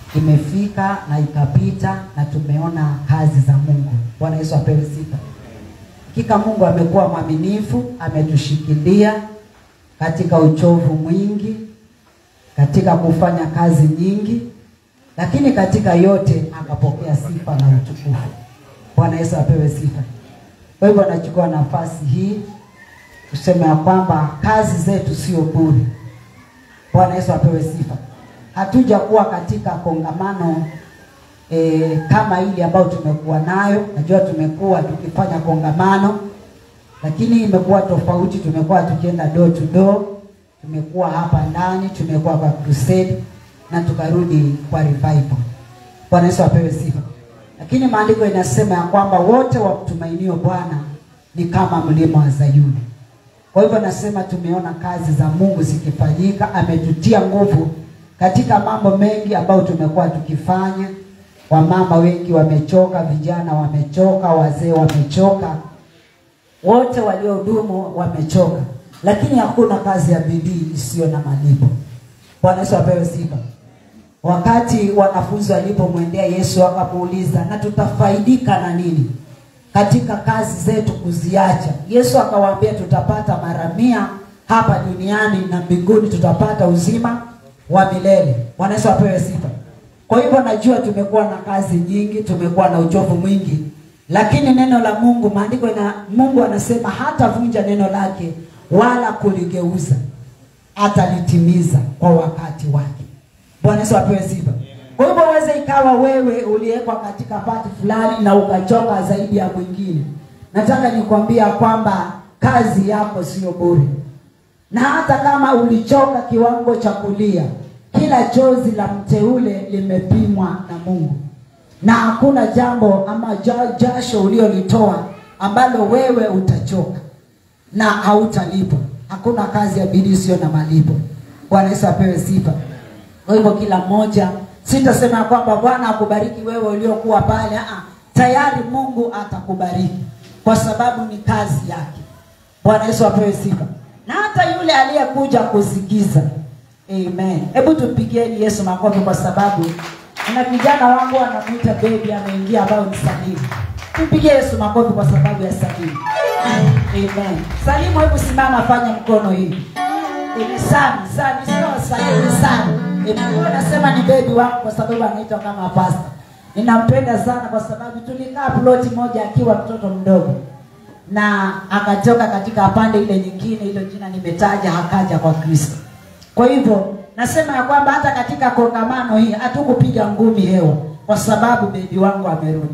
imefika na ikapita na tumeona kazi za Mungu. Bwana Yesu apewe sifa. Hakika Mungu amekuwa mwaminifu, ametushikilia katika uchovu mwingi, katika kufanya kazi nyingi, lakini katika yote akapokea sifa na utukufu. Bwana Yesu apewe sifa. Kwa hivyo nachukua nafasi hii kusema ya kwamba kazi zetu sio bure. Bwana Yesu apewe sifa. Hatujakuwa katika kongamano e, kama ile ambayo tumekuwa nayo. Najua tumekuwa tukifanya kongamano, lakini imekuwa tofauti. Tumekuwa tukienda door to door, tumekuwa hapa ndani, tumekuwa kwa crusade na tukarudi kwa revival. Bwana Yesu apewe sifa. Lakini maandiko inasema ya kwamba wote wamtumainio Bwana ni kama mlima wa Zayuni. Kwa hivyo nasema tumeona kazi za Mungu zikifanyika, ametutia nguvu katika mambo mengi ambayo tumekuwa tukifanya. Wamama wengi wamechoka, vijana wamechoka, wazee wamechoka, wote waliohudumu wamechoka, lakini hakuna kazi ya bidii isiyo na malipo. Bwana Yesu apewe sifa. Wakati wanafunzi walipomwendea Yesu wakamuuliza, na tutafaidika na nini katika kazi zetu kuziacha? Yesu akawaambia, tutapata mara mia hapa duniani na mbinguni tutapata uzima wa milele. Bwana Yesu apewe sifa. Kwa hivyo najua tumekuwa na kazi nyingi, tumekuwa na uchovu mwingi, lakini neno la Mungu, maandiko na Mungu anasema hatavunja neno lake wala kuligeuza, atalitimiza kwa wakati wake. Bwana Yesu apewe sifa. Kwa hivyo uweze ikawa wewe uliwekwa katika pati fulani na ukachoka zaidi ya mwingine. Nataka nikwambia kwamba kazi yako sio bure, na hata kama ulichoka kiwango cha kulia, kila chozi la mteule limepimwa na Mungu, na hakuna jambo ama ja- jasho uliolitoa ambalo wewe utachoka na hautalipwa. Hakuna kazi ya bidii isiyo na malipo. Bwana Yesu apewe sifa. Kwa hivyo kila mmoja, sitasema ya kwamba Bwana akubariki wewe uliokuwa pale. Ah, tayari Mungu atakubariki kwa sababu ni kazi yake. Bwana Yesu apewe sifa. Na hata yule aliyekuja kusikiza, amen. Hebu tupigieni Yesu makofi kwa sababu na vijana wangu wanamwita baby, ameingia ambayo ni Salimu. Tupigie Yesu makofi kwa sababu ya Salimu. Amen. Salimu, hebu simama, fanya mkono hivi ni sana sana, sio sahihi sana. Huyo nasema ni bebi wangu kwa sababu anaitwa kama pasta. Ninampenda sana kwa sababu tulikaa ploti moja akiwa mtoto mdogo, na akatoka katika pande ile nyingine, hilo jina nimetaja, hakaja kwa Kristo. Kwa hivyo nasema ya kwamba hata katika kongamano hii hatukupiga ngumi hewa, kwa sababu bebi wangu amerudi.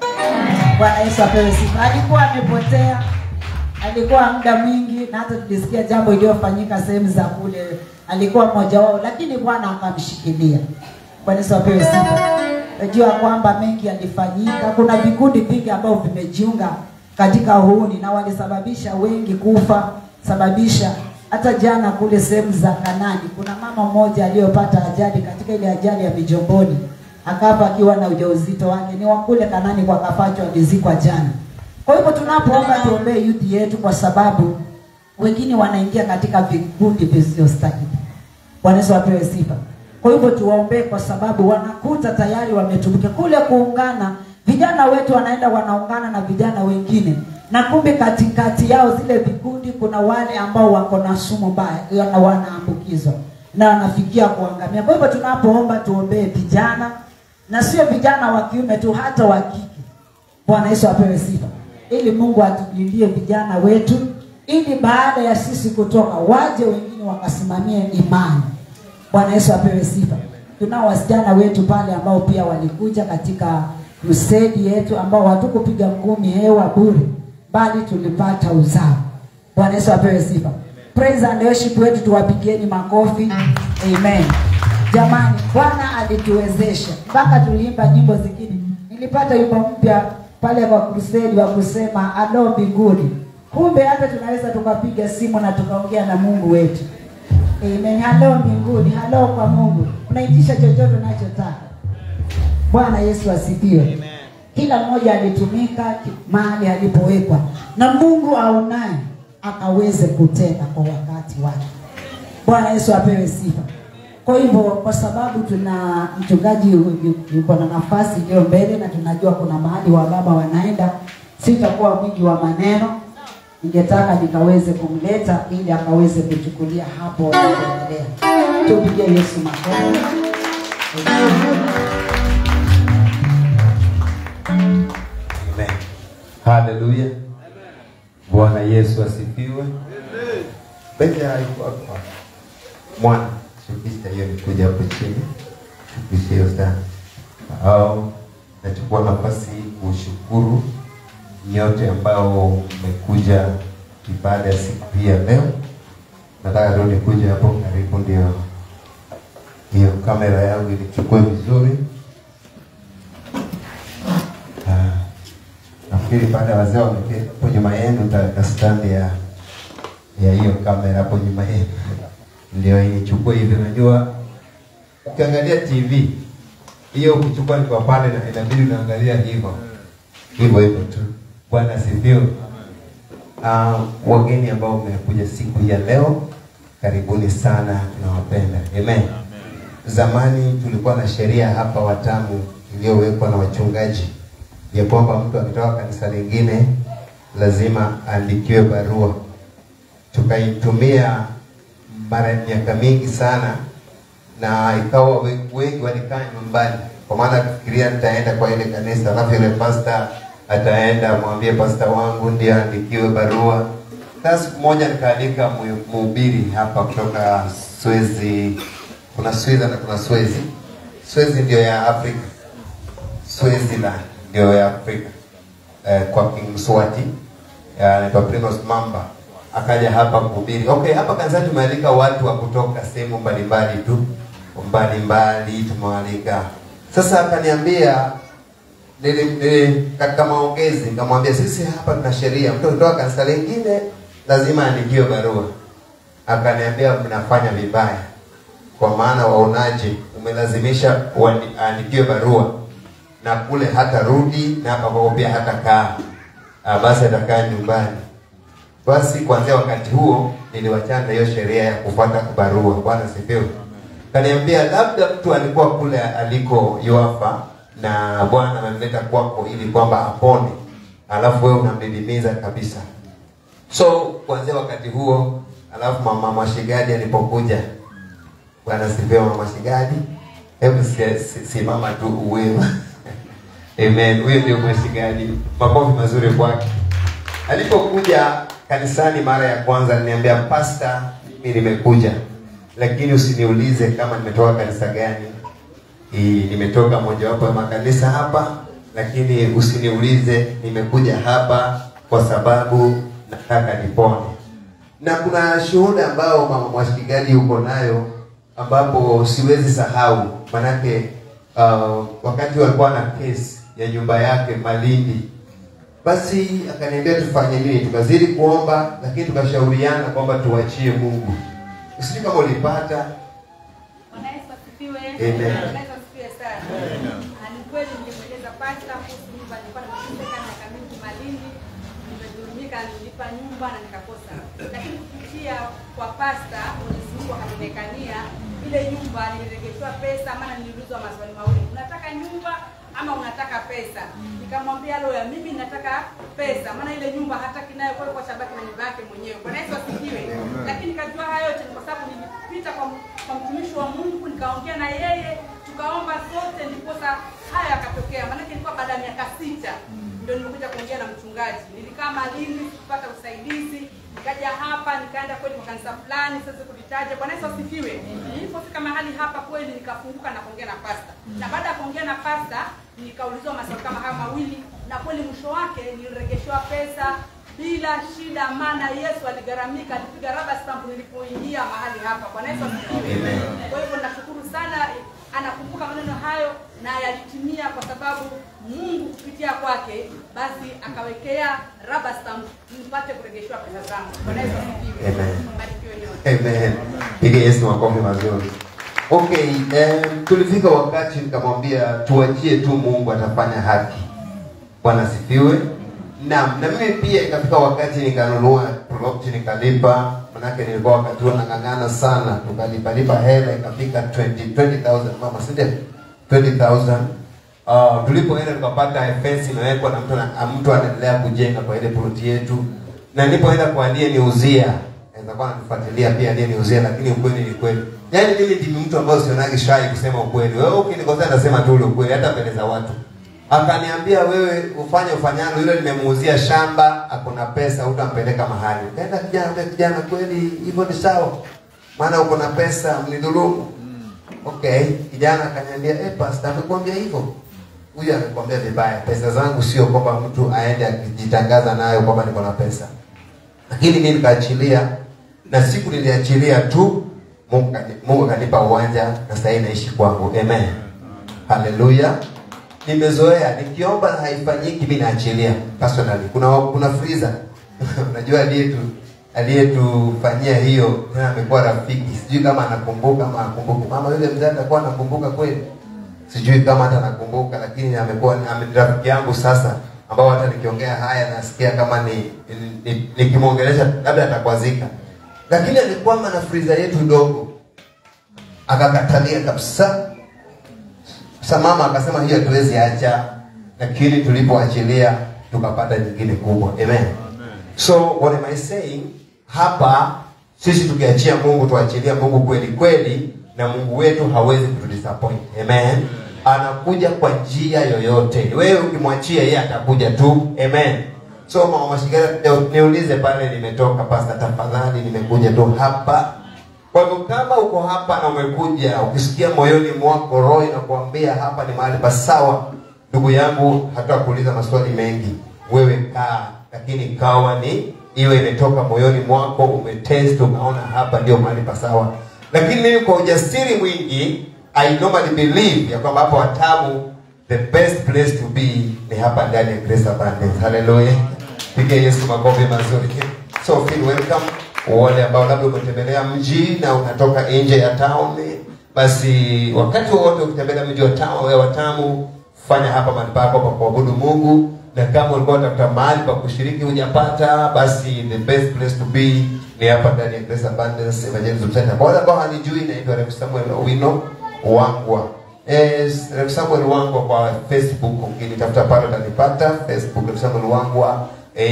Bwana Yesu apewe sifa. Alikuwa amepotea alikuwa muda mwingi na hata tulisikia jambo iliyofanyika sehemu za kule, alikuwa mmoja wao, lakini Bwana akamshikilia. Bwana Yesu apewe sifa. Najua kwamba mengi yalifanyika, kuna vikundi vingi ambavyo vimejiunga katika uhuni na walisababisha wengi kufa, sababisha hata jana kule sehemu za Kanani, kuna mama mmoja aliyopata ajali katika ile ajali ya Mijomboni, akafa akiwa na ujauzito wake, ni wa kule Kanani kwa Kafacho, alizikwa jana. Kwa hivyo tunapoomba tuombee youth yetu, kwa sababu wengine wanaingia katika vikundi visivyostahili. Bwana Yesu apewe sifa. Kwa hivyo tuwaombee, kwa sababu wanakuta tayari wametumika kule kuungana. Vijana wetu wanaenda wanaungana na vijana wengine, na kumbe katikati yao zile vikundi kuna wale ambao wako na sumu mbaya na wanaambukizwa na wanafikia kuangamia. Kwa hivyo tunapoomba tuombee vijana, na sio vijana wa kiume tu, hata wa kike. Bwana Yesu apewe sifa ili Mungu atulindie vijana wetu, ili baada ya sisi kutoka waje wengine wakasimamie imani. Bwana Yesu apewe sifa. Tunao wasichana wetu pale ambao pia walikuja katika crusade yetu, ambao hatukupiga ngumi hewa bure, bali tulipata uzao. Bwana Yesu apewe sifa. Praise and worship wetu tuwapigieni makofi. Amen. Jamani, Bwana alituwezesha mpaka tuliimba nyimbo zingine. Nilipata wimbo mpya pale kwa crusade wa kusema alo mbinguni. Kumbe hata tunaweza tukapiga simu na tukaongea na Mungu wetu. Amen. Halo mbinguni, halo kwa Mungu. Unaitisha chochote unachotaka. Bwana Yesu asifiwe. Kila mmoja alitumika ki- mahali alipowekwa na Mungu aonaye akaweze kutenda kwa wakati wake. Bwana Yesu apewe sifa. Kwa hivyo kwa sababu tuna mchungaji yu- yu- yuko na nafasi iliyo mbele na tunajua kuna mahali wa baba wanaenda, sitakuwa mwingi wa maneno. Ningetaka nikaweze kumleta ili akaweze kuchukulia hapo wanapoendelea. Tupigie Yesu makofi. Amen. Haleluya. Bwana Yesu asifiwe. Bethel alikuwa hapa. Mwana, shukisha hiyo nikuja hapo chini. Shukisha hiyo sana. Au nachukua nafasi hii kushukuru nyote ambao mmekuja ibada ya siku hii ya leo. Nataka tu nikuje hapo karibu ndio hiyo kamera yangu ilichukue vizuri. Ah, nafikiri baada ya wazee wameketi hapo nyuma yenu, utaweka stand ya ya hiyo kamera hapo nyuma yenu, ndio ichukue hivi. Unajua, ukiangalia TV hiyo ukichukua ni kwa pale, na inabidi unaangalia hivyo hivyo hivyo tu. Bwana asifiwe. Uh, wageni ambao mmekuja siku hii ya leo, karibuni sana, tunawapenda. Amen. Zamani tulikuwa na sheria hapa Watamu iliyowekwa na wachungaji ya kwamba mtu akitoka kanisa lingine lazima aandikiwe barua. Tukaitumia mara miaka mingi sana, na ikawa we- wengi walikaa nyumbani, kwa maana kufikiria nitaenda kwa ile kanisa, alafu ile pasta ataenda mwambie pasta wangu ndiye aandikiwe barua. Sasa siku moja nikaalika mu- mhubiri hapa kutoka Swezi, kuna Sweden na kuna Swezi. Swezi ndio ya Afrika, Swaziland ndio ya Afrika eh, kwa King Mswati eh, anaitwa Primus Mamba akaja hapa kuhubiri. Okay, hapa kanisani tumealika watu wa kutoka sehemu mbalimbali tu mbalimbali tumewalika. Sasa akaniambia nili, nili, katika maongezi nikamwambia sisi hapa tuna sheria, mtu kutoka kanisa lingine lazima aandikiwe barua. Akaniambia mnafanya vibaya, kwa maana waonaje, umelazimisha uandi- aandikiwe barua na kule hata rudi na hapa kwako pia hata kaa Ah, basi atakaa nyumbani. Basi kuanzia wakati huo niliwachana na hiyo sheria ya kufuata barua. Bwana sifiwe. Kaniambia labda mtu alikuwa kule aliko Yoafa na Bwana amemleta kwako ili kwamba apone, alafu wewe unamdidimiza kabisa. So kuanzia wakati huo, alafu mama Mwashigadi alipokuja, Bwana sifiwe. Mama Shigadi, hebu si- si- simama tu uwewe. Amen. Huyo ndio Mwashigadi. Makofi mazuri kwake. Alipokuja kanisani mara ya kwanza, aliniambia pasta, mimi nimekuja, lakini usiniulize kama nimetoka kanisa gani. Hii, nimetoka mojawapo ya makanisa hapa, lakini usiniulize nimekuja hapa kwa sababu nataka nipone. Na kuna shuhuda ambao mama Mwashigadi yuko nayo ambapo siwezi sahau, manake uh, wakati walikuwa na kesi ya nyumba yake Malindi, basi akaniambia tufanye nini? Tukazidi kuomba, lakini tukashauriana kwamba tuachie Mungu. Sijui kama ulipata Bwana Yesu asifiwe. Amen. Bwana Yesu asifiwe sana. Ah, Ni kweli nilimweleza pasta kuhusu nyumba, nilikuwa nimeteseka miaka mingi Malindi, nimedhulumika, nilipa nyumba na nikakosa, lakini kupitia kwa pasta Mwenyezi Mungu akanionekania ile nyumba, nilirejeshwa pesa, maana niliulizwa maswali mawili, unataka nyumba ama unataka pesa? Nikamwambia loya, mimi nataka pesa, maana ile nyumba hataki nayo kwa kwa sababu na nyumba yake mwenyewe. Bwana Yesu asifiwe. Lakini kajua hayo yote ni kwa sababu nilipita kwa, kwa mtumishi wa Mungu nikaongea na yeye tukaomba sote, ndiposa haya yakatokea. Maanake ilikuwa baada ya miaka sita ndio nimekuja kuongea na mchungaji. Nilikaa Malindi kupata usaidizi, nikaja hapa nikaenda kweli kwa kanisa fulani, sasa kulitaja. Bwana Yesu asifiwe. Nilipofika mahali hapa kweli nikafunguka na kuongea na pasta, na baada ya kuongea na pasta nikaulizwa maswali kama haya mawili, na kweli mwisho wake niliregeshewa pesa bila shida, maana Yesu aligharamika, alipiga raba stamp nilipoingia mahali hapa. Bwana Yesu asifiwe. Kwa hivyo nashukuru sana, anakumbuka maneno hayo na yalitimia, kwa sababu Mungu kupitia kwake basi akawekea raba stamp nipate kuregeshewa pesa zangu. Bwana Yesu asifiwe. Amen. Mbarikiwe nyote. Amen. Piga Yesu makofi mazuri. Okay, um, tulifika wakati nikamwambia tuachie tu Mungu atafanya haki. Bwana asifiwe. Naam, na mimi pia ikafika wakati nikanunua plot nikalipa, manake nilikuwa wakati huo nang'ang'ana sana, tukalipa lipa hela ikafika 20 20000 mama, si ndio? 20000 Uh, tulipoenda tukapata fence imewekwa na mtu ana- mtu anaendelea kujenga kwa ile plot yetu, na nilipoenda kwa aliyeniuzia naweza kuwa ananifuatilia pia aliyeniuzia, lakini ukweli ni kweli. Yaani mimi ndimi mtu ambaye sionagi shy kusema ukweli. Wewe ukinikosea nasema tu ule ukweli, hata mbele za watu. Akaniambia wewe ufanye ufanyalo, yule nimemuuzia shamba, akona pesa, utampeleka mahali. Kaenda kijana, yule kijana, kweli hivyo ni sawa, maana uko na pesa, mnidhulumu. Okay, kijana akaniambia, eh, pastor amekwambia hivyo. Huyu amekwambia vibaya. Pesa zangu sio kwamba mtu aende akijitangaza nayo kwamba niko na pesa. Lakini mimi nikaachilia na siku niliachilia tu Mungu kani- Mungu akanipa uwanja na sasa hivi naishi kwangu. Amen. Haleluya. Nimezoea nikiomba na haifanyiki mimi naachilia personally. Kuna kuna freezer. Unajua aliyetu aliyetufanyia hiyo tena amekuwa rafiki. Sijui kama anakumbuka ama akumbuke. Mama yule mzee atakuwa anakumbuka kweli. Sijui kama hata nakumbuka, lakini amekuwa ame- rafiki yangu sasa, ambao hata nikiongea haya nasikia kama ni ni- ni- nikimwongelesha labda atakwazika, lakini alikwama na friza yetu ndogo, akakatalia kabisa. Sasa mama akasema hiyo hatuwezi acha, lakini tulipoachilia tukapata nyingine kubwa. Amen. So what am I saying? Hapa sisi tukiachia Mungu, tuachilia Mungu kweli kweli, na Mungu wetu hawezi kutudisappoint. Amen. Anakuja kwa njia yoyote. Wewe ukimwachia yeye atakuja tu. Amen. So mama Mashigara, leo niulize pale nimetoka pasta, tafadhali, nimekuja tu hapa kwa hivyo kama uko hapa na umekuja ukisikia moyoni mwako roho inakuambia hapa ni mahali pasawa, ndugu yangu, hata kuuliza maswali mengi, wewe kaa, lakini kawa ni iwe imetoka moyoni mwako, umetest ukaona hapa ndio mahali pasawa. Lakini mimi kwa ujasiri mwingi I normally believe ya kwamba hapo Watamu the best place to be ni hapa ndani ya Grace Abundance. Hallelujah. Piga Yesu makofi mazuri. So feel welcome wale ambao labda umetembelea mji na unatoka nje ya town, basi wakati wowote ukitembelea mji wa town, wewe Watamu, fanya hapa mahali pako pa kuabudu Mungu, na kama ulikuwa unatafuta mahali pa kushiriki hujapata, basi the best place to be ni hapa ndani ya Grace Abundance Evangelism Center. Kwa wale ambao hanijui, naitwa Rev Samuel Owino Wangwa. Yes, Rev Samuel Wangwa kwa Facebook, ukinitafuta pale utanipata. Facebook Rev Samuel Wangwa,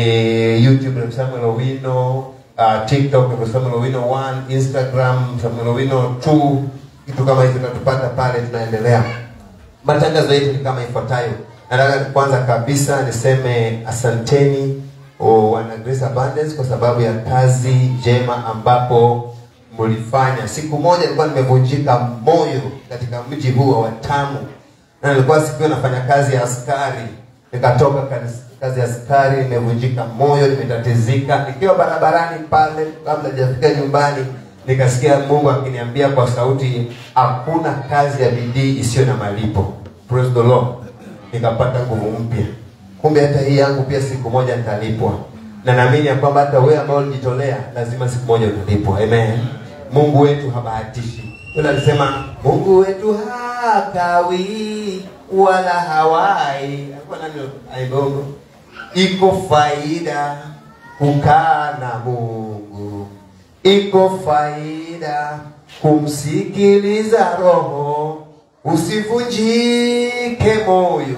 eh, YouTube Rev Samuel Owino, uh, TikTok Rev Samuel Owino 1, Instagram Samuel Owino 2, kitu kama hizo utatupata pale, tunaendelea. Matangazo yetu ni kama ifuatayo. Nataka kwanza kabisa niseme asanteni oh, wana Grace Abundance kwa sababu ya kazi njema ambapo mlifanya. Siku moja nilikuwa nimevunjika moyo katika mji huu wa Watamu, na nilikuwa siku hiyo nafanya kazi ya askari, nikatoka kazi, kazi ya askari, nimevunjika moyo, nimetatizika, nikiwa barabarani pale, kabla hajafika nyumbani, nikasikia Mungu akiniambia kwa sauti, hakuna kazi ya bidii isiyo na malipo. Praise the Lord. Nikapata nguvu mpya. Kumbe hata hii yangu pia siku moja nitalipwa, na naamini ya kwamba hata wewe ambao ulijitolea lazima siku moja utalipwa. Amen. Mungu wetu habahatishi. Yule alisema Mungu wetu hakawi wala hawai. Alikuwa nani aibongo? Iko faida kukaa na Mungu, iko faida kumsikiliza Roho, usivunjike moyo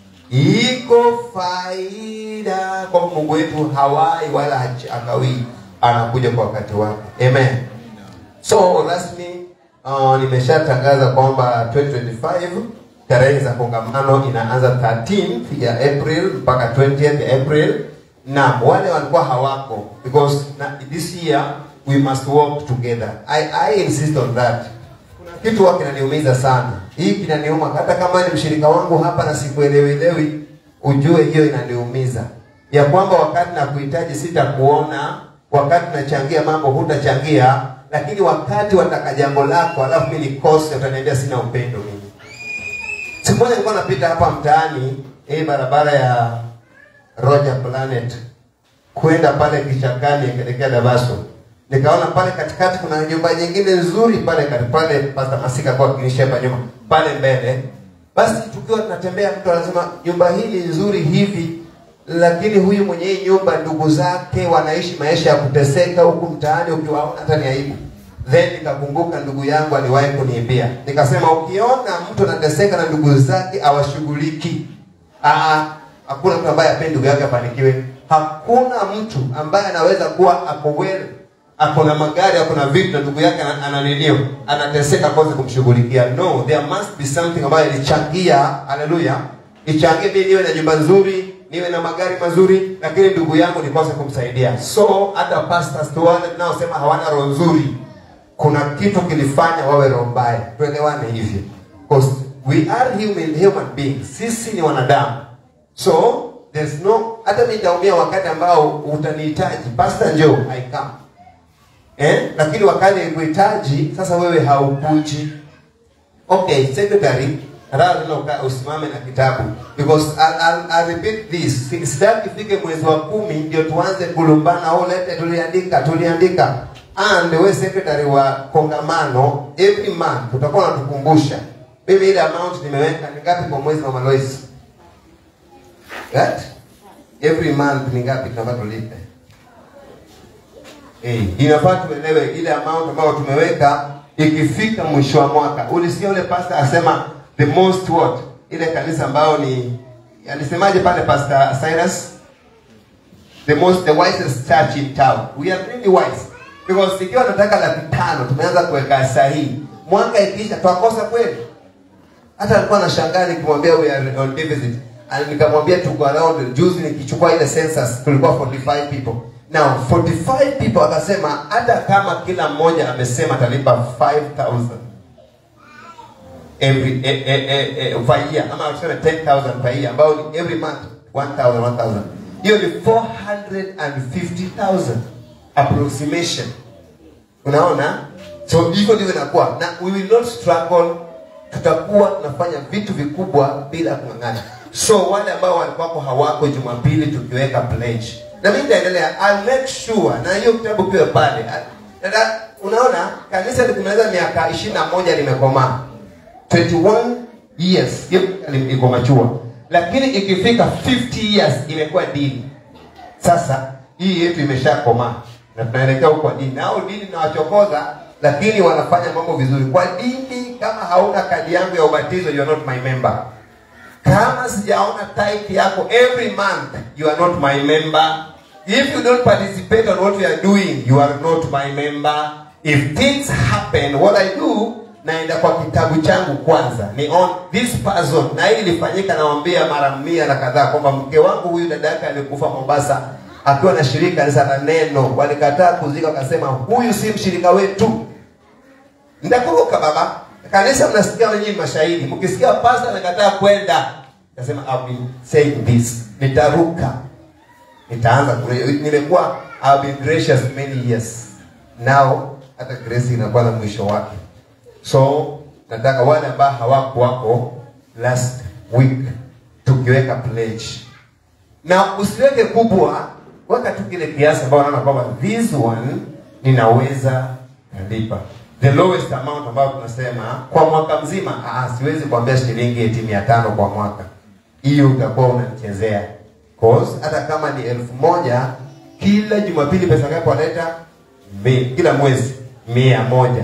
iko faida kwa Mungu wetu hawai wala hachi- hakawii, anakuja kwa wakati wake. Amen. So rasmi uh, nimeshatangaza kwamba 2025 tarehe za kongamano inaanza 13th ya April mpaka 20th ya April, na wale walikuwa hawako because na, this year we must work together. I, I insist on that. Kuna kitu huwa kinaniumiza sana, hii kinaniuma, hata kama ni mshirika wangu hapa na sikuelewelewi, ujue hiyo inaniumiza ya kwamba wakati nakuhitaji sitakuona, wakati nachangia mambo hutachangia, lakini wakati wataka jambo lako alafu mimi nikose, utaniambia sina upendo mimi. Siku moja nilikuwa napita hapa mtaani, hii barabara ya Roger Planet kwenda pale kichakani kuelekea Dabaso, nikaona pale katikati kuna nyumba nyingine nzuri pale kati pale, Pastor Masika kwa kinisha hapa nyuma pale mbele. Basi tukiwa tunatembea, mtu anasema nyumba hii ni nzuri hivi, lakini huyu mwenye hii nyumba ndugu zake wanaishi maisha ya kuteseka huku mtaani ukiwaona hata ni aibu then nikakumbuka ndugu yangu aliwahi kuniambia nikasema ukiona mtu anateseka na ndugu zake awashughuliki Ah, hakuna mtu ambaye apendi ndugu yake afanikiwe hakuna mtu ambaye anaweza kuwa ako well ako na magari ako na vitu na ndugu yake ana- ananinio anateseka kose kumshughulikia no there must be something ambayo ilichangia haleluya ichangie mimi niwe na nyumba nzuri niwe na magari mazuri lakini ndugu yangu nikose kumsaidia so hata pastors tu wale tunaosema hawana roho nzuri kuna kitu kilifanya wawe roho mbaya tuelewane hivyo 'Cause we are human, human beings sisi ni wanadamu so there's no hata mimi nitaumia wakati ambao utanihitaji pastor njoo i come eh? lakini wakati kuhitaji sasa wewe haukuji okay secretary nataka tena uka- usimame na kitabu because I'll, I'll, I'll repeat this Si- sitaki ifike mwezi wa kumi ndio tuanze kulumbana oh, lete tuliandika tuliandika and we secretary wa kongamano every month utakuwa unatukumbusha mimi ile amount nimeweka ni ngapi kwa mwezi mama Lois Right? every month ni ngapi tunafaa tulipe Eh, inafaa tuelewe ile amount ambayo tumeweka ikifika mwisho wa mwaka. Ulisikia ule pastor asema the most what? Ile kanisa ambayo ni alisemaje pale pastor Cyrus? The most the wisest church in town. We are really wise. Because ikiwa nataka laki tano tumeanza kuweka sahihi. Mwaka ikiisha twakosa kweli. Hata alikuwa anashangaa nikimwambia we are on deficit. And nikamwambia tuko around juzi nikichukua ile census tulikuwa 45 people. Now 45 people akasema hata kama kila mmoja amesema atalipa 5000 every eh, eh, eh, eh, per year ama tuseme 10000 per year ambao ni every month 1000 1000 hiyo ni 450000 approximation unaona so hivyo ndivyo inakuwa na we will not struggle tutakuwa tunafanya vitu vikubwa bila kung'ang'ana so wale ambao walikuwako hawako jumapili tukiweka pledge na mimi nitaendelea I'll make sure na hiyo kitabu kiwe pale Dada, unaona kanisa likimaliza miaka ishirini na moja limekomaa 21 years hiyo ni- iko machua lakini ikifika 50 years imekuwa dini sasa hii yetu imeshakomaa na tunaelekea huko kwa dini nao dini nawachokoza lakini wanafanya mambo vizuri kwa dini kama hauna kadi yangu ya ubatizo you are not my member kama sijaona tithe yako every month you are not my member if you don't participate on what we are doing you are not my member if things happen what i do naenda kwa kitabu changu kwanza ni on this person na hili lifanyika nawambia mara mia na kadhaa kwamba mke wangu huyu dada yake alikufa mombasa akiwa na shirika kanisa la neno walikataa kuzika wakasema huyu si mshirika wetu Ndakuruka baba. Kanisa mnasikia wenyewe mashahidi. Mkisikia pastor anakataa kwenda, nasema I've been saying this. Nitaruka. Nitaanza kule. Nimekuwa I've been gracious many years. Now hata grace inakuwa na mwisho wake. So nataka wale ambao hawako wako last week tukiweka pledge. Na usiweke kubwa, weka tu kile kiasi ambao unaona kwamba this one ninaweza nalipa. The lowest amount ambayo tunasema kwa mwaka mzima, ah, siwezi kuambia shilingi eti mia tano kwa mwaka. Hiyo utakuwa unanichezea. Cause hata kama ni elfu moja kila Jumapili pesa ngapi waleta? Mi, kila mwezi mia moja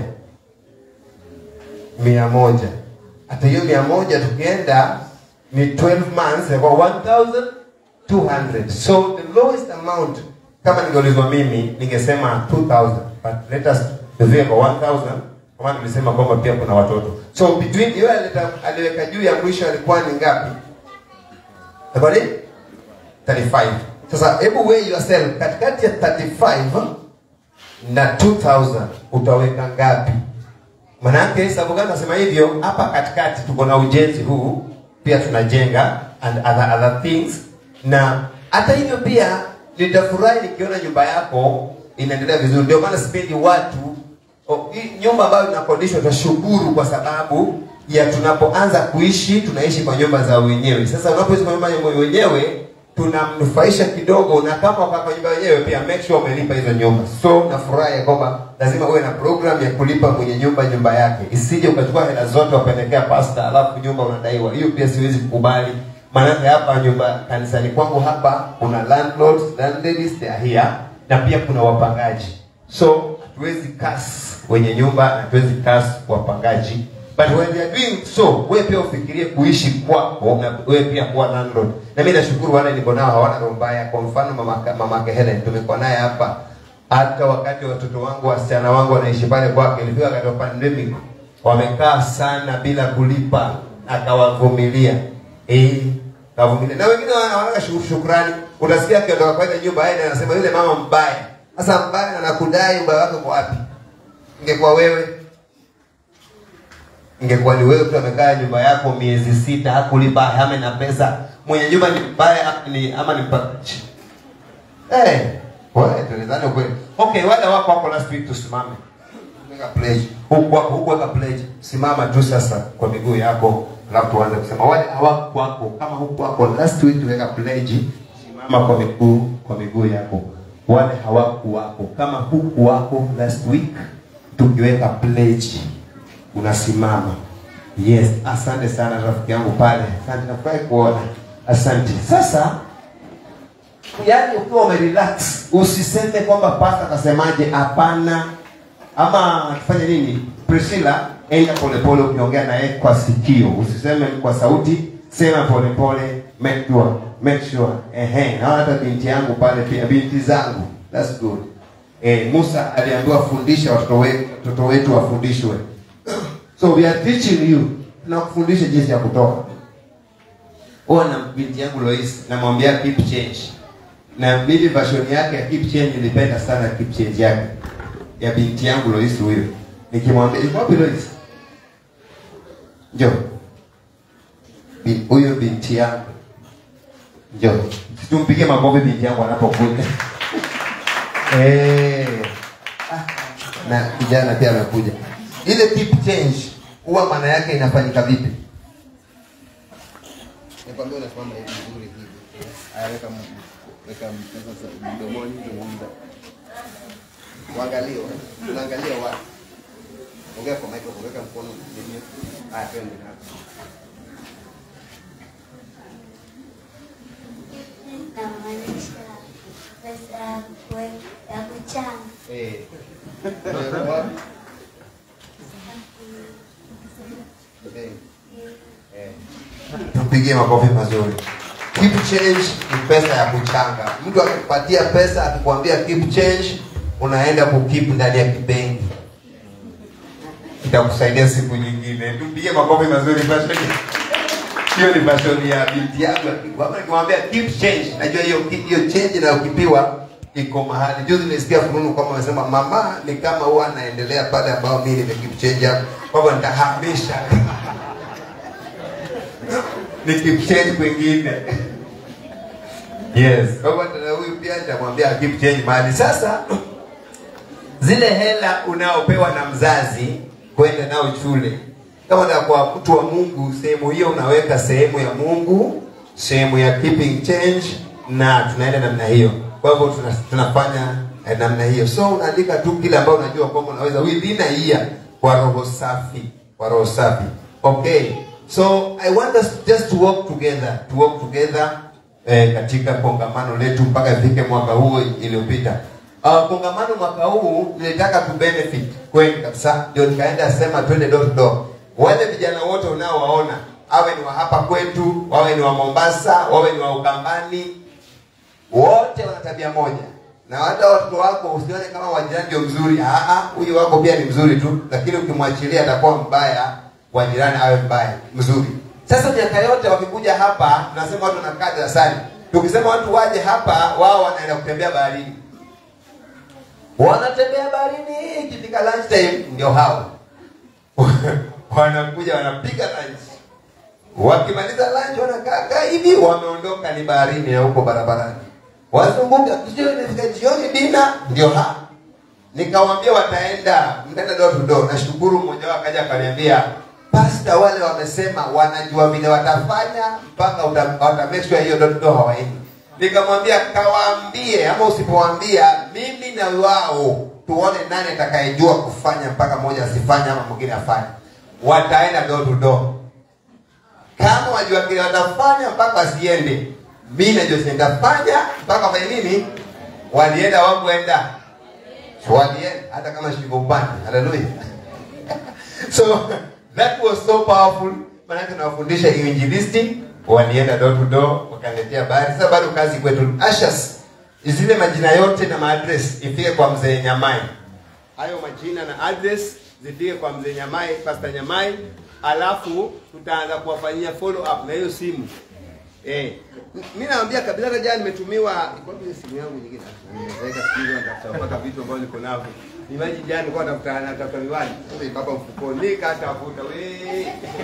mia moja hata hiyo mia moja tukienda ni 12 months inakuwa 1200 so the lowest amount kama ningeulizwa mimi ningesema 2000 but let us tuzie kwa 1000 kwa maana nilisema kwamba pia kuna watoto so between yule alileta aliweka juu ya mwisho alikuwa ni ngapi Alikuwa ni 35 sasa hebu weigh yourself katikati ya 35 na 2000 utaweka ngapi Manake sababu gani nasema hivyo? Hapa katikati tuko na ujenzi huu, pia tunajenga and other, other things, na hata hivyo pia nitafurahi nikiona nyumba yako inaendelea vizuri. Ndio maana sipendi watu o, hii nyumba ambayo inakodishwa, tutashukuru kwa sababu ya tunapoanza kuishi, tunaishi kwa nyumba za wenyewe. Sasa unapoishi kwa nyumba ya wenyewe tunamnufaisha kidogo, na kama ukaa kwa nyumba yenyewe pia make sure umelipa hizo nyumba. So nafurahi ya kwamba lazima uwe na program ya kulipa mwenye nyumba nyumba yake, isije ukachukua hela zote wapelekea pasta, alafu nyumba unadaiwa. Hiyo pia siwezi kukubali. maanake hapa nyumba kanisani kwangu hapa kuna landlords landladies they are here na pia kuna wapangaji so hatuwezi kas wenye nyumba na hatuwezi kas wapangaji but when they are doing so wewe pia ufikirie kuishi kwako na wewe pia kuwa landlord na mimi nashukuru wale niko nao hawana roho mbaya kwa mfano mama mama Helen tumekuwa naye hapa hata wakati watoto wangu wasichana wangu wanaishi pale kwake ilifika wakati wa pandemic wamekaa sana bila kulipa akawavumilia eh kavumilia na wengine wana- wanataka shu- shukrani utasikia akiondoka kwa ile nyumba aende anasema yule mama mbaya sasa mbaya anakudai ubaya wake kwa wapi ingekuwa wewe ingekuwa ni wewe tu amekaa nyumba yako miezi sita hakulipa hame na pesa mwenye nyumba ni mbaya ama ni ama ni mpakaji Eh, wewe tuelezane ukweli. Okay, wale wako wako last week tusimame. Weka pledge. Huku wako huku weka pledge. Simama tu sasa kwa miguu yako alafu tuanze kusema wale hawako wako kama huku wako last week tuweka pledge. Simama kwa miguu kwa miguu yako. Wale hawako wako kama huku wako last week tukiweka pledge unasimama. Yes, asante sana rafiki yangu pale. Asante nafurahi kuona. Asante. Sasa yaani ukiwa umerelax usiseme kwamba pasta akasemaje hapana ama tufanye nini priscilla enda polepole ukiongea naye kwa sikio usiseme kwa sauti sema polepole make sure make sure ehe naona hata binti yangu pale pia binti zangu that's good eh, musa aliambiwa fundisha watoto wetu watoto wetu wafundishwe so we are teaching you tunakufundisha jinsi ya kutoka huwa na binti yangu Lois namwambia keep change na mimi version yake ya keep change nilipenda sana keep change yake ya binti yangu Lois huyo nikimwambia iko wapi Lois njoo Bi- huyo binti yangu njoo tumpigie makofi binti yangu anapokuja eh ah, na kijana pia amekuja ile keep change huwa maana yake inafanyika vipi Nikwambia unasimama hivi vizuri hivi. Aya, weka m- weka m- sasa mdomoni zungumza. Uangalie, unaangalia wapi? Ongea kwa microphone, weka mkono chini. Aya, twende hapo. namaanisha pesa ya kue- ya kuchanga Eh. Unaweka wapi? Eh. Eh. Tumpigie makofi mazuri. Keep change ni pesa ya kuchanga. Mtu akikupatia pesa akikwambia keep change, unaenda kukeep ndani ya kibenki. Itakusaidia siku nyingine. Tumpigie makofi mazuri version. Hiyo ni version ya binti yangu. Kama nikimwambia keep change, najua hiyo hiyo change inayokipiwa iko mahali. Juzi nilisikia fununu kwamba wamesema mama ni kama huwa anaendelea pale ambao mimi nime keep change hapo. Kwa hivyo nitahamisha nikimchange kwingine yes kwa hivyo tena huyu pia nitamwambia keep change mahali sasa zile hela unaopewa na mzazi kwenda nao shule kama na kwa mtu wa mungu sehemu hiyo unaweka sehemu ya mungu sehemu ya keeping change na tunaenda namna hiyo kwa hivyo tuna, tunafanya eh, namna hiyo so unaandika tu kile ambao unajua kwamba unaweza within a year kwa roho safi kwa roho safi okay so i want us just to work together to work together eh, katika kongamano letu mpaka ifike mwaka huu iliyopita uh, kongamano mwaka huu nilitaka tu benefit kweli kabisa ndio nikaenda sema twende door to door wale vijana wote unaowaona awe ni wa hapa kwetu wawe ni wa mombasa wawe ni wa ukambani wote wana tabia moja na hata watoto wako usione kama wajirani ndio mzuri Ah, ah, huyu wako pia ni mzuri tu lakini ukimwachilia atakuwa mbaya wa jirani awe mbaya mzuri sasa miaka yote wakikuja hapa tunasema watu wanakaa darasani tukisema watu waje hapa wao wanaenda kutembea baharini wanatembea baharini ikifika lunch time ndio hao wanakuja wanapiga lunch wakimaliza lunch wanakaa kaa hivi wameondoka ni baharini na huko barabarani wazunguka jioni ifika jioni dina ndio ha nikawambia wataenda mtaenda door to door nashukuru mmoja wao akaja akaniambia pasta wale wamesema wanajua vile watafanya mpaka uta, wata make sure hiyo door to door hawaendi nikamwambia kawaambie ama usipowaambia mimi na wao tuone nani atakayejua kufanya mpaka mmoja asifanye ama mwingine afanye wataenda door to door kama wanajua kile watafanya mpaka wasiende. Mimi najua sitafanya mpaka wafanye nini? Walienda wakwenda. So walienda hata kama shingo upande. Haleluya. so that was so powerful. Maana tunawafundisha injilisti, walienda door to door, wakaletea habari. Sasa bado kazi kwetu. Ashas zile majina yote na maadress ifike kwa mzee Nyamai. Hayo majina na address zifike kwa mzee Nyamai, Pastor Nyamai, alafu tutaanza kuwafanyia follow up na hiyo simu. Eh, mimi naambia kabisa hata jana nimetumiwa iko wapi simu yangu nyingine? Nimeweka simu natafuta mpaka vitu ambavyo niko navyo. Nimaji jana nilikuwa natafuta natafuta miwani. Kumbe iko hapa mfukoni nikatafuta we.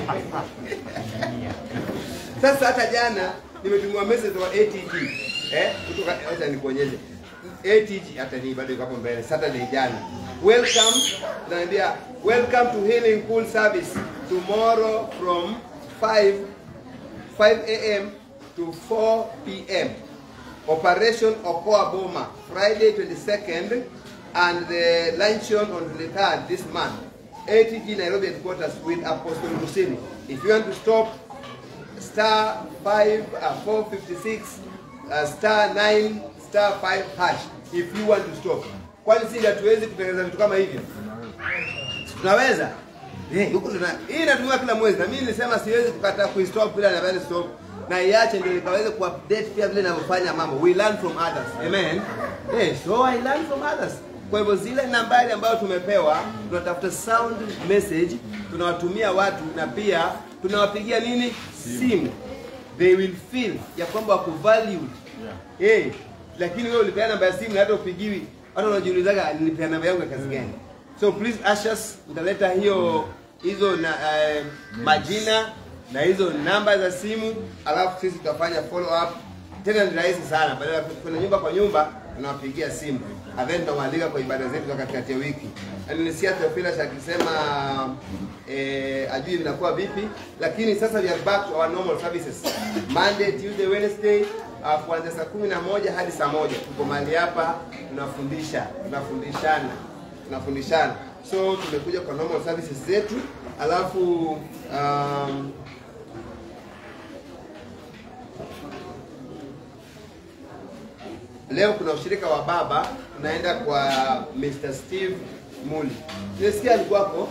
Sasa hata jana nimetumiwa message wa ATG. Eh, kutoka acha nikuonyeshe. ATG hata ni bado iko hapo mbele. Saturday jana. Welcome, naambia welcome to Healing Pool Service tomorrow from 5 5 a.m. to 4 p.m. Operation Okoa Boma, Friday 22nd, and the luncheon on the 3rd this month. ATG Nairobi headquarters with Apostle Musini. If you want to stop, star 5, uh, 456, uh, star 9, star 5 hash. If you want to stop. Kwani sisi hatuwezi kutengeneza vitu kama hivyo? Tunaweza? Eh, huko tuna hii inatumiwa kila mwezi na mimi nilisema siwezi kukataa kuistop bila na stop na iache ndio nikaweze kuupdate pia vile ninavyofanya mambo. We learn from others. Amen. Eh, so I learn from others. Kwa hivyo zile nambari ambayo tumepewa tunatafuta sound message tunawatumia watu na pia tunawapigia nini simu. They will feel ya kwamba wako valued. Eh, lakini wewe ulipeana namba ya simu na hata upigiwi hata unajiulizaga nilipeana namba yangu ya kazi gani? So please ushers, utaleta hiyo hizo na uh, majina na hizo namba za simu, alafu sisi tutafanya follow up. Tena ni rahisi sana, badala ya kwenda nyumba kwa nyumba, tunawapigia simu and then tunawaalika kwa ibada zetu za katikati ya wiki. Na nilisikia Theophilus akisema eh, ajui vinakuwa vipi, lakini sasa we are back to our normal services Monday, Tuesday, Wednesday uh, kuanzia saa kumi na moja hadi saa moja tuko mahali hapa tunafundisha, tunafundishana tunafundishana. So tumekuja kwa normal services zetu, alafu um, leo kuna ushirika wa baba, tunaenda kwa Mr. Steve Muli. Nilisikia alikuwako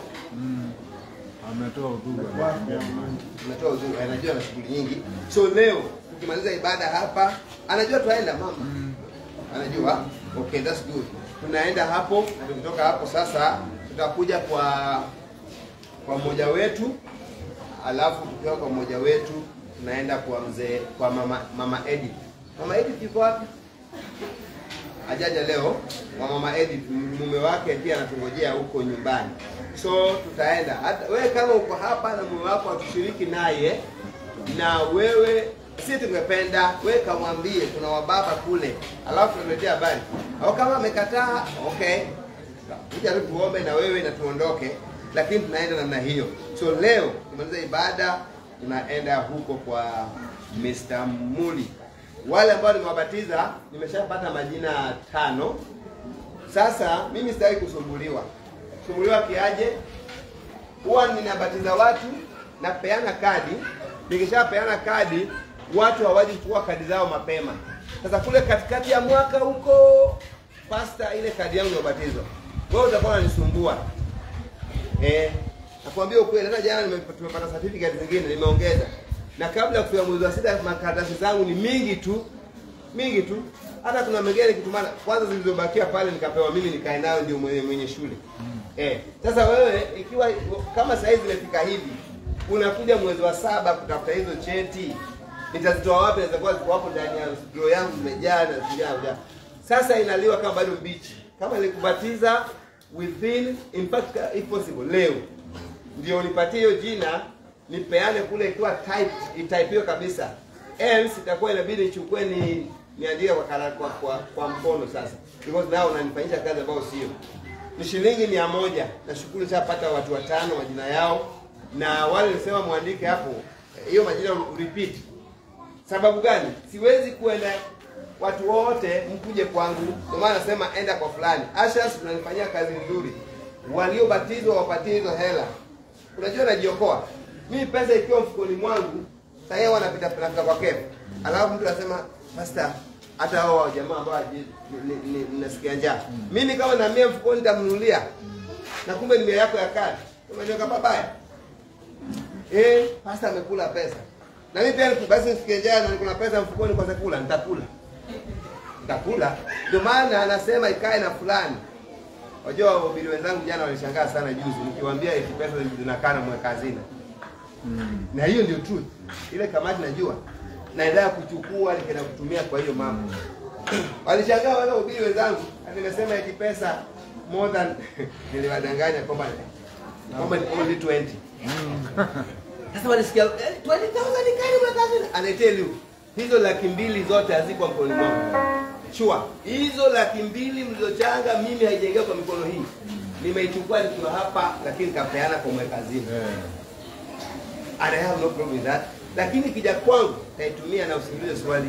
ametoa hotuba anatoa uzuri, anajua ana shughuli nyingi. So leo tukimaliza ibada hapa, anajua tunaenda mama, anajua okay, that's good. Tunaenda hapo na tukitoka hapo sasa tutakuja kwa kwa mmoja wetu, alafu tukiwa kwa mmoja wetu tunaenda kwa mzee kwa mama mama Edith. Mama Edith yuko wapi? Ajaja leo wa mama Edith, mume wake pia anatungojea huko nyumbani, so tutaenda. Hata wewe kama uko hapa na mume wako atushiriki naye, na wewe si tungependa wewe kamwambie kuna wababa kule, alafu tunaletea habari, au kama amekataa okay, kuja tu tuombe na wewe na tuondoke, lakini tunaenda namna hiyo. So leo tumaliza ibada, tunaenda huko kwa Mr. Muli. Wale ambao nimewabatiza nimeshapata majina tano. Sasa mimi sitaki kusumbuliwa. Kusumbuliwa kiaje? Huwa ninabatiza watu, napeana kadi. Nikishapeana kadi, watu hawaji kuchukua kadi zao mapema. Sasa kule katikati ya mwaka huko, pasta, ile kadi yangu ya ubatizo, wewe utakuwa unanisumbua eh. Nakwambia ukweli, hata jana nime- tumepata certificate zingine nimeongeza, na kabla ya kufika mwezi wa sita makaratasi zangu ni mingi tu mingi tu. Hata kuna mengine nikitumana, kwanza zilizobakia pale nikapewa mimi nikae nayo, ndio mwenye, mwenye shule eh. Sasa wewe ikiwa kama saa hizi zimefika hivi, unakuja mwezi wa saba kutafuta hizo cheti, nitazitoa wapi? Naweza kuwa ziko hapo ndani ya drawer yangu zimejaa na zimejaa. Sasa inaliwa kama bado mbichi, kama nilikubatiza within in fact if possible leo ndio nipatie hiyo jina nipeane kule ikiwa type itypiwe kabisa else itakuwa inabidi nichukue ni niandike kwa, kara- kwa, kwa, kwa mkono sasa because nao unanifanyisha kazi ambayo sio ni shilingi mia moja nashukuru shapata watu watano majina yao na wale nilisema mwandike hapo eh, hiyo majina repeat sababu gani siwezi kuenda watu wote mkuje kwangu ndio maana nasema enda kwa fulani ashas unanifanyia kazi nzuri waliobatizwa wapatie hizo hela unajua najiokoa mimi pesa ikiwa mfukoni mwangu Sasa yeye wanapita pita kwa kefu. Alafu mtu anasema pastor hata hao jamaa ambao haji- ni- ni- ni- nasikia njaa. Mimi kama na mia mfukoni nitamnunulia. Na kumbe ni mia yako ya kadi. Umeniweka pabaya. Eh, pastor amekula pesa. Na mimi pia niku- basi nisikie njaa na niko na pesa mfukoni kwa kula, nitakula. Nitakula. Ndio maana anasema ikae na fulani. Wajua wahubiri wenzangu jana walishangaa sana juzi nikiwaambia eti pesa zinakaa na mweka hazina. Na hiyo ndio truth. Ile kamati najua naendelea kuchukua nikaenda kutumia kwa hiyo mambo. Walishangaa wale wahubiri wenzangu, ati nimesema eti pesa more than niliwadanganya kwamba kwamba ni only 20. Sasa walisikia eh, 20,000 ni kali mweka hazina. And I tell you, hizo laki mbili zote hazikuwa mkononi mwangu. Sure. Hizo laki mbili mlizochanga mimi haijaingia kwa mikono hii. Nimeichukua nikiwa hapa lakini nikapeana kwa mweka hazina. And I have no problem with that. Lakini kija kwangu nitaitumia na usiulize swali.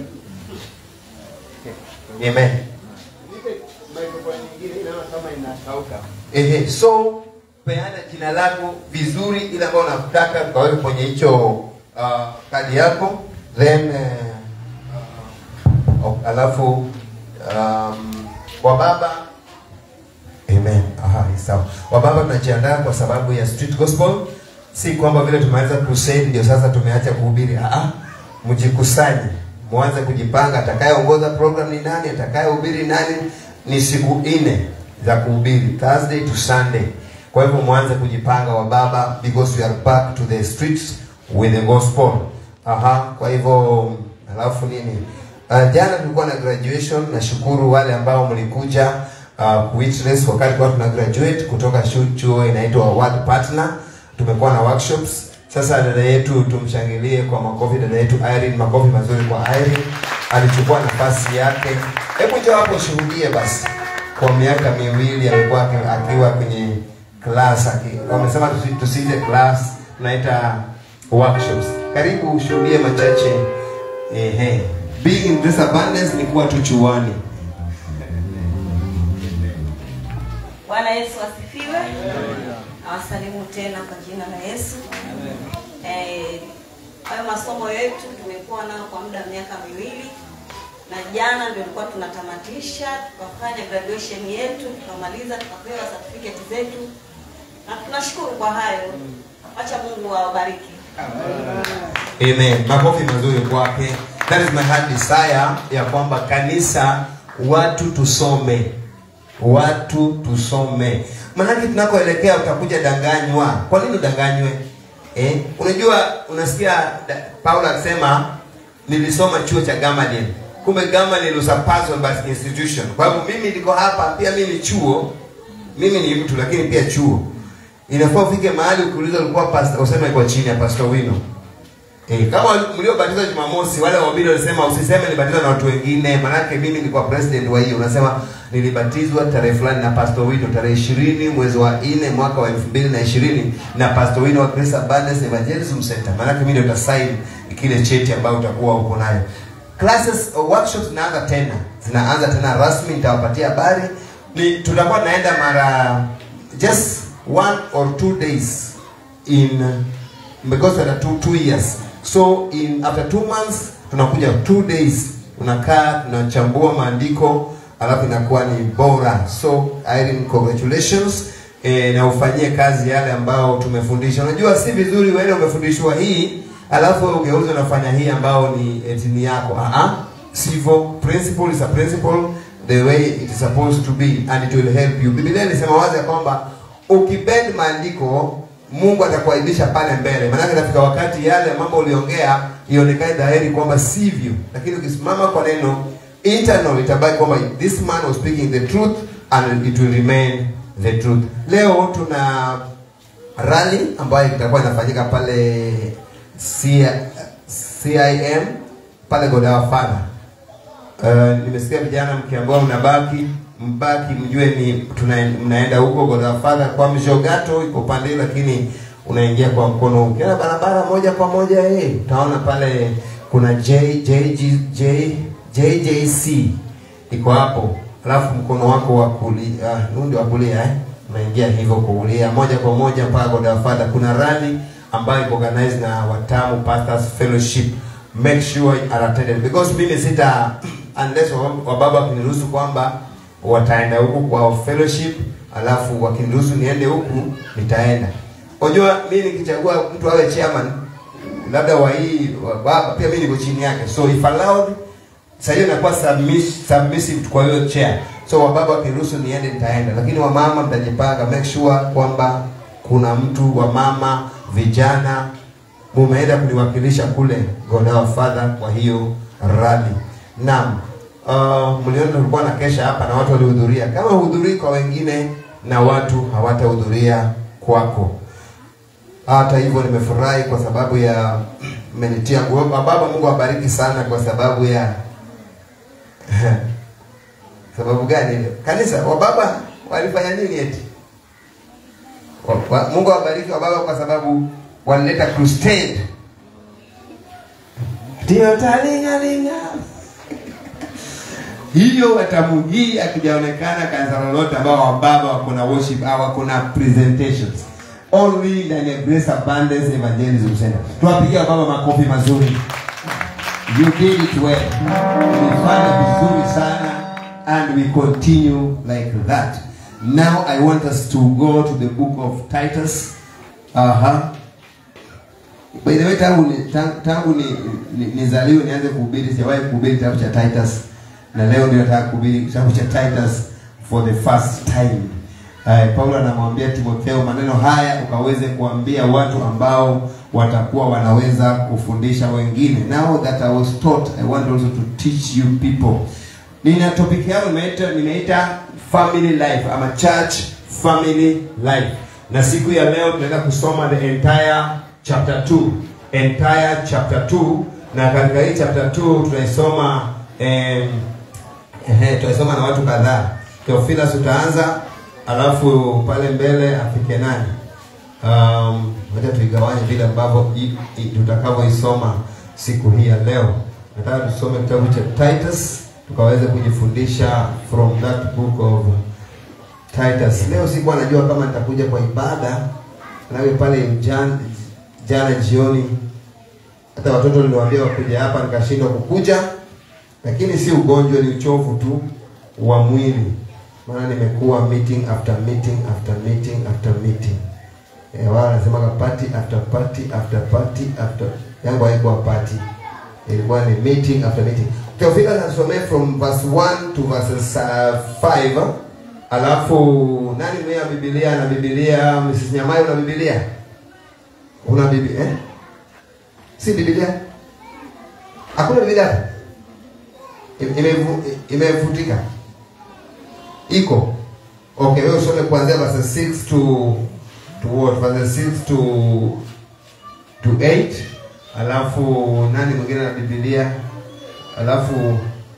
Amen. Nipe microphone nyingine inaona kama inakauka. Ehe, so peana jina lako vizuri ile ambayo unataka kaweke kwenye hicho uh, kadi yako then uh, uh, alafu um, kwa baba Amen. Aha, ni sawa. Wababa tunajiandaa kwa sababu ya street gospel. Si kwamba vile tumeweza crusade ndio sasa tumeacha kuhubiri. Ah, ah. mjikusanye, mwanze kujipanga. Atakayeongoza program ni nani? Atakayehubiri nani? Ni siku nne za kuhubiri, Thursday to Sunday. Kwa hivyo mwanze kujipanga wababa, because we are back to the streets with the gospel. Aha, kwa hivyo alafu nini? Uh, jana tulikuwa na graduation. Nashukuru wale ambao mlikuja uh, witness wakati kwa tuna graduate kutoka shu- chuo inaitwa World Partner. Tumekuwa na workshops. Sasa dada yetu tumshangilie kwa makofi, dada yetu Irene, makofi mazuri kwa Irene. Alichukua nafasi yake. Hebu njoo hapo shuhudie basi. Kwa miaka miwili amekuwa aki- akiwa kwenye class aki, wamesema tusi- tusiite class, tunaita workshops. Karibu ushuhudie machache. Ehe. Being in this abundance ni kuwa tu chuani. Bwana Yesu asifiwe. Nawasalimu tena kwa jina la Yesu. Eh, hayo masomo yetu tumekuwa nayo kwa muda wa miaka miwili na jana ndio tulikuwa tunatamatisha, tukafanya graduation yetu, tukamaliza, tukapewa certificate zetu na tunashukuru kwa hayo. Acha Mungu awabariki. Amen. Makofi mazuri kwake. That is my heart desire ya kwamba kanisa watu tusome. Watu tusome. Maanake tunakoelekea utakuja danganywa. Kwa nini udanganywe? Eh? Unajua unasikia da- Paulo akisema nilisoma chuo cha Gamaliel. Kumbe Gamaliel was a person but institution. Kwa hivyo mimi niko hapa pia mimi ni chuo. Mimi ni mtu lakini pia chuo. Inafaa ufike mahali ukiuliza ulikuwa pastor useme kwa chini ya Pastor Wino. Eh, kama mliobatizwa Jumamosi wale wahubiri walisema usiseme nilibatizwa na watu wengine, manake mimi nilikuwa president wa hiyo. Unasema nilibatizwa tarehe fulani na Pastor Wino tarehe 20 mwezi wa 4 mwaka wa 2020 na Pastor Wino wa Grace Abundance Evangelism Center. Manake mimi ndio nitasign kile cheti ambayo utakuwa uko nayo. Classes uh, workshops zinaanza tena. Zinaanza tena rasmi nitawapatia habari. Ni tutakuwa tunaenda mara just one or two days in because there are two, two years so in after two months tunakuja two days unakaa tunachambua maandiko alafu inakuwa ni bora so Irene congratulations e, na ufanyie kazi yale ambao tumefundisha unajua si vizuri wewe umefundishwa hii alafu wewe ugeuze unafanya hii ambao ni etini yako ah ah sivyo principle is a principle the way it is supposed to be and it will help you biblia inasema wazi ya kwamba ukibend maandiko mungu atakuaibisha pale mbele maanake itafika wakati yale mambo uliongea ionekane dhahiri kwamba sivyo lakini ukisimama kwa neno internal itabaki kwamba this man was speaking the truth and it will remain the truth leo tuna rally ambayo itakuwa inafanyika pale C- CIM pale Godawa Father. Uh, nimesikia vijana mkiambiwa mnabaki mbaki mjue ni tuna, mnaenda huko Godawa Father kwa Mjogato iko pande ile, lakini unaingia kwa mkono huu. Ukienda barabara moja kwa moja eh, utaona pale kuna J, J, J, J, JJC iko hapo, alafu mkono wako wa kulia uh, ndio wa kulia eh unaingia hivyo kuulia moja kwa moja mpaka Godawa Father. Kuna rally ambayo iko organized na Watamu Pastors Fellowship. Make sure you are attended because mimi sita unless wa- wababa wakiniruhusu kwamba wataenda huku kwa fellowship, alafu wakiniruhusu niende huku nitaenda. Unajua mimi nikichagua mtu awe chairman labda wa hii wa baba pia mimi niko chini yake, so if allowed sasa hiyo inakuwa submiss, submissive kwa hiyo chair. So wababa wakiruhusu niende nitaenda, lakini wamama mtajipanga, make sure kwamba kuna mtu wa mama vijana mumeenda kuniwakilisha kule God our Father kwa hiyo rally. Naam. Uh, mliona tulikuwa na kesha hapa na watu walihudhuria. Kama hudhurii kwa wengine na watu hawatahudhuria kwako. Hata hivyo nimefurahi kwa sababu ya mmenitia nguvu. Baba Mungu awabariki sana kwa sababu ya sababu gani ile? Kanisa wababa walifanya nini eti? Wa- wa- Mungu awabariki wababa kwa sababu walileta crusade. Ndio talingalinga. Hiyo watamu hii akijaonekana kanisa lolote ambao wababa wako na worship au wako na presentations. Only ndani ya Grace Abundance Evangelism Center. Tuwapigie wababa makofi mazuri. You did it well. Umefanya vizuri sana and we continue like that. Now I want us to go to the book of Titus. Uh-huh. By the way, tangu ni, tangu, tangu ni, ni, nizaliwe nianze kuhubiri, sijawahi kuhubiri kitabu cha Titus, na leo ndio nataka kuhubiri kitabu cha Titus for the first time. Uh, Paulo anamwambia Timotheo maneno haya ukaweze kuambia watu ambao watakuwa wanaweza kufundisha wengine. Now that I was taught, I want also to teach you people. Nina topic yangu nimeita nimeita family life ama church family life. Na siku ya leo tunaenda kusoma the entire chapter 2. Entire chapter 2 na katika hii chapter 2 tunaisoma em, Ehe, tutasoma na watu kadhaa. Theophilus utaanza, alafu pale mbele afike nani? Um, wacha tuigawanye vile ambavyo i- i- tutakavyoisoma siku hii ya leo. Nataka tusome kitabu cha Titus tukaweze kujifundisha from that book of Titus. Leo sikuwa najua kama nitakuja kwa ibada nawe pale jana, jana jioni hata watoto niliwaambia wakuja hapa nikashindwa kukuja lakini si ugonjwa, ni uchovu tu wa mwili, maana nimekuwa meeting after meeting after meeting after meeting. Eh, wao wanasemaga party after party after party after, yangu haikuwa party, ilikuwa ni meeting after meeting. Theophilus anasomea from verse 1 to verses uh, 5 alafu nani mwenye Biblia na Biblia, Mrs. Nyamai una Biblia? Una Biblia eh? Si Biblia? Hakuna Biblia hapa? Imevu- imevutika iko okay wewe usome kuanzia verse 6 to to what verse 6 to to 8 alafu nani mwingine na biblia alafu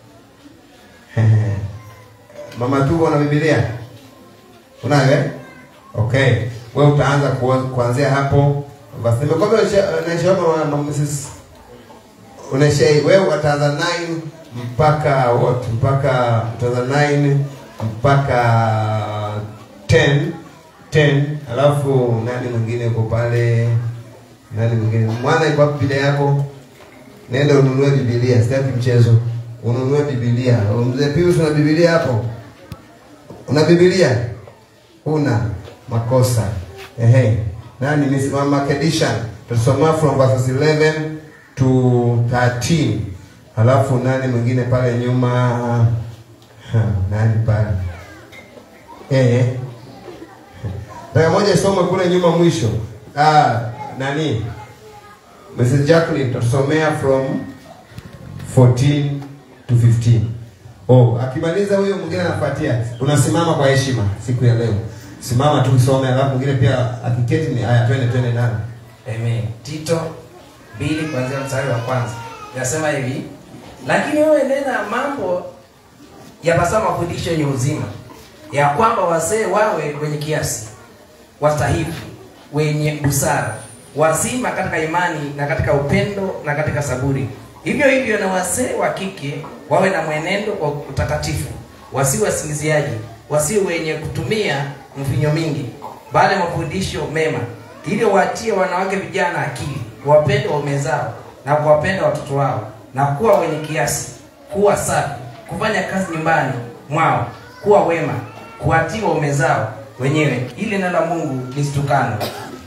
mama tuko na biblia unayo eh? okay wewe utaanza kuwa- kuanzia hapo basi nimekwambia naishaoma mama Mrs unaisha wewe utaanza 9 mpaka what mpaka utaanza 9 mpaka 10 10 alafu nani mwingine yuko pale nani mwingine mwana iko wapi biblia yako nenda ununue biblia sitaki mchezo ununue biblia mzee Pius una biblia hapo una biblia una makosa ehe nani ni mama Kedisha tutasoma from verses 11 to 13 halafu nani mwingine pale nyuma ha, nani pale eh Daya moja isome kule nyuma mwisho ah nani Mrs. Jacqueline tutasomea from 14 to 15 Oh, akimaliza huyo mwingine anafuatia. Unasimama kwa heshima siku ya leo. Simama tu usome, alafu mwingine pia akiketi ni haya, twende twende nani. Amen. Tito mbili kuanzia mstari wa kwanza inasema hivi, lakini wewe nena mambo yapasa mafundisho yenye uzima, ya kwamba wazee wawe wenye kiasi, wastahifu, wenye busara, wazima katika imani na katika upendo na katika saburi. Hivyo hivyo na wazee wa kike wawe na mwenendo kwa utakatifu, wasiwe wasingiziaji, wasiwe wenye kutumia mvinyo mingi, bali mafundisho mema, ili watie wanawake vijana akili, wapende waume zao na kuwapenda watoto wao, na kuwa wenye kiasi, kuwa safi, kufanya kazi nyumbani mwao, kuwa wema, kuwatii waume zao wenyewe, ili neno la Mungu lisitukanwe.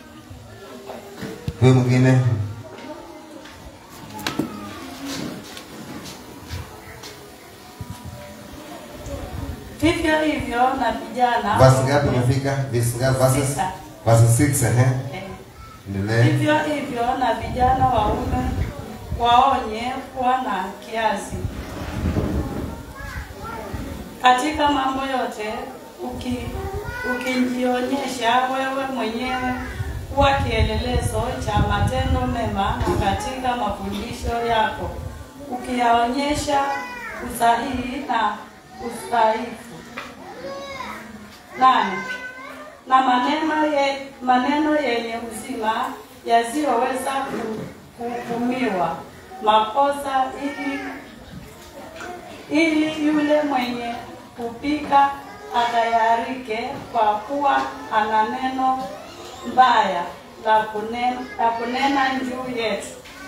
Huyu mwingine Vivyo hivyo na vijana verse ngapi umefika? Verse ngapi? Verses Sita. verse 6 eh. Eh, Endelee. Vivyo hivyo na vijana waume waonye kuwa na kiasi katika mambo yote, uki ukijionyesha wewe mwenyewe kuwa kielelezo cha matendo mema na katika mafundisho yako, ukiyaonyesha usahihi na ustahifu nane na maneno ye, maneno yenye uzima yasiyoweza ku- kuhukumiwa makosa ili ili yule mwenye kupika atayarike kwa kuwa ana neno mbaya la kunena, la kunena juu yetu.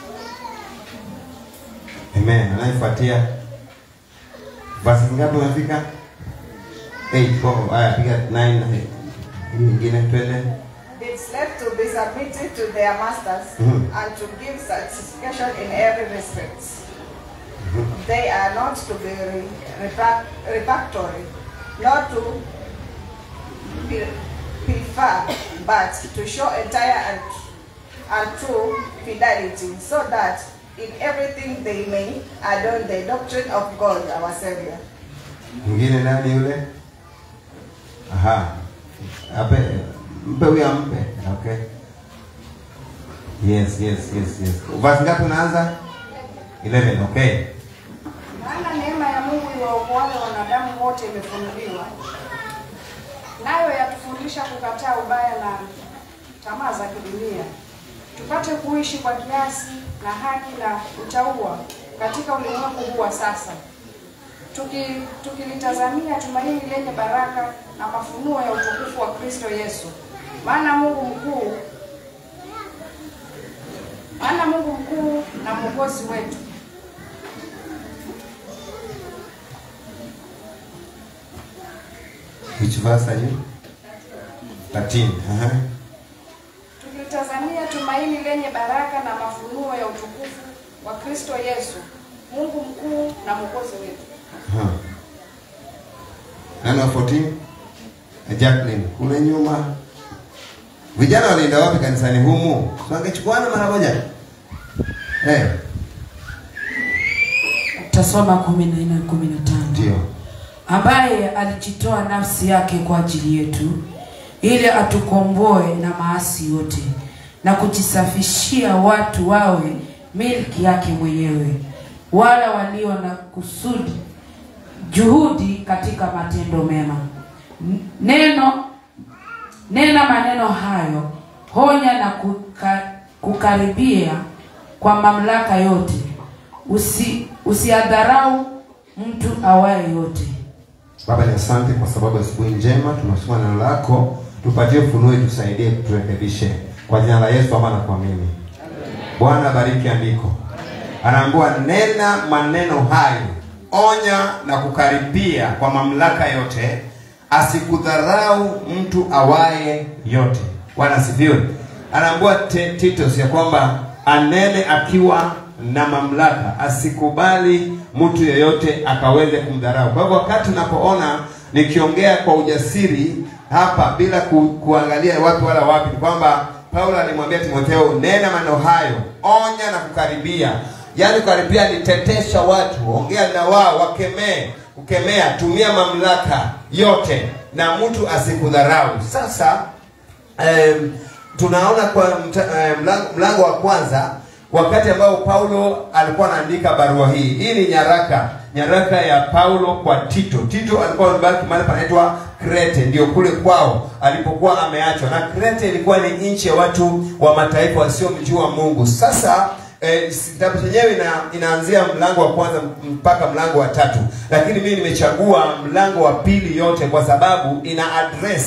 Amen. Anayefuatia verse ngapi umefika? 8. Kwa haya piga 9 hii nyingine twende. It's left to be submitted to their masters Mhm. and to give satisfaction in every respect. They are not to be re- repac- refractory, not to be prefer, but to show entire and, and true fidelity, so that in everything they may adorn the doctrine of God our Savior. Mwingine nani yule? Aha. Ape mpe huyo ampe. Okay. Yes, yes, yes, yes. Verse ngapi unaanza? 11. Okay. Maana neema ya Mungu iwaokoayo wanadamu wote imefunuliwa, nayo yatufundisha kukataa ubaya na tamaa za kidunia, tupate kuishi kwa kiasi na haki na utauwa katika ulimwengu huu wa sasa, tuki tukilitazamia tumaini lenye baraka na mafunuo ya utukufu wa Kristo Yesu. Maana Mungu mkuu maana Mungu mkuu na mwokozi wetu Which verse are you? 13. Aha. tukilitazamia tumaini lenye baraka na mafunuo ya utukufu wa Kristo Yesu, Mungu mkuu na mwokozi wetu. Aha. Nani wa 14? Jacqueline, kule nyuma. Vijana walienda wapi kanisani humu? So wangechukuana mara moja. Eh, Tasoma kumi na nne kumi na tano ndio. ambaye alijitoa nafsi yake kwa ajili yetu ili atukomboe na maasi yote na kujisafishia watu wawe milki yake mwenyewe, wala walio na kusudi juhudi katika matendo mema. N- Neno nena maneno hayo, honya na kuka, kukaribia kwa mamlaka yote, usi usiadharau mtu awaye yote. Baba ni asante kwa sababu ya asubuhi njema, tunasoma neno lako, tupatie ufunuo, tusaidie, turekebishe kwa jina la Yesu, ama na kuamini. Bwana bariki andiko, anaambiwa nena maneno hayo, onya na kukaribia kwa mamlaka yote, asikudharau mtu awaye yote. Bwana asifiwe. Anaambiwa Te- Titus ya kwamba anene akiwa na mamlaka, asikubali mtu yeyote akaweze kumdharau. Kwa hivyo wakati unapoona nikiongea kwa ujasiri hapa bila ku, kuangalia wapi wala wapi, ni kwamba Paulo alimwambia Timotheo, nena maneno hayo, onya na kukaribia. Yaani kukaribia ni tetesha watu, ongea na wao, wakemee. Kukemea, tumia mamlaka yote na mtu asikudharau. Sasa um, tunaona kwa mta, eh, mlango, mlango wa kwanza wakati ambao Paulo alikuwa anaandika barua hii. Hii ni nyaraka nyaraka ya Paulo kwa Tito. Tito alikuwa amebaki mahali panaitwa Krete, ndio kule kwao alipokuwa ameachwa, na Krete ilikuwa ni nchi ya watu wa mataifa wasiomjua Mungu. Sasa eh, kitabu chenyewe ina, inaanzia mlango wa kwanza mpaka mlango wa tatu, lakini mimi nimechagua mlango wa pili yote kwa sababu ina address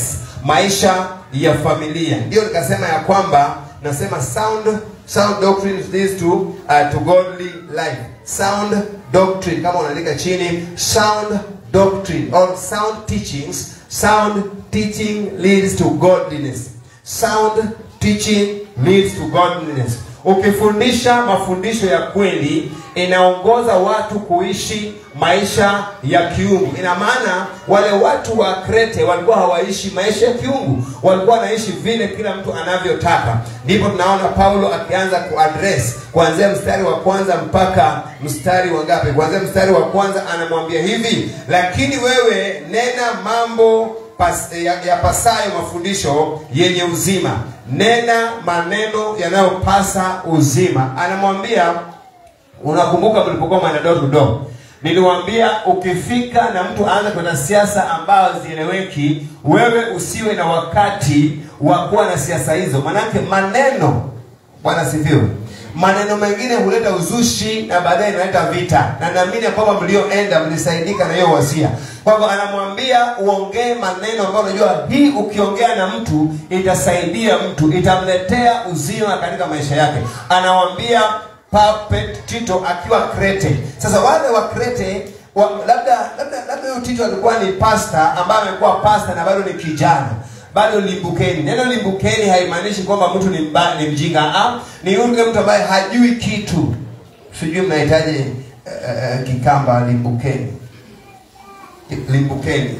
maisha ya familia ndio nikasema ya kwamba nasema sound sound doctrine leads to uh, to godly life sound doctrine kama unaandika chini sound doctrine or sound teachings sound teaching leads to godliness sound teaching leads to godliness ukifundisha mafundisho ya kweli inaongoza watu kuishi maisha ya kiungu ina maana wale watu wa krete walikuwa hawaishi maisha ya kiungu walikuwa wanaishi vile kila mtu anavyotaka ndipo tunaona paulo akianza kuaddress kuanzia mstari wa kwanza mpaka mstari wa ngapi kuanzia mstari wa kwanza anamwambia hivi lakini wewe nena mambo pas, ya, ya pasayo mafundisho yenye uzima nena maneno yanayopasa uzima anamwambia unakumbuka mlipokuwa mwana door to door niliwambia ukifika na mtu aanze kwenda siasa ambayo zieleweki wewe usiwe na wakati wa kuwa na siasa hizo manake maneno bwana sifiwe maneno mengine huleta uzushi na baadaye inaleta vita na naamini ya kwamba mlioenda mlisaidika na hiyo wasia kwa hivyo anamwambia uongee maneno ambayo unajua hii ukiongea na mtu itasaidia mtu itamletea uzima katika maisha yake anawambia Puppet Tito akiwa Krete. Sasa wale wa Krete wa, labda labda labda huyo Tito alikuwa ni pasta ambaye amekuwa pasta na bado ni kijana bado limbukeni. Neno limbukeni haimaanishi kwamba mtu ni, mba, ni mjinga. Ah, ni yule mtu ambaye hajui kitu. Sijui mnahitaji uh, uh, kikamba limbukeni, limbukeni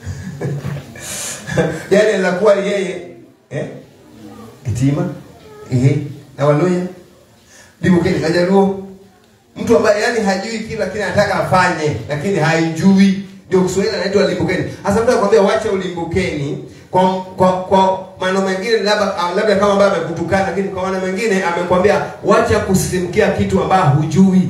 yani anaweza kuwa yeye eh? Kitima eh? na Waluya limbukeni kajaluo mtu ambaye yani hajui kila kile anataka afanye lakini haijui ndio Kiswahili anaitwa limbukeni. Hasa mtu anakuambia wacha ulimbukeni kwa kwa kwa maneno mengine labda labda kama ambaye amekutukana, lakini kwa maneno mengine amekwambia wacha kusisimkia kitu ambayo hujui.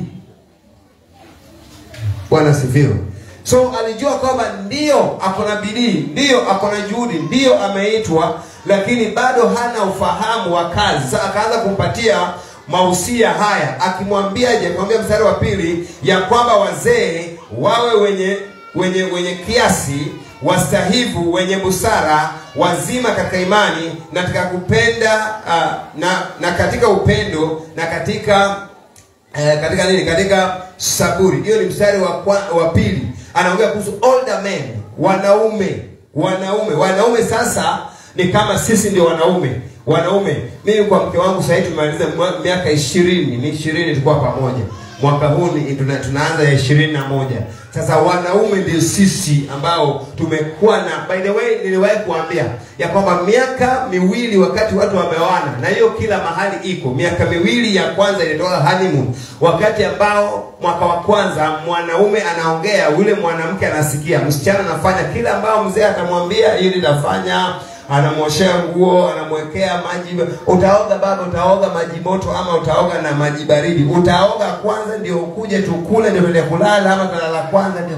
Bwana sifiwe. So alijua kwamba ndio ako na bidii, ndio ako na juhudi, ndio ameitwa, lakini bado hana ufahamu wa kazi. Sasa akaanza kumpatia mausia haya akimwambiaje? Akimwambia mstari wa pili ya kwamba wazee wawe wenye wenye wenye kiasi, wastahivu, wenye busara, wazima katika imani na katika kupenda uh, na na katika upendo na katika eh, katika nini? Katika saburi. Hiyo ni mstari wa kwa, wa pili. Anaongea kuhusu older men, wanaume, wanaume, wanaume. Sasa ni kama sisi ndio wanaume wanaume mimi kwa mke wangu sahii tumemaliza miaka ishirini ni ishirini tulikuwa pamoja mwaka huu ni tuna, tunaanza ya ishirini na moja sasa wanaume ndio sisi ambao tumekuwa na by the way niliwahi kuambia ya kwamba miaka miwili wakati watu wameoana na hiyo kila mahali iko miaka miwili ya kwanza inatoka honeymoon wakati ambao mwaka wa kwanza mwanaume anaongea yule mwanamke anasikia msichana anafanya kila ambao mzee atamwambia ili nafanya anamwoshea nguo anamwekea maji utaoga baba utaoga maji moto ama utaoga na maji baridi utaoga kwanza ndio ukuje tukule ndio tuende kulala ama tunalala kwanza ndio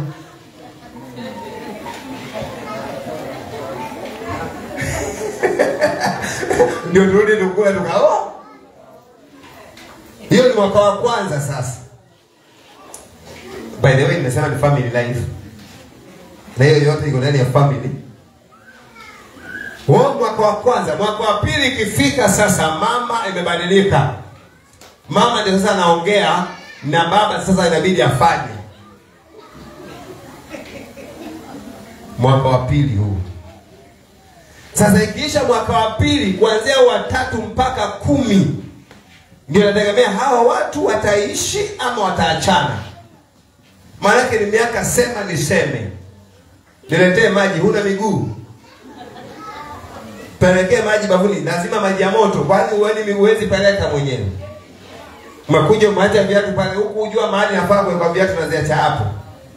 ndio turudi tukule tukaoa hiyo ni mwaka wa kwanza sasa by the way nimesema ni family life na hiyo yote iko ndani ya family huo mwaka wa kwanza mwaka wa pili ikifika sasa mama imebadilika mama ndio sasa anaongea na baba sasa inabidi afanye mwaka wa pili huu sasa ikiisha mwaka wa pili kuanzia watatu mpaka kumi ndio nategemea hawa watu wataishi ama wataachana maanake ni miaka sema niseme niletee maji huna miguu pelekee maji bafuni lazima maji ya moto kwani uweni huwezi peleka mwenyewe umekuja umeacha viatu pale huku ujua mahali nafaa kuwekwa viatu naziacha hapo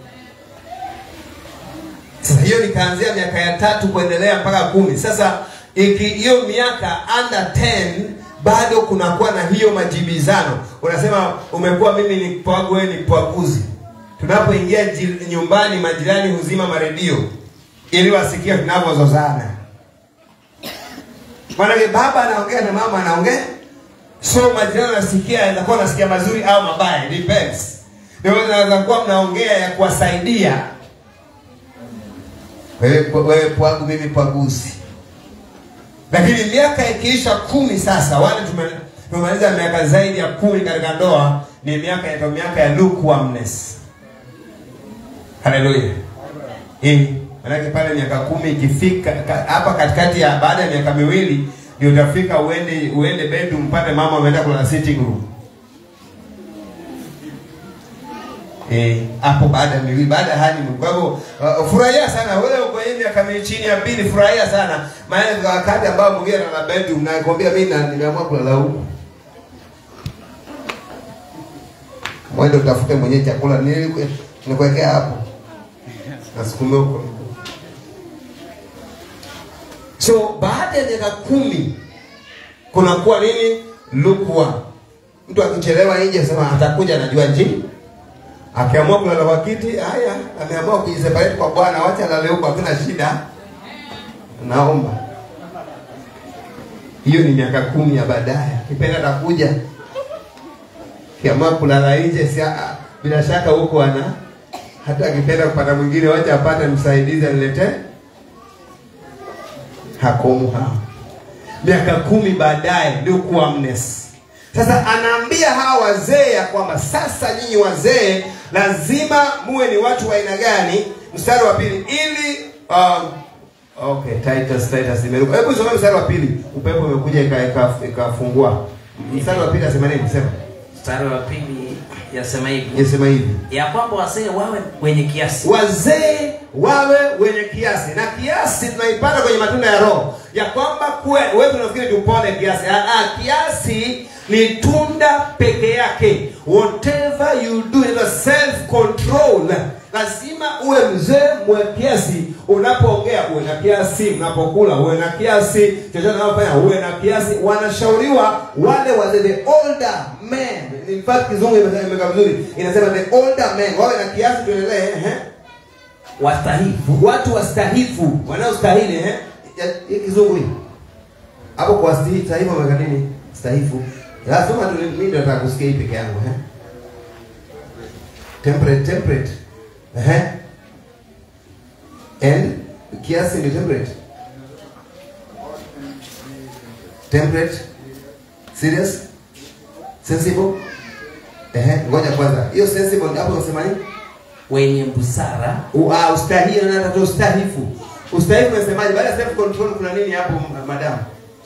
sasa hiyo nikaanzia miaka ya tatu kuendelea mpaka kumi sasa iki hiyo miaka under 10 bado kunakuwa na hiyo majibizano unasema umekuwa mimi ni pwagu wewe ni pwaguzi tunapoingia nyumbani majirani huzima maredio ili wasikie tunavyozozana maanake baba anaongea na mama anaongea so majirani anasikia anaweza kuwa anasikia mazuri au mabaya depends naweza kuwa mnaongea ya kuwasaidia wewe wewe pwagu mimi pwaguzi lakini miaka ikiisha kumi sasa wale tume- tumemaliza miaka zaidi ya kumi katika ndoa ni miaka inaitwa miaka ya lukewarmness haleluya eh manake pale miaka kumi ikifika ka- hapa katikati ya baada ya miaka miwili ndio utafika uende uende bedroom pale mama ameenda kulala sitting room Eh, hapo baada ya miwili baada ya honeymoon. Kwa hivyo uh, furahia sana wewe uko hivi miaka mi- chini ya pili, furahia sana maana kwa wakati ambao mwingine ana bedroom na nakwambia mimi na nimeamua kulala huko. Mwende utafute mwenyewe chakula nili nikuwekea hapo. Nasukumia huko. So baada ya miaka kumi kunakuwa nini? Lukewarm. Mtu akichelewa nje sema atakuja anajua njini akiamua kulala kwa kiti haya ameamua kujiseparate kwa bwana wacha alale huko hakuna shida naomba hiyo ni miaka kumi ya baadaye kipenda atakuja kiamua kulala nje si ah, bila shaka huko ana hata akipenda kupata mwingine wacha apate msaidizi aniletee hakomu hao miaka kumi baadaye lukewarmness sasa anaambia hawa wazee ya kwamba sasa nyinyi wazee lazima muwe ni watu wa aina gani mstari wa pili ili um, okay titus titus imeruka hebu soma mstari wa pili upepo umekuja ika- ika- ikafungua mstari wa pili asema nini sema mstari wa pili yasema hivi yasema hivi ya kwamba wazee wawe wenye kiasi wazee wawe wenye kiasi na kiasi tunaipata kwenye matunda ya roho ya kwamba kuwe wewe unafikiri tupone kiasi ah, ah, kiasi ni tunda peke yake whatever you do inaitwa self control lazima uwe mzee mwe kiasi unapoongea uwe na kiasi unapokula uwe na kiasi chochote unapofanya uwe na kiasi wanashauriwa wale wazee the older men in fact kizungu imesema imekaa vizuri inasema the older men wawe na kiasi tuendelee ehe wastahifu watu wastahifu wanaostahili eh? Ya- hii kizungu hii hapo kwa stahifu stahifu wameweka nini stahifu lazima tu mimi ndio nataka kusikia hii peke yangu eh temperate temperate eh and kiasi ni temperate temperate serious sensible eh ngoja kwanza hiyo sensible hapo unasema nini wenye busara U- ah, ustahili na hata ustahifu ustahifu unasemaje baada ya self control kuna nini hapo m- madam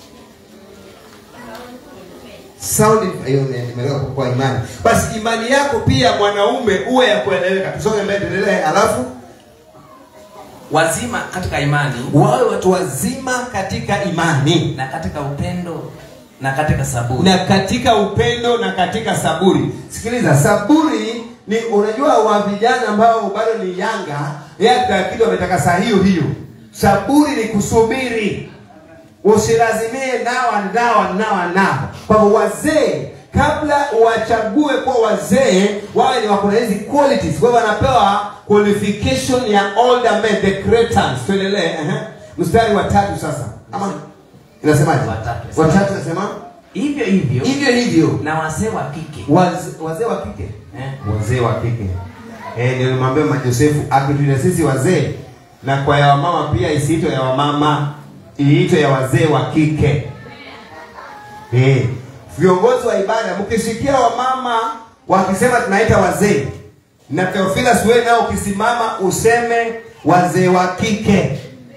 sound in- hiyo ni- nimelewa kwa- kwa imani basi imani yako pia mwanaume uwe ya kueleweka tusonge mbele tuendelee alafu wazima katika imani wawe watu wazima katika imani na katika upendo na katika saburi na katika upendo na katika saburi sikiliza saburi ni unajua wa vijana ambao bado ni yanga yaka kitu wametaka saa hiyo hiyo saburi ni kusubiri usilazimie nawa nawa nawa nawa kwa hivyo wazee kabla wachague kuwa wazee wawe ni wakuna hizi qualities kwa hivyo wanapewa qualification ya older men the cretans tuendelee ehe. mstari wa tatu sasa ama inasemaje Watatu. watatu nasema hivyo hivyo hivyo hivyo na wazee wa kike Waz- wazee wa kike eh, wazee wa kike eh, nilimwambia majosefu akituita sisi wazee na kwa ya wamama pia isiitwe ya wamama iitwe ya wazee wa kike eh, viongozi wa ibada mkisikia wamama wakisema tunaita wazee na Theophilus wewe nao ukisimama useme wazee wa kike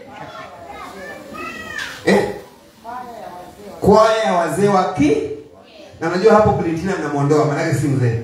eh? kwaya ya wazee wa ki na unajua hapo Valentina mnamwondoa maanake si mzee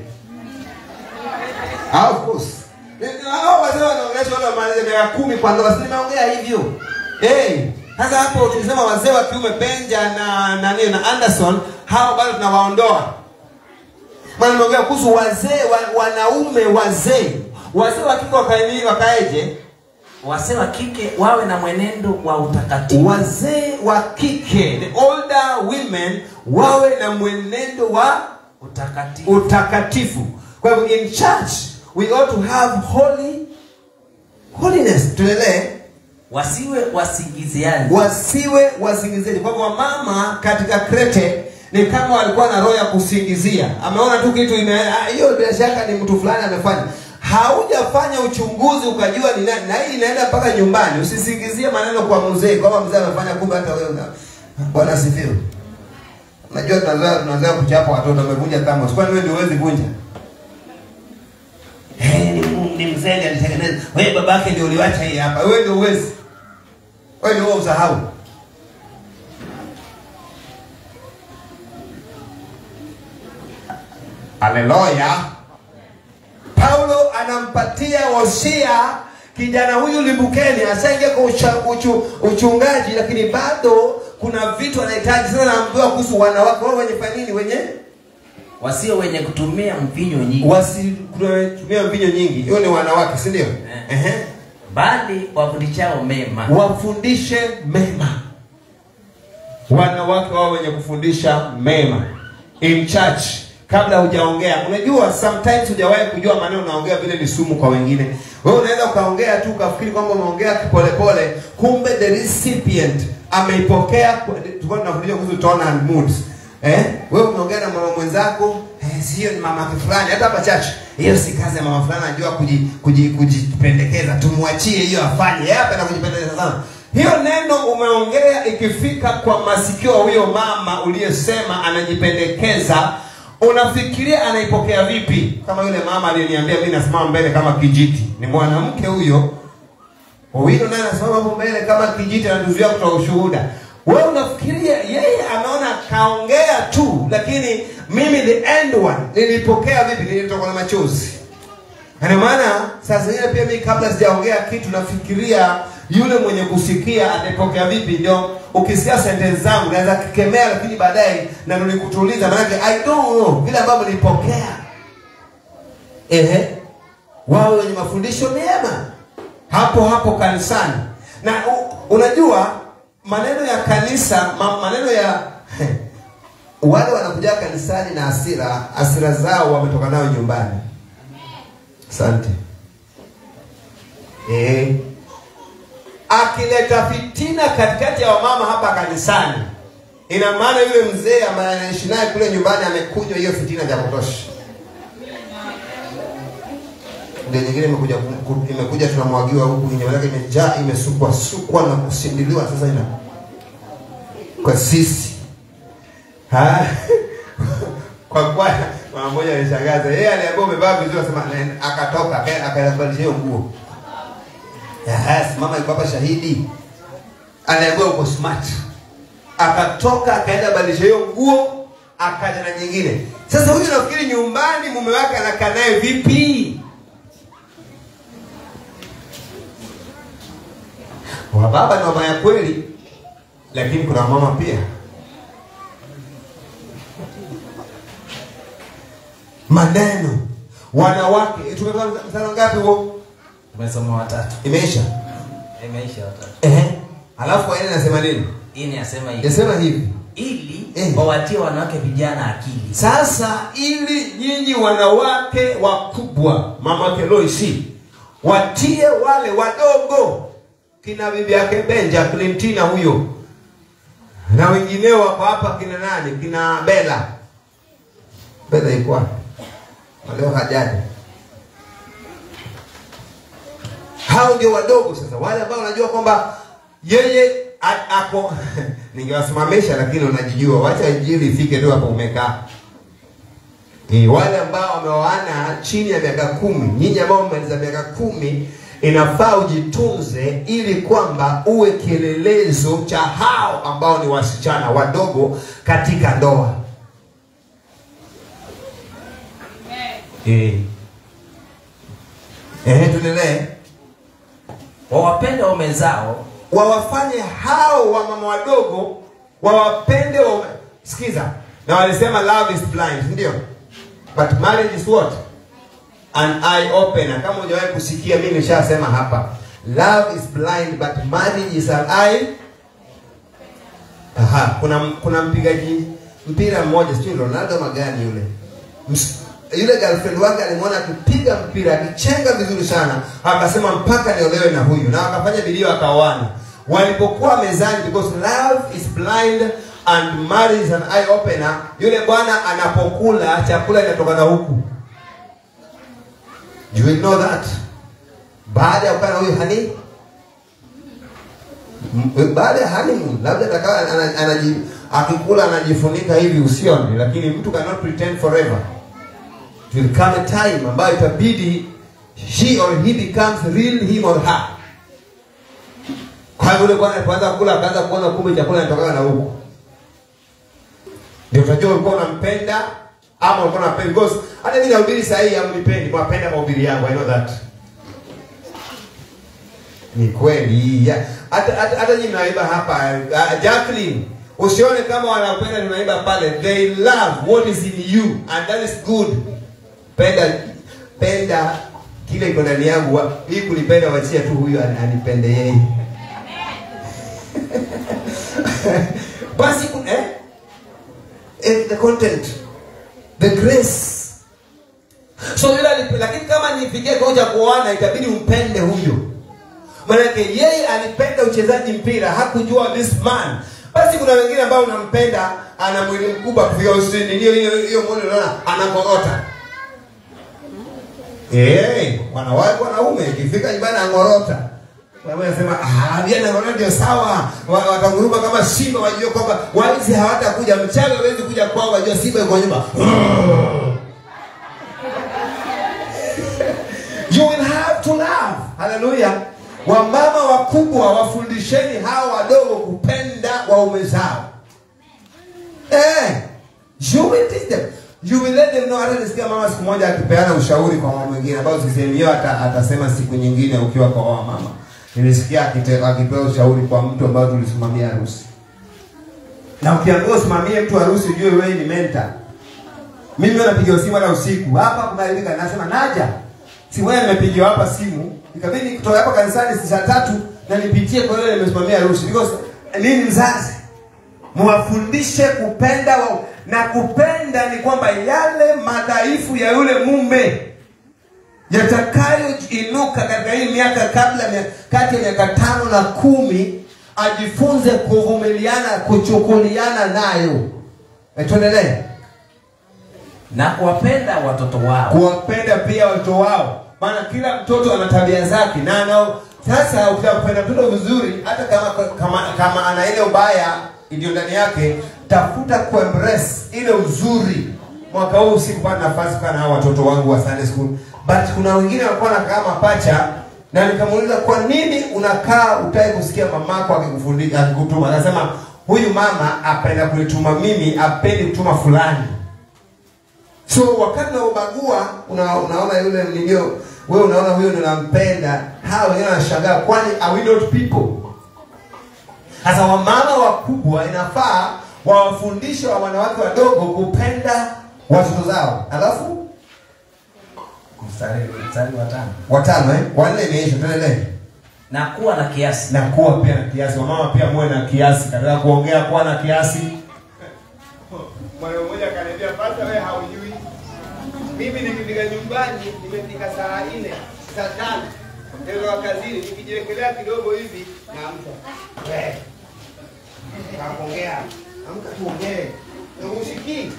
Ah, of course hao wazee wanaongelesha wale wamaliza miaka kumi kwa ndoa si nimeongea hivyo eh sasa hapo tulisema wazee wa kiume Benja na na nini na Anderson hao bado tunawaondoa maana nimeongea kuhusu wazee wa, wanaume wazee wazee wa kike wakaeni wakaeje wazee wa kike wawe na mwenendo wa utakatifu wazee wa kike the older women wawe na mwenendo wa utakatifu utakatifu kwa hivyo in church we ought to have holy holiness tuendelee wasiwe wasingiziaji wasiwe wasingiziaji kwa hivyo wamama katika krete ni kama walikuwa na roho ya kusingizia ameona tu kitu ime ah, hiyo bila shaka ni mtu fulani amefanya haujafanya uchunguzi ukajua ni nani na hii inaenda mpaka nyumbani usisingizie maneno kwa mzee kwamba mzee amefanya kumbe hata wewe una Bwana asifiwe. Unajua tunazoea tunazoea kuchapa watoto wamevunja thermos. Kwani wewe ndio huwezi vunja? Eh, ni, mu- ni mzee ndiye alitengeneza. Wewe babake ndio uliwacha hii hapa. Wewe ndio uwezi. Wewe ndio wewe usahau. Haleluya. Paulo anampatia wosia kijana huyu limbukeni, asaingia kwa ucha, uchu, uchungaji, lakini bado kuna vitu anahitaji. Sasa naambiwa kuhusu wanawake wao wenye fanya nini, wenye wasio wenye kutumia mvinyo nyingi wasitumia mvinyo nyingi. Hiyo ni wanawake, si ndio? Ehe. bali wafundishao mema Wafundishe mema. Wanawake wao wenye kufundisha mema in church kabla hujaongea. Unajua sometimes hujawahi kujua maneno unaongea vile ni sumu kwa wengine. Wewe unaweza ukaongea tu ukafikiri kwamba umeongea polepole, kumbe the recipient ameipokea. kwa- Tulikuwa tunafundisha kuhusu tone and moods. Eh? Wewe umeongea na mama mwenzako, eh, sio ni mama fulani hata hapa church. Hiyo si kazi ya mama fulani anajua kuji, kuji, kujipendekeza. Tumwachie hiyo afanye. Yeye hapa kujipendekeza sana. Hiyo neno umeongea ikifika kwa masikio ya huyo mama uliyesema anajipendekeza, unafikiria anaipokea vipi? Kama yule mama aliyeniambia mimi nasimama mbele kama kijiti, ni mwanamke huyo. Owino naye anasimama hapo mbele kama kijiti, anatuzuia kutoa ushuhuda. Wewe unafikiria yeye anaona kaongea tu, lakini mimi the end one nilipokea vipi? Nilitokwa na machozi. Na Ndio maana saa zingine pia mimi kabla sijaongea kitu nafikiria yule mwenye kusikia atapokea vipi. Ndio ukisikia sentence zangu naweza kikemea, lakini baadaye narudi kutuliza, maanake I don't know vile ambavyo nilipokea. Ehe, wawe wenye mafundisho mema hapo hapo kanisani. Na u, unajua maneno ya kanisa ma, maneno ya wale wanakuja kanisani na hasira, hasira zao wametoka nayo nyumbani. Asante. Eh. Akileta fitina katikati ya wamama hapa kanisani, ina maana yule mzee ambaye anaishi naye kule nyumbani amekunywa hiyo fitina vya kutosha. Ndio nyingine imekuja ku- imekuja tunamwagiwa huku, nyama yake imejaa, imesukwa sukwa na kusindiliwa, sasa ina kwa sisi ha? kwa kwa mama mmoja alishangaza yeye aliambiwa umevaa vizuri akasema "Na- akatoka aka- akaenda kubadilisha hiyo nguo yes mama yuko hapa shahidi aliambiwa uko smart akatoka akaenda badilisha hiyo nguo akaja na nyingine sasa huyu nafikiri nyumbani mume wake anakaa naye vipi wa baba ni mama ya kweli lakini kuna mama pia maneno wanawake tumetoa mfano ngapi huo tumesoma watatu imeisha imeisha watatu ehe alafu aina nasema nini hii ni asema hivi Yasema hivi ili Eh. wawatie wanawake vijana akili sasa ili nyinyi wanawake wakubwa mama keloisi watie wale wadogo kina bibi yake benja clintina huyo na wengineo wako hapa kina nani kina bela bela iko wapi Na leo hajaja hao ndio wadogo sasa wale ambao unajua kwamba yeye a- ako ningewasimamisha lakini unajijua wacha injili ifike ndio hapo umekaa e, wale ambao wameoana chini ya miaka kumi nyinyi ambao mmaliza miaka kumi inafaa ujitunze ili kwamba uwe kielelezo cha hao ambao ni wasichana wadogo katika ndoa e. Ehe, tuendelee wawapende waume zao wawafanye hao wamama wadogo wawapende wa... sikiza na walisema love is blind ndio but marriage is what an eye opener kama hujawahi kusikia mimi nishasema hapa love is blind but marriage is an eye Aha, kuna kuna mpigaji mpira mmoja sijui Ronaldo magani yule Ms- yule girlfriend wake alimwona akipiga mpira akichenga vizuri sana akasema mpaka niolewe na huyu na wakafanya bidii wakaoana walipokuwa mezani because love is blind and marriage is an eye opener yule bwana anapokula chakula inatoka na huku Do you know that baada ya kukaa na huyu hani M- baada ya honeymoon labda atakawa ana- anaji akikula anajifunika hivi usione lakini mtu cannot pretend forever It will come a time ambayo itabidi she or he becomes real him or her kwa hivyo yule bwana alipoanza kula akaanza kuona kumbe chakula inatokana na huko ndio utajua ulikuwa unampenda ama ulikuwa unampenda because hata mimi nahubiri saa hii amnipendi mwapenda mahubiri yangu i know that ni kweli ya- hata hata hata nyinyi mnaimba hapa uh, Jacqueline usione kama wanapenda tunaimba pale they love what is in you and that is good penda penda kile iko ndani yangu wa- hii kunipenda wachia tu huyu an- anipende yeye basi ku- eh? eh, the content the grace so yule alipe- lakini kama nifikie kiwango cha kuoana itabidi umpende huyo maanake yeye alipenda uchezaji mpira hakujua this man basi kuna wengine ambao unampenda ana mwili mkubwa kufika usini hiyo hiyo hiyo mwili unaona anangorota Eh, wanawake wanaume ikifika nyumbani angorota Wewe unasema ah, vile angorota ndio sawa. Wa- Watanguruma kama simba wajue kwamba waizi hawatakuja mchaga hawezi kuja kwao wajua simba yuko nyumba. You will have to love. Hallelujah. Wamama wakubwa wafundisheni hawa wadogo kupenda waume zao. Eh, you will teach them. You will let them know. Hata nisikia mama siku moja akipeana ushauri kwa mama mwingine ambao sisemi hiyo ata, atasema siku nyingine ukiwa kwa wao mama. Nilisikia akite- akipewa ushauri kwa mtu ambao tulisimamia harusi. Na ukiambiwa usimamie mtu harusi ujue wewe ni mentor. Mimi huwa napigiwa simu hata usiku. Hapa kunaharibika nasema naja. Si wewe nimepigiwa hapa simu. Ikabidi kutoka hapa kanisani saa tatu na nipitie kwa yule nimesimamia harusi. Because nini mzazi? Mwafundishe kupenda wao. Na kupenda ni kwamba yale madhaifu ya yule mume yatakayoinuka katika hii miaka kabla mia- kati ya miaka tano na kumi ajifunze kuvumiliana kuchukuliana nayo Eh, tuendelee na kuwapenda watoto wao kuwapenda pia watoto wao maana kila mtoto ana tabia zake na ana sasa ukitaka kupenda mtoto vizuri hata kama kama, kama ana ile ubaya iliyo ndani yake tafuta kuembrace ile uzuri mwaka huu sikupata nafasi kukaa na hao watoto wangu wa Sunday school but kuna wengine walikuwa wanakaa mapacha na nikamuuliza kwa nini unakaa utaki kusikia mamako akikufundisha akikutuma anasema huyu mama apenda kunituma mimi apendi kutuma fulani so wakati naubagua una, unaona yule nilio wewe unaona huyo ndio nampenda hawa wengine wanashangaa kwani are we not people sasa wamama wakubwa inafaa wawafundishe wa wanawake wadogo kupenda watoto zao alafu mstari mstari wa tano watano eh? wanne imeisha tuendelee na kuwa na kiasi na kuwa pia na kiasi wamama pia muwe na kiasi katika kuongea kuwa na kiasi mwana mmoja akaniambia pasta wewe haujui mimi nikifika nyumbani nimefika saa nne saa tano ndio kazini nikijiwekelea kidogo hivi naamka wewe kaongea amka tuongee na usikii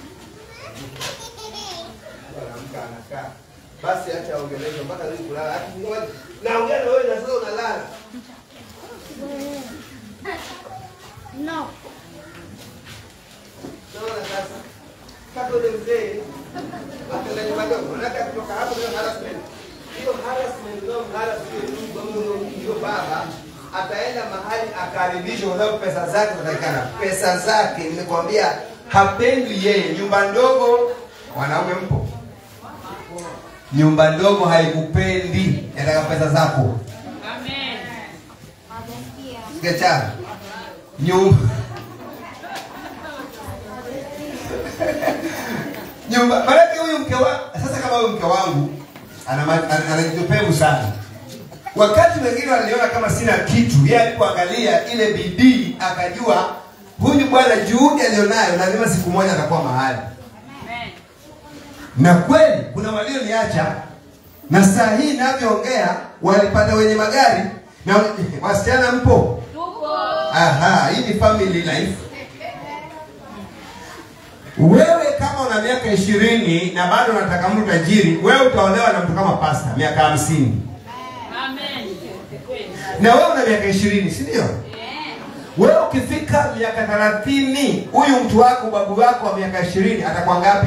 anaamka anakaa basi acha aongeleshe mpaka leo kulala hata ngoja naongea na wewe na sasa unalala No. Naona sasa kama ule mzee watendaji wadogo wanataka kutoka hapo ndio harassment. Hiyo harassment ndio harassment ndio baba ataenda mahali akaribishwa kwa sababu pesa zake zinatakikana. Pesa zake nimekwambia hapendi yeye. Nyumba ndogo wanaume mpo. Nyumba ndogo haikupendi, nataka pesa zako. Sikia chana. Nyumba nyumba maanake huyu mke wa sasa kama huyu mke wangu ana ma- ana- anajipevu sana wakati wengine waliona kama sina kitu yeye alipoangalia ile bidii akajua huyu bwana juhudi alionayo lazima siku moja atakuwa mahali na kweli kuna walioniacha na saa hii inavyoongea walipata wenye magari na wasichana mpo aha hii ni family life wewe kama una miaka ishirini na bado unataka mtu tajiri wewe utaolewa na mtu kama pasta miaka hamsini na wewe una miaka ishirini si ndio wewe ukifika miaka thelathini huyu mtu wako babu wako wa miaka ishirini atakuwa ngapi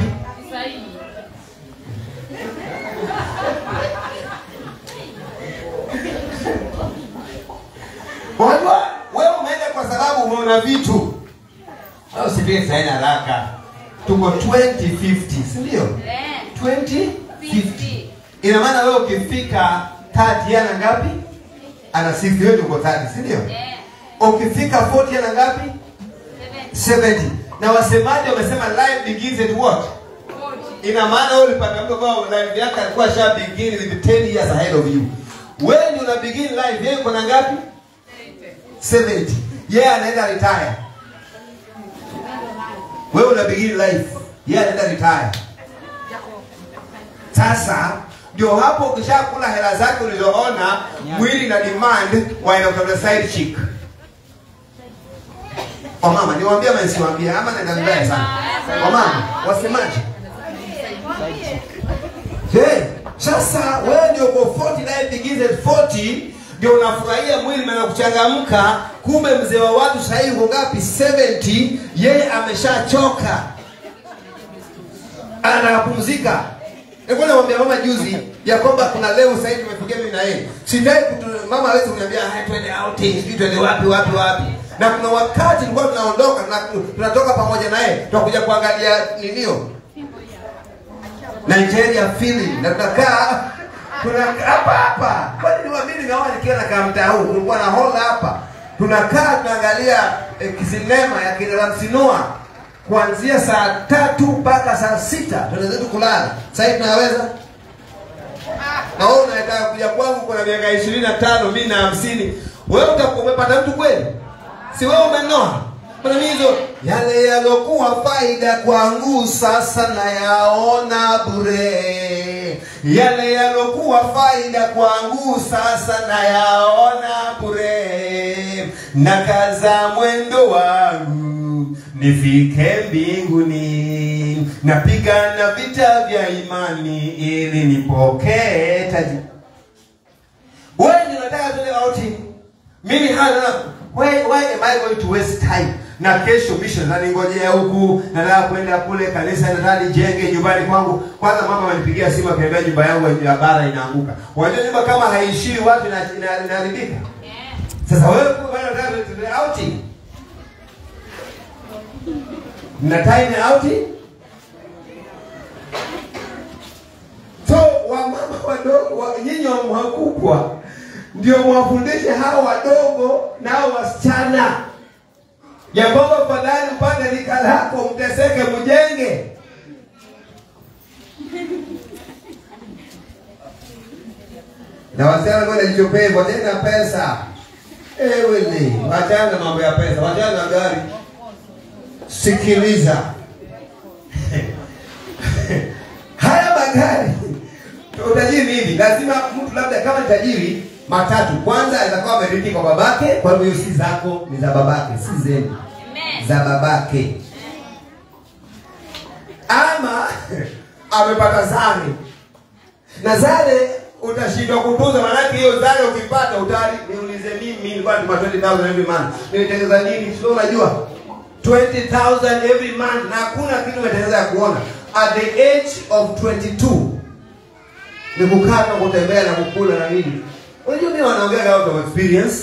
unajua wewe umeenda kwa sababu umeona vitu au sivile saini haraka tuko 2050 si ndio 2050 ina maana wewe ukifika 30 ana ngapi ana 60 wewe uko 30 si ndio ukifika 40 ana ngapi 70 na wasemaji wamesema life begins at what ina maana wewe ulipata mtu kwa life yake alikuwa sha begin with 10 years ahead of you wewe ndio una begin life yeye kuna ngapi 70 yeye anaenda retire wewe una begin life yeye anaenda retire sasa ndio hapo ukishakula hela zake ulizoona mwili na demand waenda kutafuta side chick wamama niwaambia ama nisiwaambie ama naenda vibaya sana wamama wasemaje hey, sasa wewe ndio uko 40 life begins at 40 ndio unafurahia mwili na kuchangamka kumbe mzee wa watu sahii uko ngapi 70 yeye ameshachoka anapumzika nilikuwa namwambia mama juzi ya kwamba kuna leo sasa hivi tumefikia mimi na yeye sitaki kutu- mama hawezi kuniambia haya twende outing sijui twende wapi wapi wapi na kuna wakati tulikuwa tunaondoka tuna- tunatoka pamoja naye tunakuja kuangalia ninio Nigeria film na tunakaa tunakaa hapa hapa kwani ni mimi nimeona nikiwa nakaa mtaa huu kulikuwa na hall hapa tunakaa tunaangalia eh, kisinema ya kina Ramsinua kuanzia saa tatu mpaka saa sita tunaweza tu kulala sasa hivi tunaweza na wewe unataka kuja kwangu kuna miaka ishirini na tano mi na hamsini wewe utakuwa umepata mtu kweli si wewe umenoa Mbona hizo yale yalokuwa faida kwangu sasa nayaona bure yale yalokuwa faida kwangu sasa nayaona bure nakaza mwendo wangu nifike mbinguni napigana vita vya imani ili nipokee taji wewe ndio unataka tuende outing mimi hana why, why am I going to waste time na kesho mission naningojea huku nataka kwenda kule kanisa nataka nijenge nyumbani kwangu kwanza mama amenipigia simu akaniambia nyumba yangu ya bara inaanguka unajua nyumba kama haishii watu ina- ina- inaharibika sasa wewe kwa bado unataka tuende outing na time ya outing so wamama wadogo wa- nyinyi wa wakubwa ndio mwafundishe hao wadogo na hao wasichana ya kwamba fadhali mpande rika lako mteseke mjenge na wasichana kwenda jichopevu watenda pesa ewele wachana na mambo ya pesa wachana na gari sikiliza haya magari utajiri nini lazima mtu labda kama ni tajiri matatu kwanza atakuwa amerithi kwa babake kwa hivyo hiyo si zako ni za babake si zenu za babake ama amepata zare na zare utashindwa kutunza maanake hiyo zare ukipata utari niulize mimi nilikuwa natuma 20000 every month nilitengeza nini sio unajua 20000 every month na hakuna kitu umetengeneza ya kuona at the age of 22 ni kukaa na kutembea na kukula na nini unajua mimi wanaongea out of experience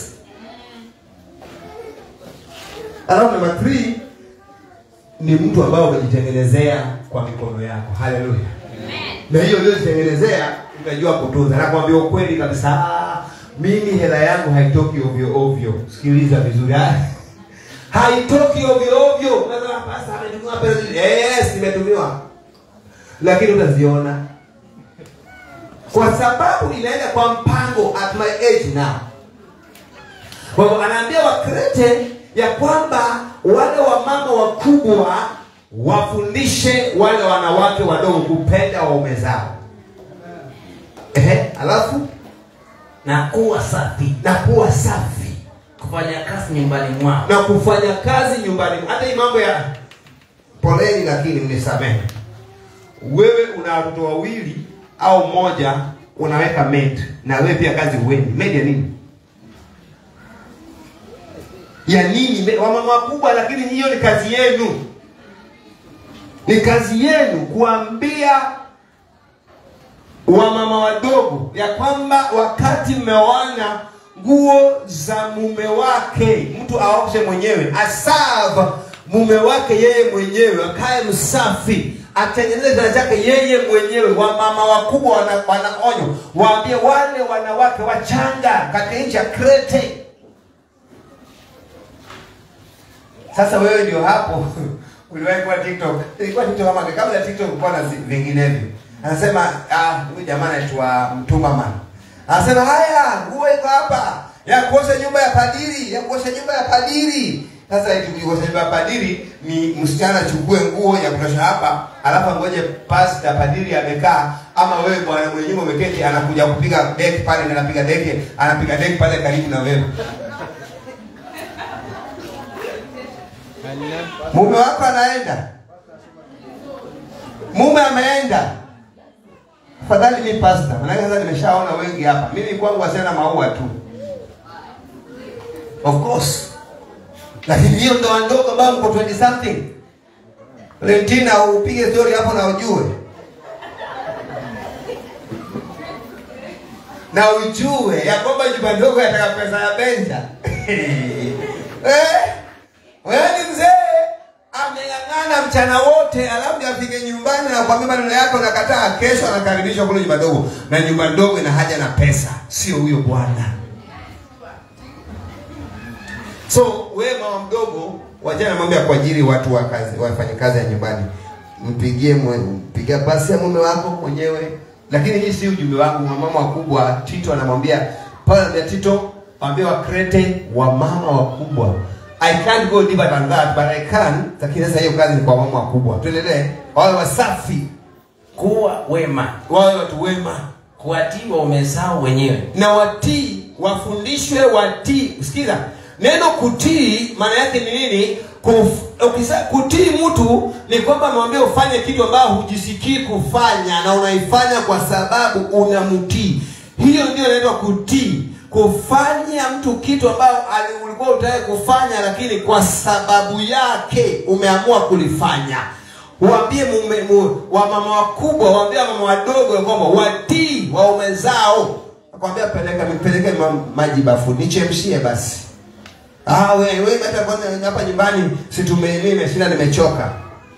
alafu namba 3 ni mtu ambao umejitengenezea kwa mikono yako haleluya na hiyo uliyojitengenezea unajua kutunza nakwambia ukweli kabisa ah, mimi hela yangu haitoki ovyo ovyo sikiliza vizuri ah. haitoki ovyo ovyo Unasema, "Pastor, ametumiwa pesa." yes nimetumiwa lakini utaziona kwa sababu inaenda kwa mpango at my age now kwa hivyo anaambia wakrete ya kwamba wale wamama wakubwa wafundishe wale wanawake wadogo kupenda waume zao ehe alafu na kuwa safi na kuwa safi kufanya kazi nyumbani mwao na kufanya kazi nyumbani hata hii mambo ya poleni lakini mnisamehe wewe una watoto wawili au moja unaweka maid na wewe pia kazi huendi maid ya nini ya nini mbe- wamama wakubwa lakini hiyo ni kazi yenu ni kazi yenu kuambia wamama wadogo ya kwamba wakati mmeoana nguo za mume wake mtu aoshe mwenyewe asava mume wake yeye mwenyewe akae msafi atengeneze kitanda chake yeye mwenyewe wamama wakubwa wana- wanaonywa waambie wale wanawake wachanga katika nchi ya krete sasa wewe ndio hapo uliwahi kuwa tiktok ilikuwa tiktok kama kabla ya tiktok kulikuwa na zi- vinginevyo anasema ah huyu jamaa anaitwa mtumaman anasema haya nguo iko hapa ya kuosha nyumba ya padiri ya kuosha nyumba ya padiri sasa eti kuosha nyumba ya padiri ni msichana achukue nguo ya kutosha hapa alafu ngoje pasta padiri amekaa ama wewe bwana mwenye nyumba umeketi anakuja kupiga deki pale na anapiga deki anapiga deki pale karibu na wewe mume wako anaenda mume ameenda afadhali mi pasta manake sasa nimeshaona wengi hapa mimi kwangu wasiana maua tu of course lakini hiyo ndoa ndogo ambayo mko 20 something lentina upige story hapo na ujue na ujue ya kwamba nyumba ndogo yataka pesa ya benja eh? wewe ni mzee ameng'ang'ana mchana wote alafu ndio afike nyumbani na kwambia maneno yako nakataa kesho anakaribishwa kule nyumba ndogo na nyumba ndogo ina haja na pesa sio huyo bwana so wewe mama mdogo wajana mambo ya kuajiri watu wa kazi wafanye kazi ya nyumbani mpigie mwe- mpigia basi ya mume wako mwenyewe lakini hii si ujumbe wangu wamama wakubwa tito anamwambia paulo anamwambia tito waambie wakrete wamama wakubwa i can't go deeper than that but i can lakini sasa hiyo kazi ni kwa wamama wakubwa tuendelee wawe wasafi kuwa wema wawe watu wema kuwatii waume zao wenyewe na watii wafundishwe watii sikiza neno kutii maana yake ni nini Kuf, ukisa, kutii mtu ni kwamba amewambia ufanye kitu ambayo hujisikii kufanya na unaifanya kwa sababu unamtii hiyo ndio inaitwa kutii kufanya mtu kitu ambayo ali- ulikuwa utaki kufanya lakini kwa sababu yake umeamua kulifanya waambie mume mu, wamama wakubwa waambie wamama wadogo ya kwamba watii waume zao akwambia peleka peleke ma, maji bafu nichemshie basi ah we we hata kwanza hapa nyumbani si tume mimi nimeshinda nimechoka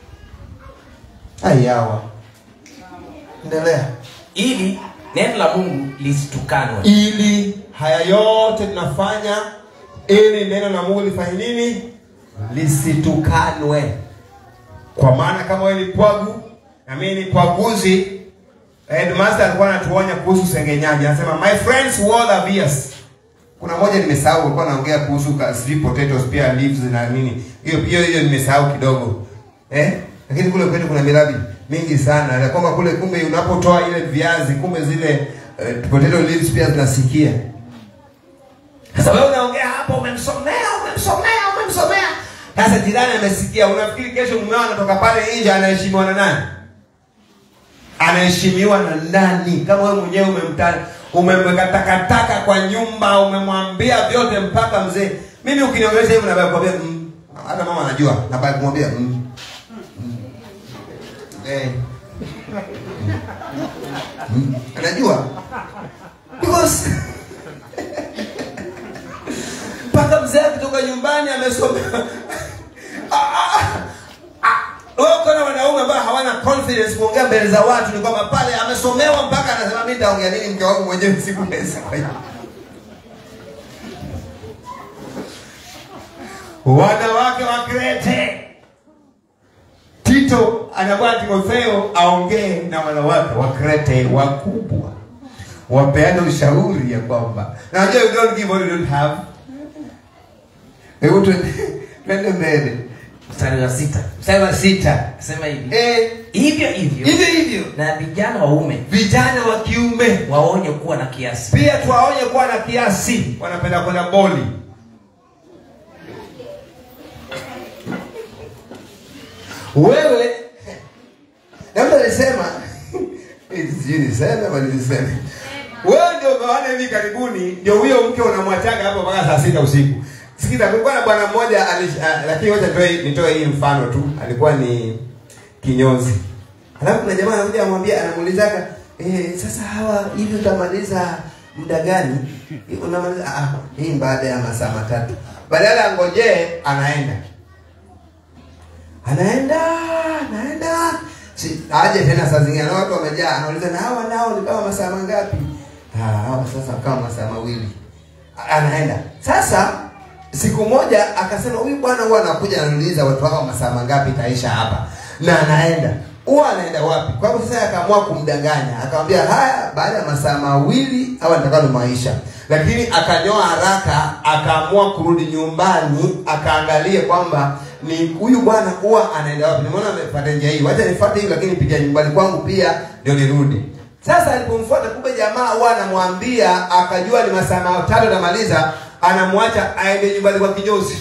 ayawa endelea ili neno la mungu lisitukanwe ili haya yote tunafanya ili neno la mungu lifanye nini lisitukanwe kwa maana kama wewe ni pwagu na mimi ni pwaguzi headmaster alikuwa anatuonya kuhusu sengenyaji anasema my friends wall are fierce kuna moja nimesahau alikuwa anaongea kuhusu ka- sijui potatoes pia leaves na nini hiyo hiyo hiyo nimesahau kidogo eh lakini kule kwetu kuna miradi mingi sana na kwamba kule kumbe unapotoa ile viazi kumbe zile uh, potato leaves pia zinasikia sasa wewe unaongea hapo umemsomea umemsomea umemsomea sasa jirani amesikia unafikiri kesho mumeo anatoka pale nje anaheshimiwa na nani anaheshimiwa na nani kama wewe mwenyewe umemta umemweka takataka kwa nyumba umemwambia vyote mpaka mzee mimi ukiniongelesha hivyo nabaki kumwambia mm. hata mama anajua nabaki kumwambia mm. Mm. Eh. Mm. anajua because mpaka mzee akitoka nyumbani amesoma Ah, ah, ah. wewe uko na wanaume ambao hawana confidence kuongea mbele za watu ni kwamba pale amesomewa mpaka anasema mimi nitaongea nini mke wangu mwenyewe siku siku wanawake wa Krete Tito anakuwa Timotheo aongee na wanawake wa Krete wakubwa wapeane ushauri ya kwamba na unajua you don't give what you don't have hebu tuende- twende mbele mstari wa sita mstari wa sita sema hivi eh, hivyo hivyo hivyo hivyo na vijana waume vijana wa kiume waonye kuwa na kiasi pia tuwaonye kuwa na kiasi wanapenda kwenda boli wewe labda nisema eh, sijui niseme ama niseme wewe ndio umeona hivi karibuni ndio huyo mke unamwachaga hapo mpaka saa sita usiku sikiza kulikuwa na bwana mmoja ali- ah, lakini wacha nitoe nitoe hii mfano tu alikuwa ni kinyozi alafu kuna jamaa anakuja anamwambia anamuulizaga eh, sasa hawa hivi utamaliza muda gani unamaliza ah, hii baada ya masaa matatu badala angojee anaenda anaenda anaenda si, aje tena saa zingine na watu wamejaa anauliza na hawa nao ni kama masaa mangapi ah, hawa sasa kama masaa mawili anaenda sasa siku moja akasema huyu bwana huwa anakuja ananiuliza watu wako masaa mangapi itaisha hapa na anaenda huwa anaenda wapi kwa hivyo sasa akaamua kumdanganya akamwambia haya baada ya masaa mawili au nitakalo maisha lakini akanyoa haraka akaamua kurudi nyumbani akaangalie kwamba ni huyu bwana huwa anaenda wapi nimeona amefuata njia hii wacha nifuate hii lakini pitia nyumbani kwangu pia ndio nirudi sasa alipomfuata kumbe jamaa huwa anamwambia akajua ni masaa matatu atamaliza anamwacha aende nyumbani kwa kinyozi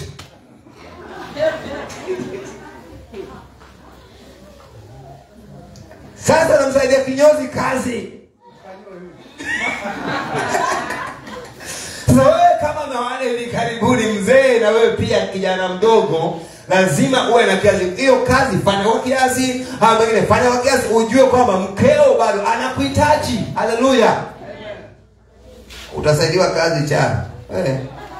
sasa anamsaidia kinyozi kazi sasa wewe kama mawana hivi karibuni mzee na wewe pia kijana mdogo lazima uwe na kiasi hiyo kazi fanya kwa kiasi au wengine fanya kwa kiasi ujue kwamba mkeo bado anakuhitaji haleluya utasaidiwa kazi cha eh.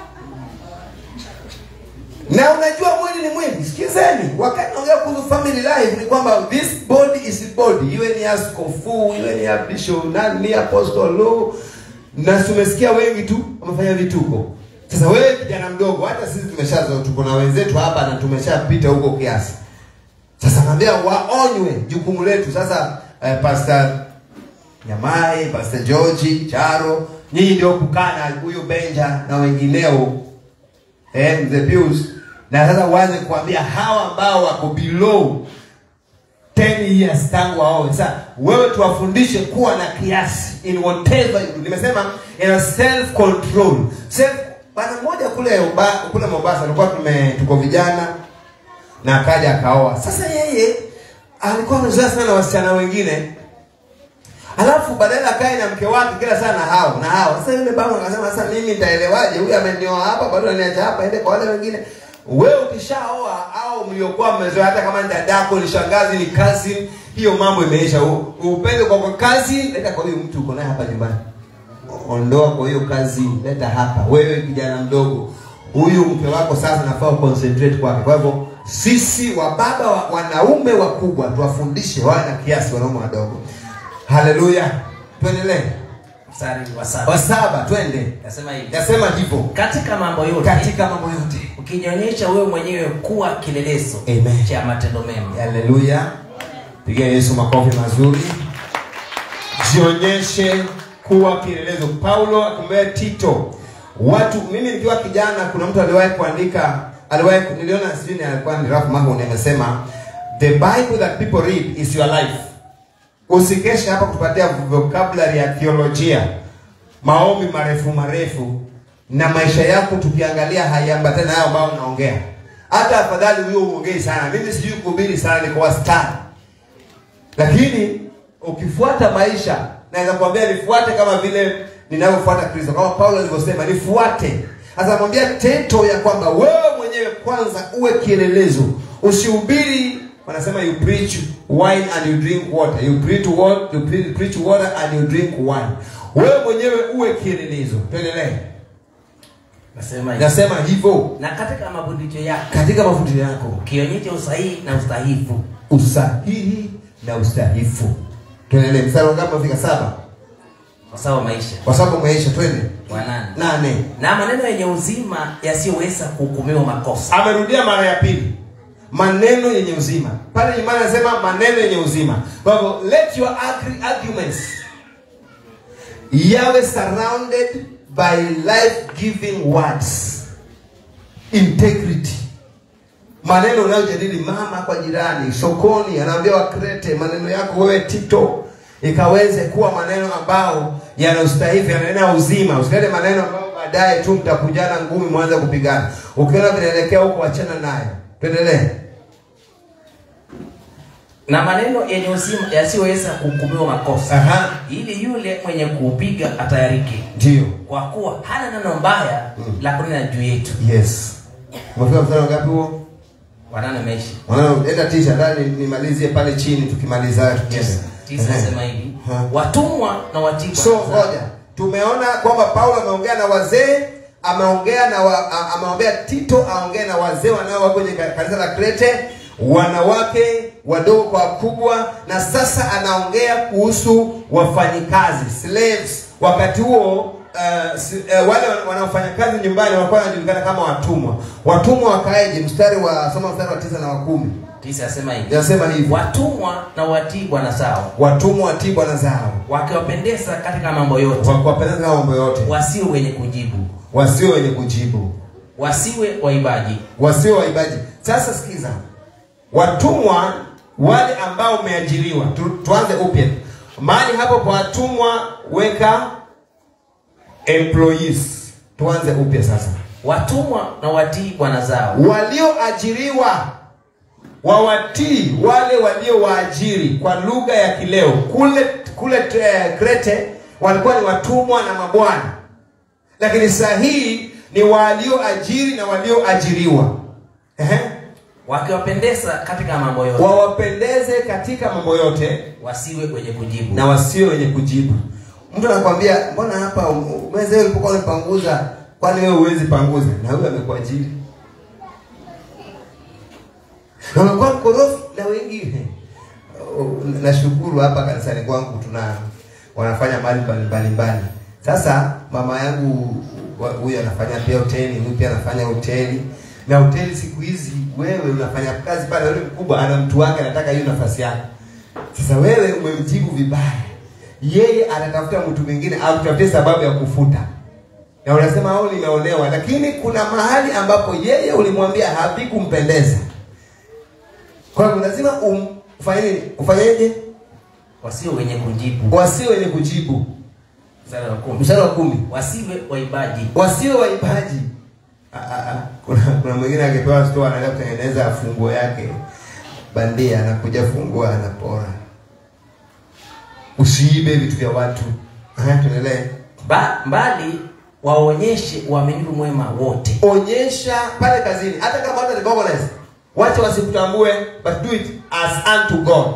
na unajua mwili ni mwili sikizeni wakati naongea kuhusu family life ni kwamba this body is body iwe ni askofu iwe ni ya bishop nani ni apostle lo na tumesikia wengi tu wamefanya vituko sasa wewe kijana mdogo hata sisi tumeshazo tuko na wenzetu hapa na tumeshapita huko kiasi sasa naambia waonywe jukumu letu sasa eh, pastor nyamai pastor george charo nyinyi ndio kukaa na huyu benja na wengineo eh, mzee Pius na sasa uanze kuambia hawa ambao wako below 10 years tangu waoe sasa wewe tuwafundishe kuwa na kiasi in whatever you do nimesema ina self control self bana mmoja kule uba, kule Mombasa alikuwa tume tuko vijana na akaja akaoa sasa yeye alikuwa amezoea sana na wasichana wengine alafu badala akae na mke wake kila saa na hao na hao sasa yule baba akasema sasa mimi nitaelewaje huyu amenioa hapa bado ananiacha hapa ende kwa wale wengine wewe ukishaoa au mliokuwa mmezoea hata kama ni dadako ni shangazi ni cousin hiyo mambo imeisha U- upende kwa kwa kazi leta kwa huyu mtu uko naye hapa nyumbani ondoa kwa hiyo kazi leta hapa wewe kijana mdogo huyu mke wako sasa nafaa uconcentrate kwake kwa hivyo sisi wababa wa, wanaume wakubwa tuwafundishe wawe na kiasi wanaume wadogo haleluya tuendelee mstari wa saba wa saba twende nasema hivi yasema hivyo katika mambo yote katika mambo yote ukijionyesha wewe mwenyewe kuwa kilelezo Amen. cha matendo mema haleluya pigia yesu makofi mazuri jionyeshe kuwa kielelezo paulo akumwambia tito watu mimi nikiwa kijana kuna mtu aliwahi kuandika aliwahi niliona sijui ni alikuwa ni Ralph Mahon amesema the bible that people read is your life usikeshe hapa kutupatia vocabulary ya theolojia maombi marefu marefu na maisha yako tukiangalia haiambatani nayo ambayo unaongea hata afadhali huyo uongei sana mimi sijui kuhubiri sana niko wastani lakini ukifuata maisha naweza kuambia nifuate kama vile ninavyofuata kristo kama paulo alivyosema nifuate sasa mwambia tento ya kwamba wewe mwenyewe kwanza uwe kielelezo usihubiri wanasema you preach wine and you drink water you preach water, you pre- preach water and you drink wine wewe mwenyewe uwe kielelezo tuendelee nasema hivi nasema hivyo na katika mafundisho yako katika mafundisho yako ukionyesha usahihi na ustahifu usahihi na ustahifu tuendelee mstari wangapi unafika saba kwa sawa maisha kwa sababu umeisha twende wa nane nane na maneno yenye uzima yasiyoweza kuhukumiwa makosa amerudia mara ya pili maneno yenye uzima pale nyumbani anasema maneno yenye uzima kwa hivyo let your agri- arguments yawe surrounded by life giving words integrity maneno unayojadili mama kwa jirani sokoni anaambia wakrete maneno yako wewe tito ikaweze kuwa maneno ambao yana ustahifu yananena uzima usilete maneno ambayo baadaye tu mtakujana ngumi mwanze kupigana ukiona vinaelekea huko wachana nayo tuendelee na maneno yenye uzima yasiyoweza kuhukumiwa makosa Aha. ili yule mwenye kuupiga atayarike ndio kwa kuwa hana neno mbaya la kunena juu yetu yes umefika mstari wangapi huo wanane meishi Mwanangu, enda tisha ndani nimalizie pale chini tukimaliza haya tukienda. tisa Ehe. nasema hivi watumwa na watii So bwana zao. ngoja, tumeona kwamba Paulo ameongea na wazee, ameongea na wa, a- ameombea Tito aongee na wazee wanao kwenye ka- kanisa la Krete, wanawake wadogo kwa wakubwa, na sasa anaongea kuhusu wafanyikazi slaves. Wakati huo uh, si, uh, wale wan- wanaofanya kazi nyumbani walikuwa wanajulikana kama watumwa. Watumwa wakaeje? Mstari wa soma mstari wa tisa na wa kumi tisa asema hivi Inasema hivi. watumwa na watii bwana zao watumwa watii bwana zao wakiwapendeza katika mambo yote wakiwapendeza katika mambo yote wasiwe wenye kujibu wasio wenye kujibu wasiwe waibaji wasio waibaji sasa sikiza watumwa wale ambao umeajiriwa tu, tuanze upya mahali hapo kwa watumwa weka employees tuanze upya sasa watumwa na watii bwana zao walioajiriwa wawatii wale waliowaajiri kwa lugha ya kileo kule kule eh, krete walikuwa ni watumwa na mabwana lakini saa hii ni walioajiri na walioajiriwa Ehe. wakiwapendeza katika mambo yote wawapendeze katika mambo yote wasiwe wenye kujibu na wasio wenye kujibu mtu anakwambia mbona hapa um- meza hiyo ulipokuwa umepanguza kwani wewe huwezi panguza na huyo amekuajiri na umekuwa mkorofi na wengine Oh, nashukuru hapa kanisani kwangu tuna wanafanya mali mbalimbali sasa mama yangu wa- huyu anafanya pia hoteli huyu pia anafanya hoteli na hoteli siku hizi wewe unafanya kazi pale yule mkubwa ana mtu wake anataka hiyo nafasi yako sasa wewe umemjibu vibaya yeye anatafuta mtu mwingine akutafutie sababu ya kufuta na unasema au nimeolewa lakini kuna mahali ambapo yeye ulimwambia havikumpendeza kwa hivyo lazima um, ufanye nini ufanyeje wasio wenye kujibu wasio wenye kujibu mstari wa kumi mstari wa kumi wasiwe waibaji wasio waibaji Ah, ah, ah. kuna, kuna mwingine akipewa store anaenda kutengeneza funguo yake bandia anakuja fungua anapora usiibe vitu vya watu Aha, tuendelee ba, mbali waonyeshe uaminifu mwema wote onyesha pale kazini hata kama watu recognize wacha wasikutambue but do it as unto god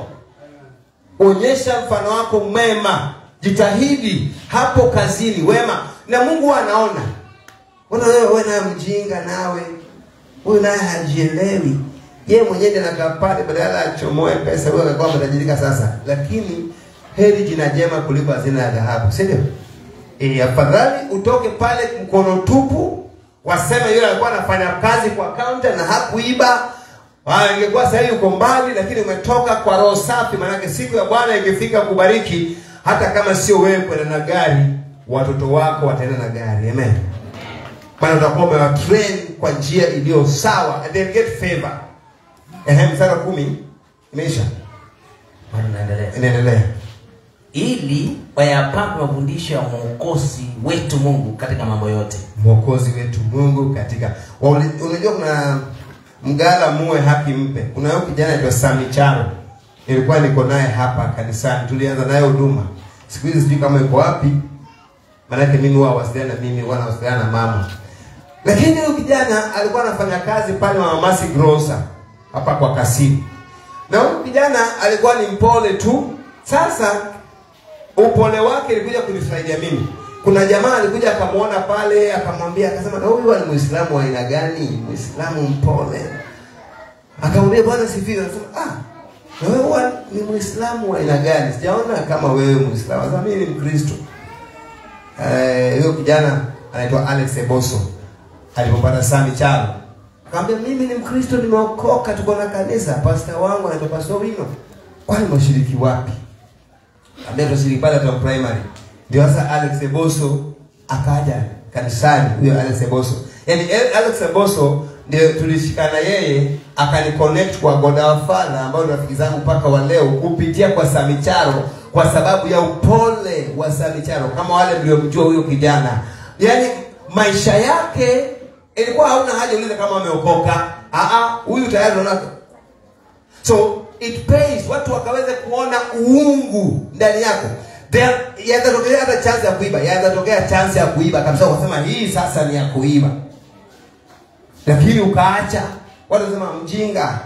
onyesha mfano wako mwema jitahidi hapo kazini wema na mungu huwa anaona ona wewe wewe naye mjinga nawe huyu naye hajielewi yeye mwenyewe ndiye anakaa pale badala achomoe pesa huyo akakuwa ametajirika sasa lakini heri jina jema kuliko hazina ya dhahabu si ndio e, afadhali utoke pale mkono tupu waseme yule alikuwa anafanya kazi kwa kaunta na hakuiba Ah, ingekuwa sasa hivi uko mbali lakini umetoka kwa roho safi maanake siku ya bwana ikifika kubariki hata kama sio wewe kwenda na gari watoto wako wataenda na gari amen maana utakuwa umewatrain kwa njia iliyo sawa and they'll get favor ehe mstari wa kumi imeisha bado naendelea inaendelea ili wayapambe mafundisho ya mwokozi wetu mungu katika mambo yote mwokozi wetu mungu katika Wauli- unajua kuna mgala muwe haki mpe kuna huyo kijana aitwa samicharo nilikuwa niko naye hapa kanisani tulianza naye huduma siku hizi sijui kama yuko wapi maanake mimi huwa wasiliana na mimi huwa nawasiliana na mama lakini huyu kijana alikuwa anafanya kazi pale mamamasi grosa hapa kwa kasimu na huyu kijana alikuwa ni mpole tu sasa upole wake ilikuja kunisaidia mimi kuna jamaa alikuja akamwona pale akamwambia akasema na huyu ni muislamu wa aina gani muislamu mpole akamwambia bwana sifiwe anasema ah na wewe huwa ni muislamu wa aina gani sijaona kama wewe muislamu sasa mimi ni mkristo Eh, huyo kijana anaitwa alex eboso alipopata sami chalo akamwambia mimi ni mkristo nimeokoka tuko na kanisa pasta wangu anaitwa pastor wino kwani mashiriki wapi ambaye tunashiriki pale hata primary ndio sasa Alex Eboso akaja kanisani huyo Alex Eboso yaani El- Alex Eboso ndio tulishikana yeye akaniconnect kwa Godafala ambao ni rafiki zangu mpaka wa leo kupitia kwa Samicharo kwa sababu ya upole wa Samicharo kama wale mliomjua huyo kijana yaani maisha yake ilikuwa hauna haja ulize kama ameokoka ah ah huyu tayari unaona so it pays watu wakaweze kuona uungu ndani yako There- yawezatokea hata chance ya kuiba yawezatokea chance ya kuiba kabisa ukasema hii sasa ni ya kuiba lakini ukaacha watu wasema mjinga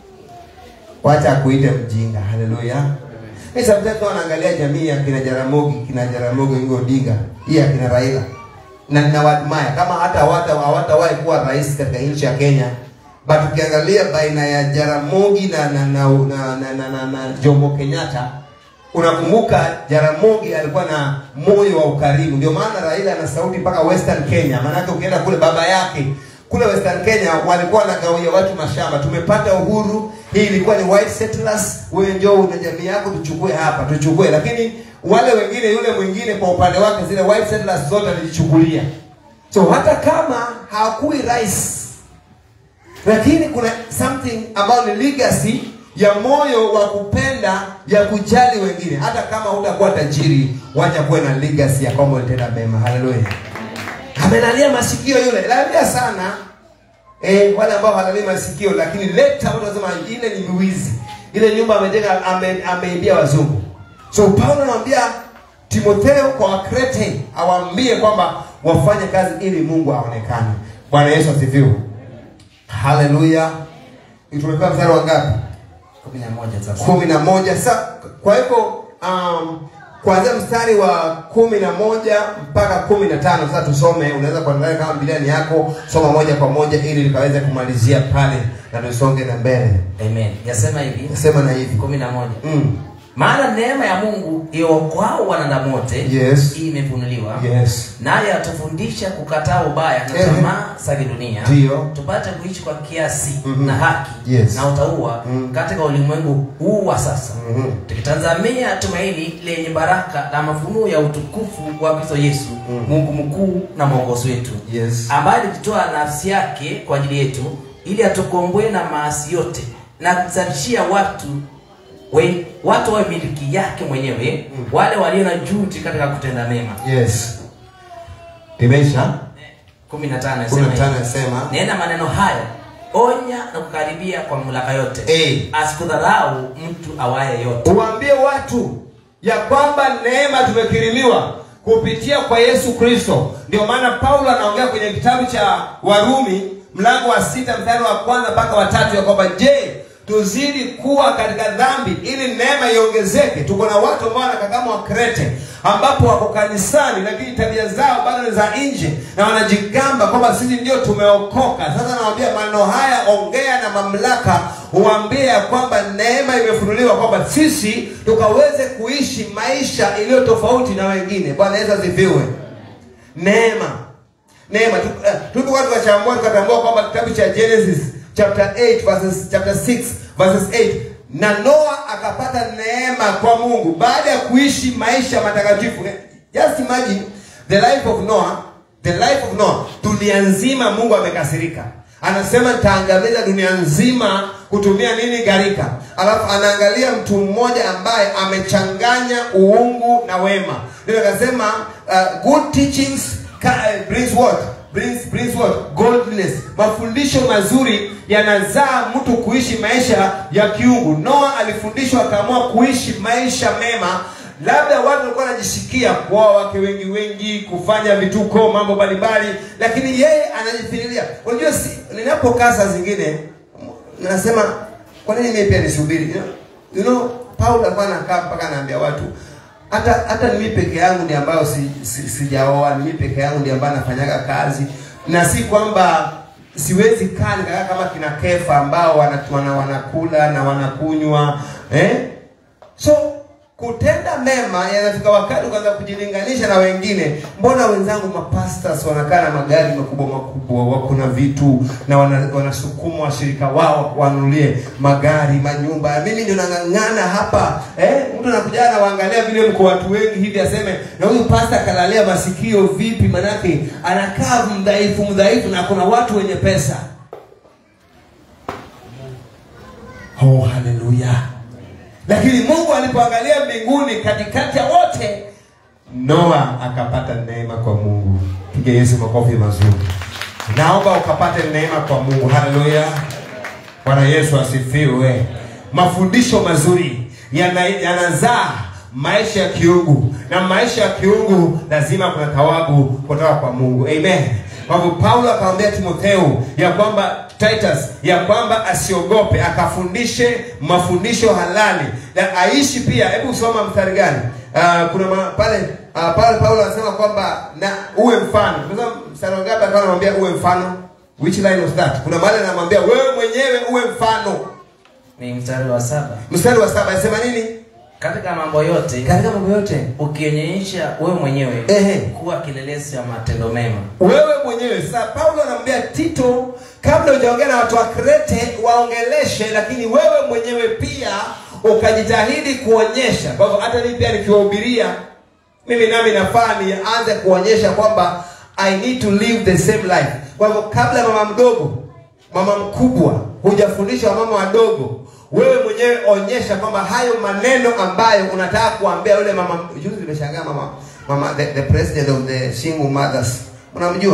wacha akuite mjinga haleluya mi sometimes huwa naangalia jamii ya kina jaramogi kina jaramogi Oginga odinga hii ya kina raila na ninawadmaya kama hata hawata hawatawahi kuwa rais katika nchi ya kenya but ukiangalia baina ya jaramogi na na na, na, na, na, na, na jomo kenyatta unakumbuka jaramogi alikuwa na moyo wa ukarimu ndio maana raila ana sauti mpaka western kenya maanake ukienda kule baba yake kule western kenya walikuwa wanagawia watu mashamba tumepata uhuru hii ilikuwa ni white settlers wewe njoo na jamii yako tuchukue hapa tuchukue lakini wale wengine yule mwingine kwa upande wake zile white settlers zote alijichukulia so hata kama hakui rais lakini kuna something ambayo ni legacy ya moyo wa kupenda ya kujali wengine hata kama hutakuwa tajiri wacha kuwe na legacy ya kwamba ulitenda mema haleluya amelalia masikio yule lalia sana eh, wale ambao halalii masikio lakini leta watu wasema ile ni wizi ile nyumba amejenga ame, ameibia wazungu so paulo anamwambia timotheo kwa wakrete awaambie kwamba wafanye kazi ili mungu aonekane bwana yesu asifiwe haleluya tumepewa mstari wa ngapi kumi na moja sasa kumi na moja sa kwa hivyo um, kuanzia mstari wa kumi na moja mpaka kumi na tano sasa tusome unaweza kuangalia kama biliani yako soma moja kwa moja ili likaweze kumalizia pale na tusonge na mbele amen yasema hivi nasema na hivi kumi na moja mm. maana neema ya mungu iokoao wanadamu wote Yes. imefunuliwa yes naye atufundisha kukataa ubaya na Ehe. tamaa za kidunia Ndiyo. tupate kuishi kwa kiasi Mhm. na haki Yes. na utaua katika ulimwengu huu wa sasa Mhm. tukitazamia tumaini lenye baraka na mafunuo ya utukufu wa kristo yesu mungu mkuu na mwongozi wetu yes ambaye alijitoa nafsi yake kwa ajili yetu ili atukomboe na maasi yote na kuzalishia watu we, watu wawe miliki yake mwenyewe wale walio na juhudi katika kutenda mema yes imeisha 15 kumi na nasema tano hivi. nasema nena maneno hayo onya na kukaribia kwa mamlaka yote Eh. asikudharau mtu awaye yote uwaambie watu ya kwamba neema tumekirimiwa kupitia kwa yesu kristo ndio maana paulo anaongea kwenye kitabu cha warumi mlango wa sita mstari wa kwanza mpaka watatu ya kwamba je tuzidi kuwa katika dhambi ili neema iongezeke tuko na watu ambao wanakaa kama wakrete ambapo wako kanisani lakini tabia zao bado ni za nje na wanajigamba kwamba sisi ndio tumeokoka sasa nawambia maneno haya ongea na mamlaka uambie ya kwamba neema imefunuliwa kwamba sisi tukaweze kuishi maisha iliyo tofauti na wengine bwana yesu asifiwe neema neema Tu- eh, tulikuwa tukachambua tukatambua kwamba kitabu cha genesis chapter 8 verses, chapter 6 verses 8 na noa akapata neema kwa mungu baada ya kuishi maisha matakatifu Eh, just imagine the life of noah the life of noah dunia nzima mungu amekasirika anasema nitaangamiza dunia nzima kutumia nini gharika alafu anaangalia mtu mmoja ambaye amechanganya uungu na wema ndio akasema uh, good teachings ca- uh, brings what brings, brings what godliness mafundisho mazuri yanazaa mtu kuishi maisha ya kiungu noa alifundishwa akaamua kuishi maisha mema labda watu walikuwa wanajisikia kuoa wake wengi wengi kufanya vituko mambo mbalimbali lakini yeye anajifikiria unajua si, ninapokaa saa zingine nasema kwa nini mimi pia nisubiri you know, you know paulo alikuwa anakaa mpaka anaambia watu hata hata ni mimi peke yangu ndi ambayo si, si, sijaoa ni mimi peke yangu ndi ambayo nafanyaga kazi na si kwamba siwezi kaa nikakaa kama kina kefa ambao wana, wana, wanakula na wanakunywa eh? so kutenda mema yanafika wakati ukaanza kujilinganisha na wengine mbona wenzangu mapastas wanakaa na magari makubwa makubwa wako na vitu na wana- wanasukuma washirika wao wanunulie magari manyumba mimi ndio nang'ang'ana hapa eh? mtu anakuja anawaangalia vile mko watu wengi hivi aseme na huyu pasta kalalia masikio vipi manake anakaa mdhaifu mdhaifu na kuna watu wenye pesa oh haleluya lakini mungu alipoangalia mbinguni katikati ya wote noa akapata neema kwa mungu piga yesu makofi mazuri naomba ukapate neema kwa mungu haleluya bwana yesu asifiwe mafundisho mazuri yana- yanazaa maisha ya kiungu na maisha ya kiungu lazima kuna thawabu kutoka kwa mungu amen kwa hivyo paulo akamwambia timotheo ya kwamba titus ya kwamba asiogope akafundishe mafundisho halali na aishi pia hebu soma mstari gani uh, kuna ma, pale uh, pale paulo anasema kwamba na uwe mfano Unaweza mstari wangapi alikuwa anamwambia uwe mfano which line was that kuna mahali anamwambia wewe mwenyewe uwe mfano ni mstari wa saba mstari wa saba anasema nini katika mambo yote katika mambo yote ukionyesha wewe mwenyewe Ehe. kuwa kilelesi cha matendo mema wewe mwenyewe sasa paulo anamwambia tito kabla hujaongea na watu wa krete waongeleshe lakini wewe mwenyewe pia ukajitahidi kuonyesha kwa hivyo hata mimi pia nikiwahubiria mimi nami nafaa nianze kuonyesha kwamba i need to live the same life kwa hivyo kabla mama mdogo mama mkubwa hujafundisha wamama wadogo wewe mwenyewe onyesha kwamba hayo maneno ambayo unataka kuambia yule mama juzi nimeshangaa mama mama the, the president of the single mothers unamjua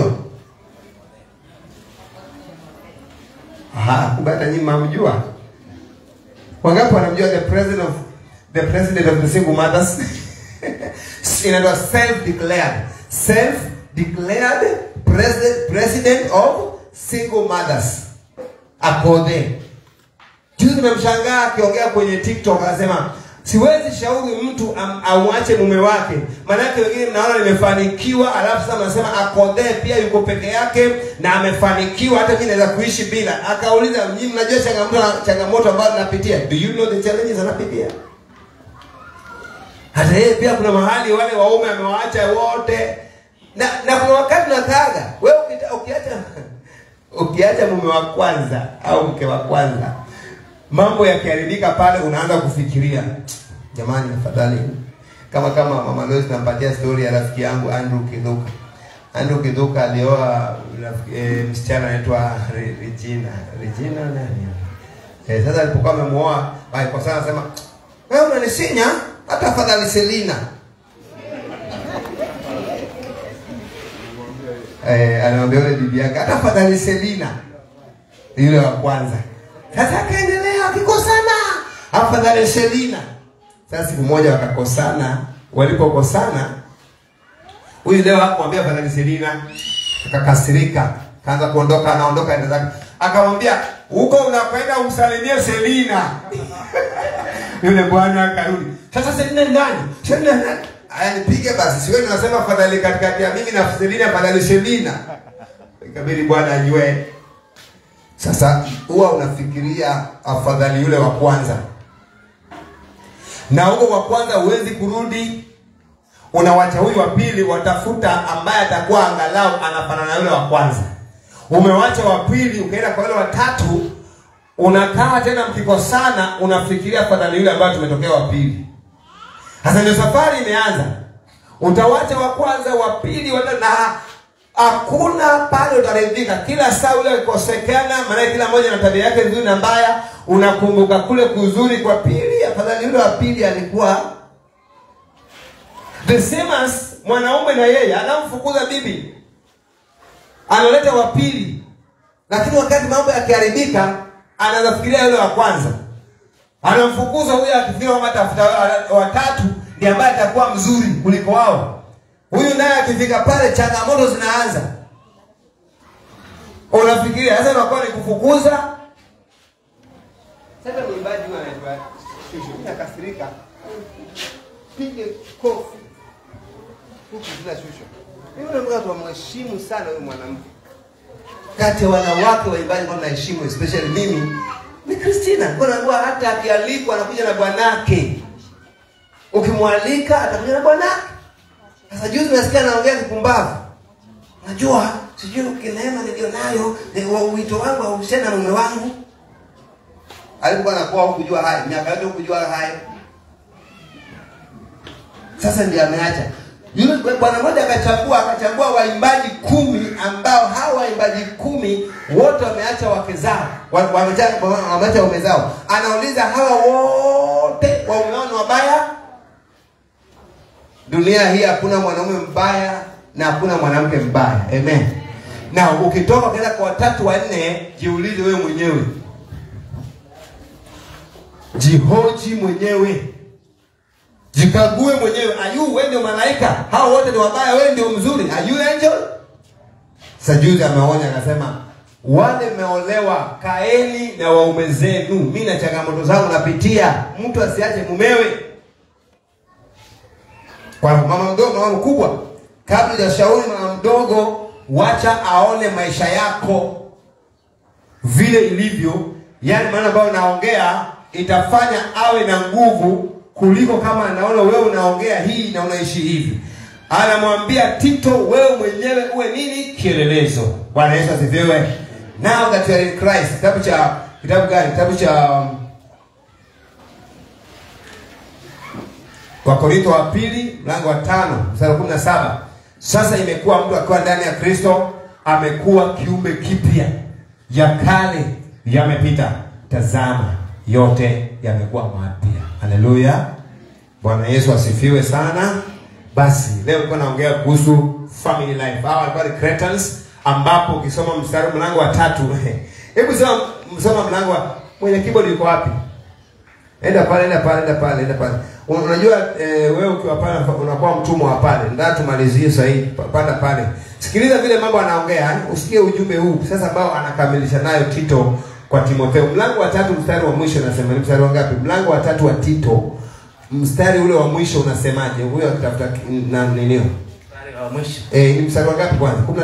Aha, kumbe hata nyinyi mnamjua wangapi wanamjua the president of the president of the single mothers inaitwa self declared self declared president president of single mothers akodhe juzi nimemshangaa akiongea kwenye tiktok anasema siwezi shauri mtu am- auache mume wake maanake wengine mnaona nimefanikiwa alafu sasa mnasema akodhee pia yuko peke yake na amefanikiwa hata mi naweza kuishi bila akauliza nyinyi mnajua changamoto changamoto ambayo napitia do you know the challenges anapitia hata yeye pia kuna mahali wale waume amewaacha wote na na kuna wakati nakaga wewe ukita- ukiacha ukiacha mume wa kwanza au mke wa kwanza mambo yakiharibika pale unaanza kufikiria jamani afadhali kama kama mama Lois nampatia story ya rafiki yangu Andrew Kiduka Andrew Kiduka alioa rafiki- eh, msichana anaitwa Re- Regina Regina nani eh, sasa alipokuwa amemuoa kwa sana anasema wewe unanisinya hata afadhali Selina eh, anamwambia yule bibi yake hata afadhali Selina yule wa kwanza sasa akaendelea akikosana afadhali Selina sasa siku moja wakakosana walipokosana huyu leo hakumwambia afadhali Selina akakasirika kaanza kuondoka anaondoka enda zake akamwambia huko unakwenda umsalimie Selina yule bwana akarudi sasa Selina ni nani Selina ni nani aya nipige basi siwe tunasema afadhali katikati ya mimi na Selina afadhali Selina ikabidi bwana ajue sasa huwa unafikiria afadhali yule wa kwanza na huko wa kwanza huwezi kurudi unawacha huyu wa pili watafuta ambaye atakuwa angalau anafanana na yule wa kwanza umewacha wa pili ukaenda kwa yule wa tatu unakaa tena mkikosana unafikiria afadhali yule ambaye tumetokea wa pili sasa ndio safari imeanza utawacha wa kwanza wa pili wa tatu, na hakuna pale utaridhika kila saa ule ukikosekana maanake kila mmoja na tabia yake nzuri na mbaya unakumbuka kule kuzuri kwa pili afadhali yule wa pili alikuwa the same as mwanaume na yeye anamfukuza bibi analeta wa pili lakini wakati mambo yakiharibika anaanza kufikiria yule wa kwanza anamfukuza huyo akifikiria kwamba tafuta watatu ndiye ambaye atakuwa mzuri kuliko wao huyu naye akifika pale changamoto zinaanza unafikiria sasa inakuwa ni kufukuza sasa mwimbaji huyu anaitwa shushu mimi nakasirika pige kofi huku zina shushu mimi nataka tuwamheshimu sana huyu mwanamke kati ya wanawake waimbaji ambao naheshimu especially mimi ni Christina. Kwa naambiwa hata akialikwa anakuja na bwanake. Ukimwalika atakuja na bwanake. Sasa juzi nasikia anaongea kipumbavu. Najua sijui ukineema nilionayo ni wa wito wangu hauhusiani na mume wangu. Alikuwa anakuwa hukujua haya, miaka yote hukujua haya. Sasa ndiye ameacha. Yule bwana mmoja akachagua akachagua waimbaji kumi ambao hawa waimbaji kumi wote wameacha wake zao, wa- wameacha wameacha waume zao. Anauliza hawa wote waume wao ni wabaya? Dunia hii hakuna mwanaume mbaya na hakuna mwanamke mbaya. Amen. Na ukitoka ukaenda kwa watatu wanne, jiulize wewe mwenyewe, jihoji mwenyewe jikague mwenyewe ayu wewe ndio malaika hao wote ni wabaya wewe ndio mzuri ayu angel sajuzi ameonya akasema wale mmeolewa kaeni na waume zenu mi na changamoto zangu napitia mtu asiache mumewe kwa mama mdogo mama mkubwa kabla hujashauri mama mdogo wacha aone maisha yako vile ilivyo yani maana ambayo naongea itafanya awe na nguvu kuliko kama anaona wewe unaongea hii na unaishi hivi anamwambia tito wewe mwenyewe uwe nini kielelezo bwana yesu asifiwe now that you are in christ kitabu cha kitabu gani kitabu cha um, wakorintho wa pili mlango wa tano mstari wa kumi na saba sasa imekuwa mtu akiwa ndani ya kristo amekuwa kiumbe kipya ya kale yamepita tazama yote yamekuwa mapya haleluya bwana yesu asifiwe sana basi leo nilikuwa naongea kuhusu family life hawa walikuwa ni cretans ambapo ukisoma mstari mlango wa tatu hebu soma msoma mlango wa mwenye keyboard yuko wapi enda pale enda pale enda pale enda pale Un- unajua eh, wewe ukiwa pale unakuwa mtumwa wa pale ndio tumalizie sasa hivi Pa- panda pale sikiliza vile mambo anaongea yani usikie ujumbe huu sasa ambao anakamilisha nayo Tito kwa Timotheo mlango wa tatu mstari wa mwisho unasema ni mstari wa ngapi mlango wa tatu wa Tito mstari ule wa mwisho unasemaje huyo akitafuta ki- na ninio Mstari wa mwisho eh ni mstari wa ngapi kwanza 15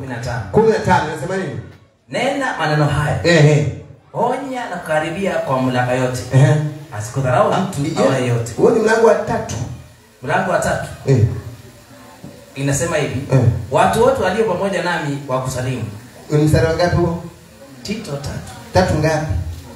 15 15 unasema nini nena maneno haya eh eh onya na kukaribia kwa mamlaka yote eh asikudharau mtu awaye yote huo ni mlango wa tatu mlango wa tatu eh inasema hivi eh watu wote walio pamoja nami wakusalimu ni mstari wa ngapi huo tito tatu tatu ngapi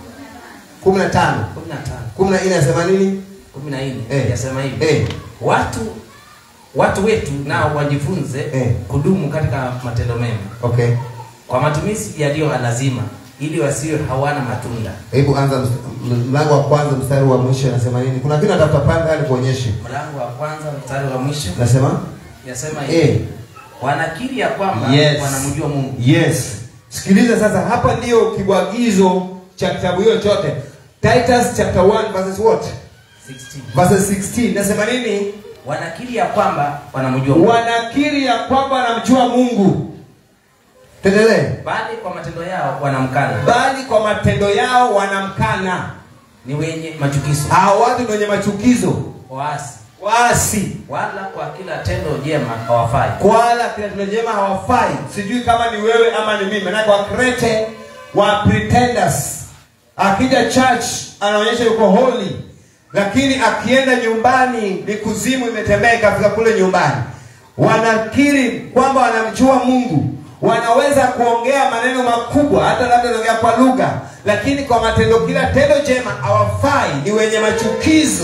15 kumi na tano 14 inasema nini kumi na nne Eh. yasema hivi eh watu watu wetu nao wajifunze Eh. kudumu katika matendo mema okay kwa matumizi yaliyo lazima ili wasiwe hawana matunda hebu anza ms- mlango wa kwanza mstari wa mwisho anasema nini kuna kitu natafuta panga ili kuonyeshe mlango wa kwanza mstari wa mwisho nasema yasema hivi eh wanakiri ya kwamba Yes. wanamjua mungu yes sikiliza sasa hapa ndio kibwagizo cha kitabu hiyo chote titus chapter 1 verses what 16 verses 16 nasema nini wanakiri ya kwamba wanamjua mungu wanakiri ya kwamba wanamjua mungu tuendelee bali kwa matendo yao wanamkana bali kwa matendo yao wanamkana ni wenye machukizo hao watu ni wenye machukizo waasi waasi wala kwa kila tendo jema hawafai kwala kila tendo jema hawafai sijui kama ni wewe ama ni mimi manake wakrete wa pretenders akija church anaonyesha yuko holy lakini akienda nyumbani ni kuzimu imetembea ikafika kule nyumbani wanakiri kwamba wanamjua mungu wanaweza kuongea maneno makubwa hata labda anaongea kwa lugha lakini kwa matendo kila tendo jema hawafai ni wenye machukizo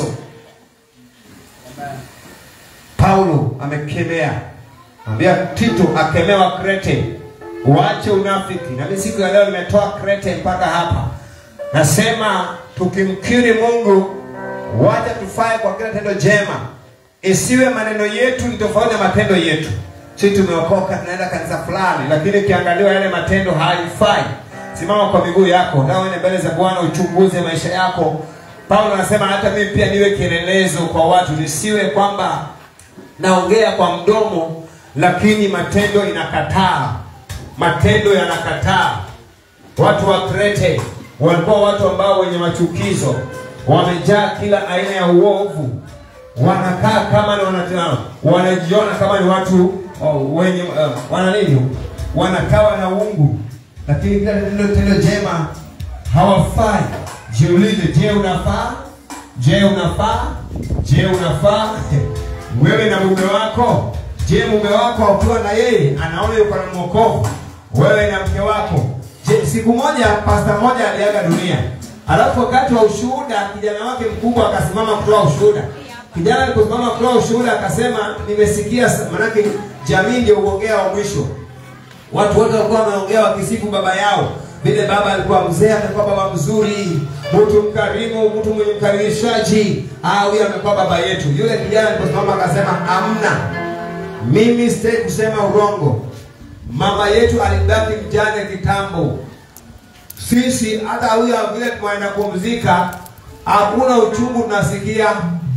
paulo amekemea ambia tito akemewa krete uache unafiki na mimi siku ya leo nimetoa krete mpaka hapa nasema tukimkiri mungu wacha tufae kwa kila tendo jema isiwe maneno yetu ni tofauti na matendo yetu si tumeokoka tunaenda kanisa fulani lakini ukiangaliwa yale matendo haifai simama kwa miguu yako na uende mbele za bwana uchunguze maisha yako paulo anasema hata mimi pia niwe kielelezo kwa watu nisiwe kwamba naongea kwa mdomo lakini matendo inakataa matendo yanakataa watu wa krete walikuwa watu ambao wenye machukizo wamejaa kila aina ya uovu wanakaa kama ni wanatana wanajiona kama ni watu oh, wenye uh, wana nini wanakawa na uungu lakini kila tendo tendo jema hawafai jiulize je unafaa je unafaa je unafaa wewe na mume wako je mume wako ukiwa na yeye anaona yuko na mwokovu wewe na mke wako je siku moja pasta moja aliaga dunia alafu wakati wa ushuhuda kijana wake mkubwa akasimama kutoa ushuhuda kijana aliposimama kutoa ushuhuda akasema nimesikia sa- manake jamii ndio uongea wa mwisho watu wote walikuwa wanaongea wakisifu baba yao vile baba alikuwa mzee amekuwa baba mzuri mtu mkarimu mtu mwenye mkaribishaji ah huyu amekuwa baba yetu yule kijana aliposimama akasema amna mimi sitaki kusema urongo mama yetu alibaki mjane kitambo sisi hata huyo vile tunaenda kumzika hakuna uchungu tunasikia.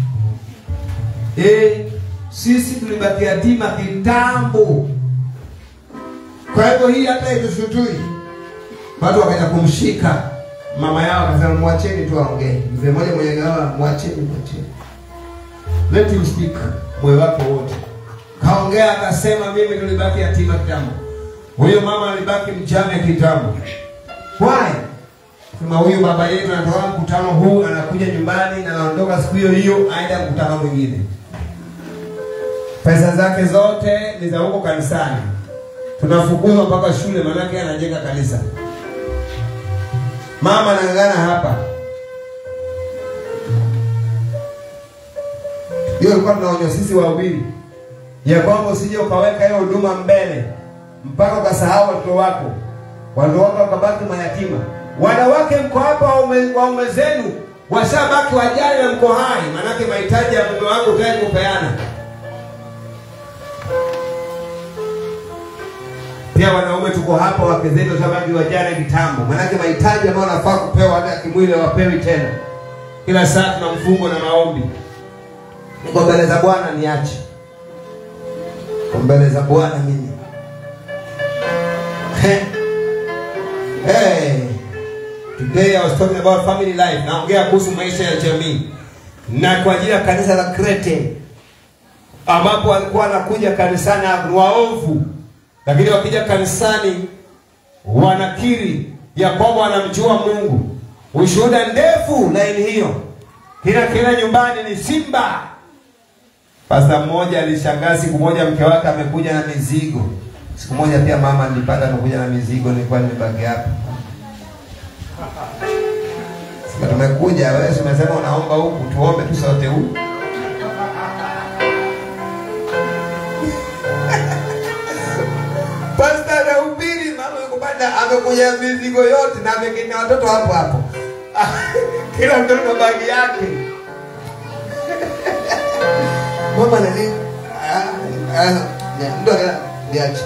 Eh, sisi tulibaki yatima kitambo. Kwa hivyo hii hata itushutui. Watu wakaenda kumshika mama yao, akasema mwacheni tu aongee. Mzee mmoja mwenye gawa, mwacheni, mwacheni, let him speak, moyo wako wote. Kaongea akasema, mimi tulibaki yatima kitambo. Huyo mama alibaki mjane kitambo. Why? Sema huyu baba yetu anatoka mkutano huu, anakuja nyumbani na anaondoka siku hiyo hiyo, aenda mkutano mwingine. Pesa zake zote ni za huko kanisani. Tunafukuzwa mpaka shule, maanake anajenga kanisa. Mama anang'ang'ana hapa. Hiyo ilikuwa tunaonywa sisi wawili ya kwamba usije ukaweka hiyo huduma mbele mpaka ukasahau watoto wako, watoto wako wakabaki mayatima. Wanawake mko hapa, waume waume zenu washabaki wajane na mko hai, maanake mahitaji ya mume wako utaki kupeana. Pia wanaume tuko hapa, wake zetu washabaki wajane kitambo, maanake mahitaji ambayo wanafaa kupewa hata ya kimwili hawapewi tena. Kila saa tuna mfungo na maombi. Niko mbele za Bwana, niache Niko mbele za Bwana mimi. Hey, today I was talking about family life. Naongea kuhusu maisha ya jamii na kwa ajili ya kanisa la Krete ambapo walikuwa wanakuja kanisani ni waovu, lakini wakija kanisani wanakiri ya kwamba wanamjua Mungu. Ushuhuda ndefu laini hiyo, kila kila nyumbani ni simba. Pasta mmoja alishangaa siku moja mke wake amekuja na mizigo. Siku moja pia mama nilipata amekuja na mizigo, nilikuwa nimebaki hapa. Sema tumekuja, wewe si umesema unaomba huku, tuombe tu sote huku. Pasta anahubiri, mama yuko panda, amekuja mizigo yote na ameketi na watoto hapo hapo. Kila mtoto na bagi yake. Mama nani? Ah, ah, ndo niache.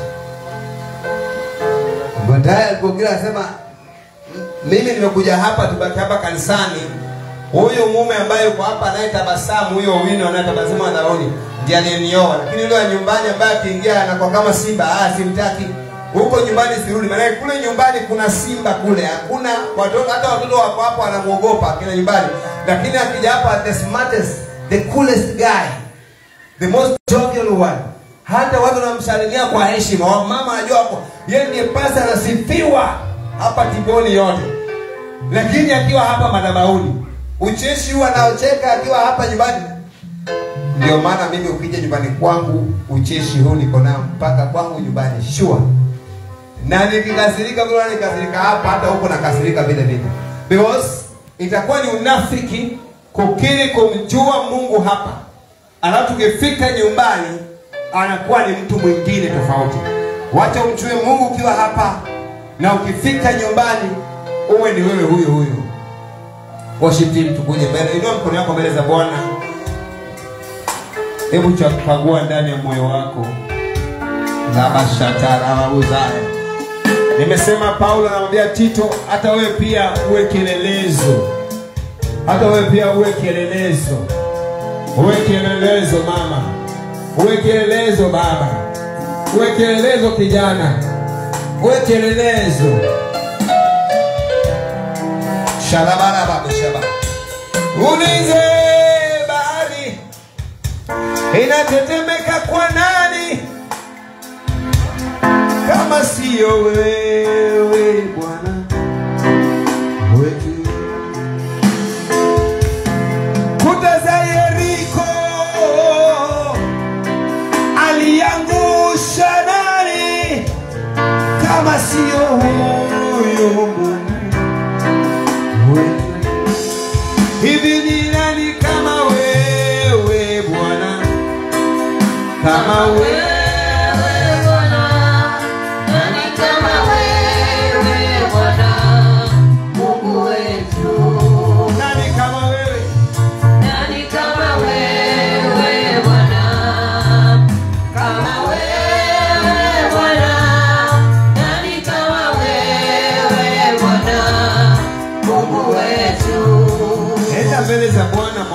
Baadaye alipogira anasema mimi nimekuja hapa tubaki hapa kanisani. Huyu mume ambaye yuko hapa anayetabasamu, huyo wino anayetabasamu anaoni ndiye aliyenioa, lakini yule wa nyumbani ambaye akiingia anakuwa kama simba, ah, simtaki. Huko nyumbani sirudi, maana kule nyumbani kuna simba kule, hakuna watoto, hata watoto wako hapo wanamuogopa kina nyumbani, lakini akija hapa the smartest, the coolest guy, the most jovial one hata watu wanamsalimia kwa heshima. Wamama anajua hapo yeye ndiye pasa anasifiwa hapa Tigoni yote, lakini akiwa hapa madhabahuni ucheshi huu anaocheka akiwa hapa nyumbani. Ndio maana mimi ukija nyumbani kwangu ucheshi huu niko nao mpaka kwangu nyumbani sure, na nikikasirika vile nikasirika hapa, hata huko nakasirika vile vile, because itakuwa ni unafiki kukiri kumjua Mungu hapa, alafu tukifika nyumbani anakuwa ni mtu mwingine tofauti. Wacha umjue Mungu ukiwa hapa, na ukifika nyumbani uwe ni wewe huyo huyo. Worship team, tukuje mbele, inua mkono wako mbele za Bwana. Hebu chakagua ndani ya moyo wako labashatarabuzaya. Nimesema Paulo anamwambia Tito, hata wewe pia uwe kielelezo, hata wewe pia uwe kielelezo, uwe kielelezo mama uwe kielelezo baba, uwe kielelezo kijana, uwe kielelezo. Shalabarabashaba, ulize bahari inatetemeka kwa nani kama siyo wewe Bwana wetu? Kuta za Yeriko aliangusha nani kama sio huyo Mungu wetu? Hivi ni nani kama wewe Bwana, kama wewe Nani kama wewe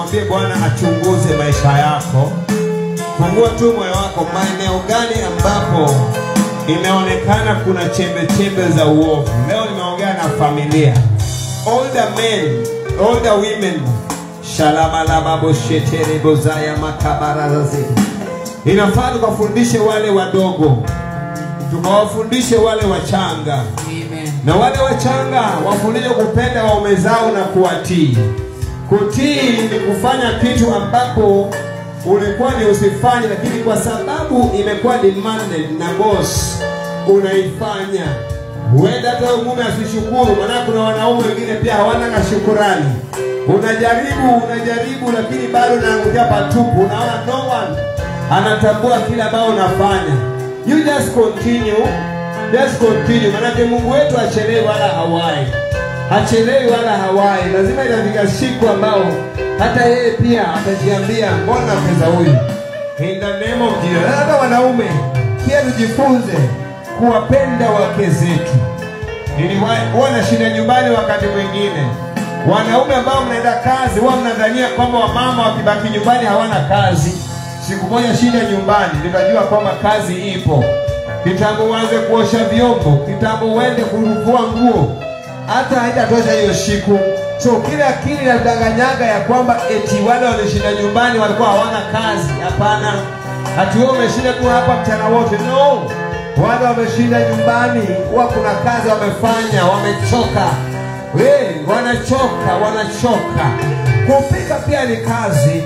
mwambie Bwana achunguze maisha yako. Fungua tu moyo wako, maeneo gani ambapo imeonekana kuna chembe chembe za uovu. Leo nimeongea na familia, older men, older women, shalamalababosheterebozaya makabarazazi. Inafaa tukafundishe wale wadogo, tukawafundishe wale wachanga na wale wachanga wafundishwe kupenda waume zao na kuwatii. Kutii ni kufanya kitu ambapo ulikuwa ni usifanye, lakini kwa sababu imekuwa demanded na boss unaifanya. Huenda hata huyo mume asishukuru, maana kuna wanaume wengine pia hawana na shukurani. Unajaribu unajaribu, lakini bado unaangukia patupu. Unaona no one anatambua kile ambao unafanya. You just continue, just continue, maanake Mungu wetu hachelewi wala hawai hachelewi wala hawai. Lazima itafika siku ambao hata yeye pia atajiambia mbona pesa huyu. In the name of Jesus. Hata wanaume pia tujifunze kuwapenda wake zetu. Niliwahi- Huwa nashinda nyumbani wakati mwingine, wanaume ambao mnaenda kazi huwa mnadhania kwamba wamama wakibaki nyumbani hawana kazi. Siku moja shinda nyumbani, nikajua kwamba kazi ipo. Kitambo uanze kuosha vyombo, kitambo uende kufua nguo, hata haitatosha hiyo siku. So kile akili inadanganyaga ya kwamba eti wale walishinda nyumbani walikuwa hawana kazi. Hapana, hati wewe umeshinda tu hapa mchana wote. No, wale wameshinda nyumbani huwa kuna kazi wamefanya, wamechoka. We, wanachoka, wanachoka. Kupika pia ni kazi.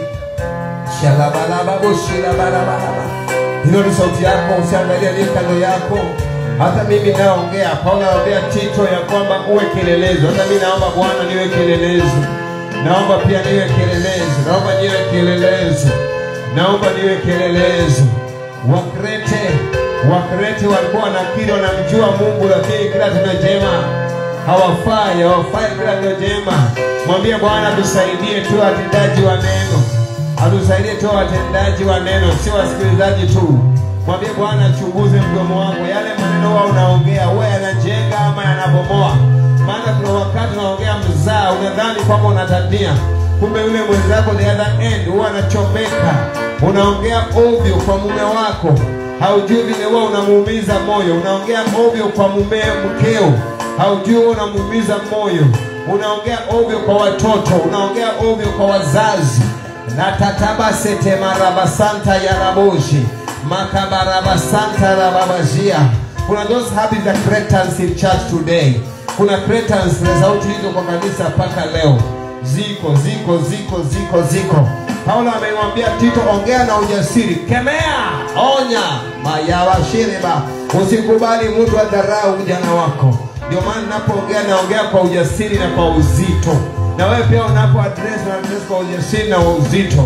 Shalabalababoshilabalaba. Hilo ni sauti yako, usiangalie aliye kando yako. Hata mimi naongea, Paulo anaambia Tito ya kwamba uwe kielelezo. Hata mimi naomba Bwana niwe kielelezo, naomba pia niwe kielelezo, naomba niwe kielelezo, naomba niwe kielelezo. Wakrete, Wakrete walikuwa wanakiri wanamjua Mungu, lakini kila tendo jema hawafai, hawafai kila tendo jema. Mwambie Bwana tusaidie tu watendaji wa neno atusaidie tu watendaji wa neno, sio wasikilizaji tu. Mwambie Bwana achunguze mdomo wako, yale maneno huwa unaongea huwa yanajenga ama yanabomoa. Maana kuna wakati unaongea mzaa, unadhani kwamba unatania, kumbe yule mwenzako the other end huwa anachomeka. Unaongea ovyo kwa mume wako, haujui vile huwa unamuumiza moyo. Unaongea ovyo kwa mume mkeo, haujui huwa unamuumiza moyo. Unaongea ovyo kwa watoto, unaongea ovyo kwa wazazi natatabasete marabasanta ya raboshi makabarabasanta rababajia kuna those habits that cretans in church today kuna cretans na sauti hizo kwa kanisa mpaka leo ziko ziko ziko ziko ziko paulo amemwambia tito ongea na ujasiri kemea onya mayawashiriba usikubali mtu adharau ujana wako ndio maana napoongea naongea kwa ujasiri na kwa uzito na wewe pia unapo address na address kwa ujasiri na uzito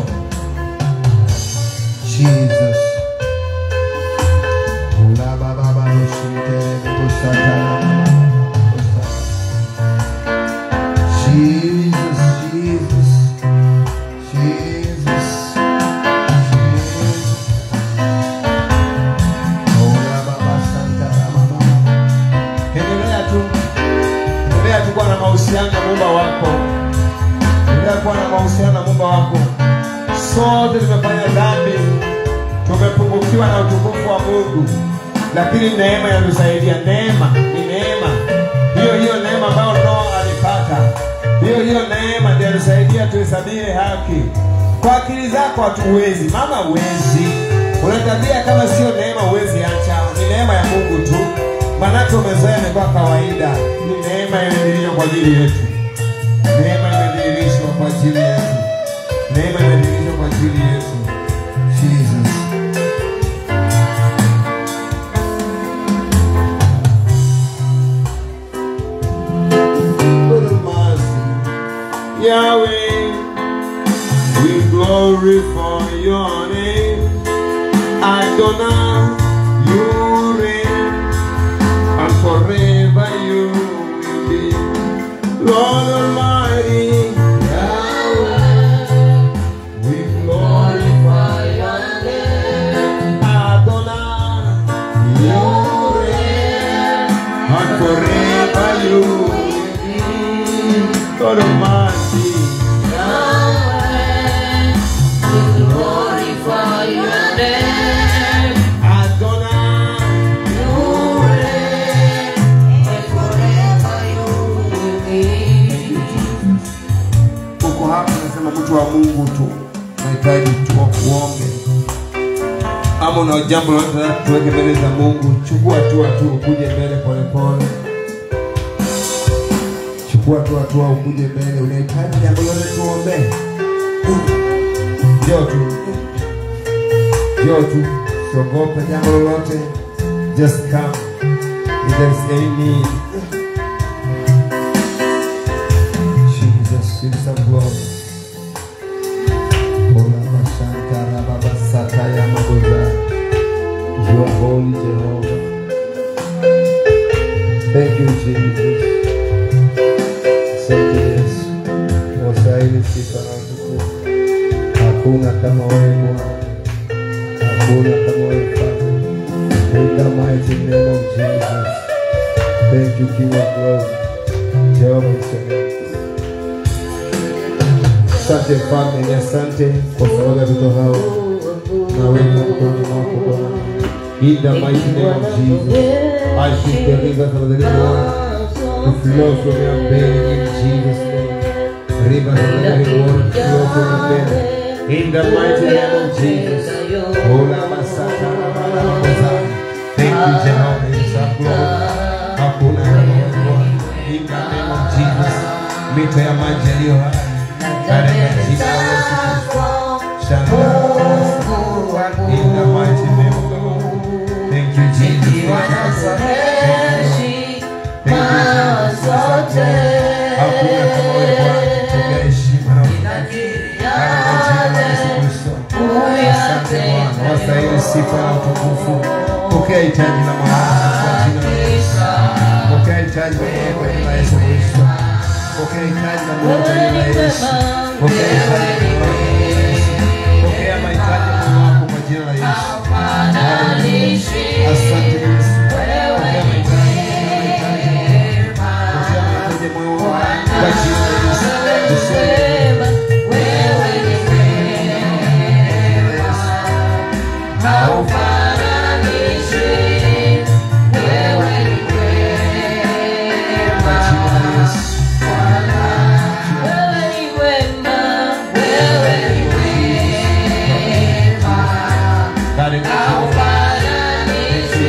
Jesus Ula baba baba shite kusata Jesus Jesus Jesus Ula baba santa mama Endelea tu endelea tu kuwa na mahusiano na muumba wako endelea kuwa na mahusiano na muumba wako sote tumefanya dhambi tumepungukiwa na utukufu wa mungu lakini neema inatusaidia neema ni neema hiyo hiyo neema ambayo noa alipata hiyo hiyo neema ndio inatusaidia tuhesabie haki kwa akili zako hatuwezi mama huwezi una tabia kama sio neema huwezi acha ni neema ya mungu tu manake umezoea imekuwa kawaida ni neema imedhihirishwa kwa ajili yetu neema imedhihirishwa kwa ajili yetu neema imedhihirishwa kwa ajili yetu jesus Good mercy, Yahweh, we glorify your name. Adonai, you reign, and forever you will be. Lord Almighty, Yahweh, we glorify your name. Adonai, you reign, and forever you will be. Lord Almighty, Yahweh, kama una jambo lolote la tuweke mbele za mungu chukua hatua tu ukuje mbele polepole chukua tu hatua ukuje mbele unahitaji jambo lolote tuombee njoo tu njoo tu siogope jambo lolote just come if there is any need Jesus, give some glory. Ola Bashantara Baba Sataya Magoza. You are holy, Jehovah. Thank you, Jesus. Asante Yesu. Wastahili sifa na utukufu. Hakuna kama wewe Bwana. Hakuna kama wewe Father. In the mighty name of Jesus. Thank you, King of glory. Jehovah is your name. Asante mfalme, ni asante kwa sababu ya watoto hao naweka mkononi mwako Bwana. In the mighty name of Jesus, I should the rivers of the living water to flow from your belly in Jesus' name. Rivers of the living water to flow from your belly. In the mighty name of Jesus. Ola masata na bala makosa. Thank you, Jehovah, in some glory. Hakuna kama wewe Bwana. In the name of Jesus. Mito ya maji yaliyo hai katika jina la Yesu Kristo. Shalom. In the mighty name of the Lord. Thank you, Jesus. Thank you, Lord. Hakuna kama wewe Bwana. Pokea heshima na utukufu. Katika jina la Yesu Kristo. Asante Bwana. Wastahili sifa na utukufu. Pokea hitaji la maombi kwa jina la Yesu. Pokea hitaji la maombi kwa jina la Yesu Kristo. Pokea hitaji la maombi kwa jina la Yesu. Pokea hitaji la maombi kwa jina la Yesu. Pokea mahitaji ya moyo wako kwa jina la Yesu. Haleluya. Asante Yesu. Pokea mahitaji, pokea mahitaji. Pokea mahitaji ya moyo wako kwa jina la Yesu. Useme, kwa jina la Yesu. Katika jina la Yesu.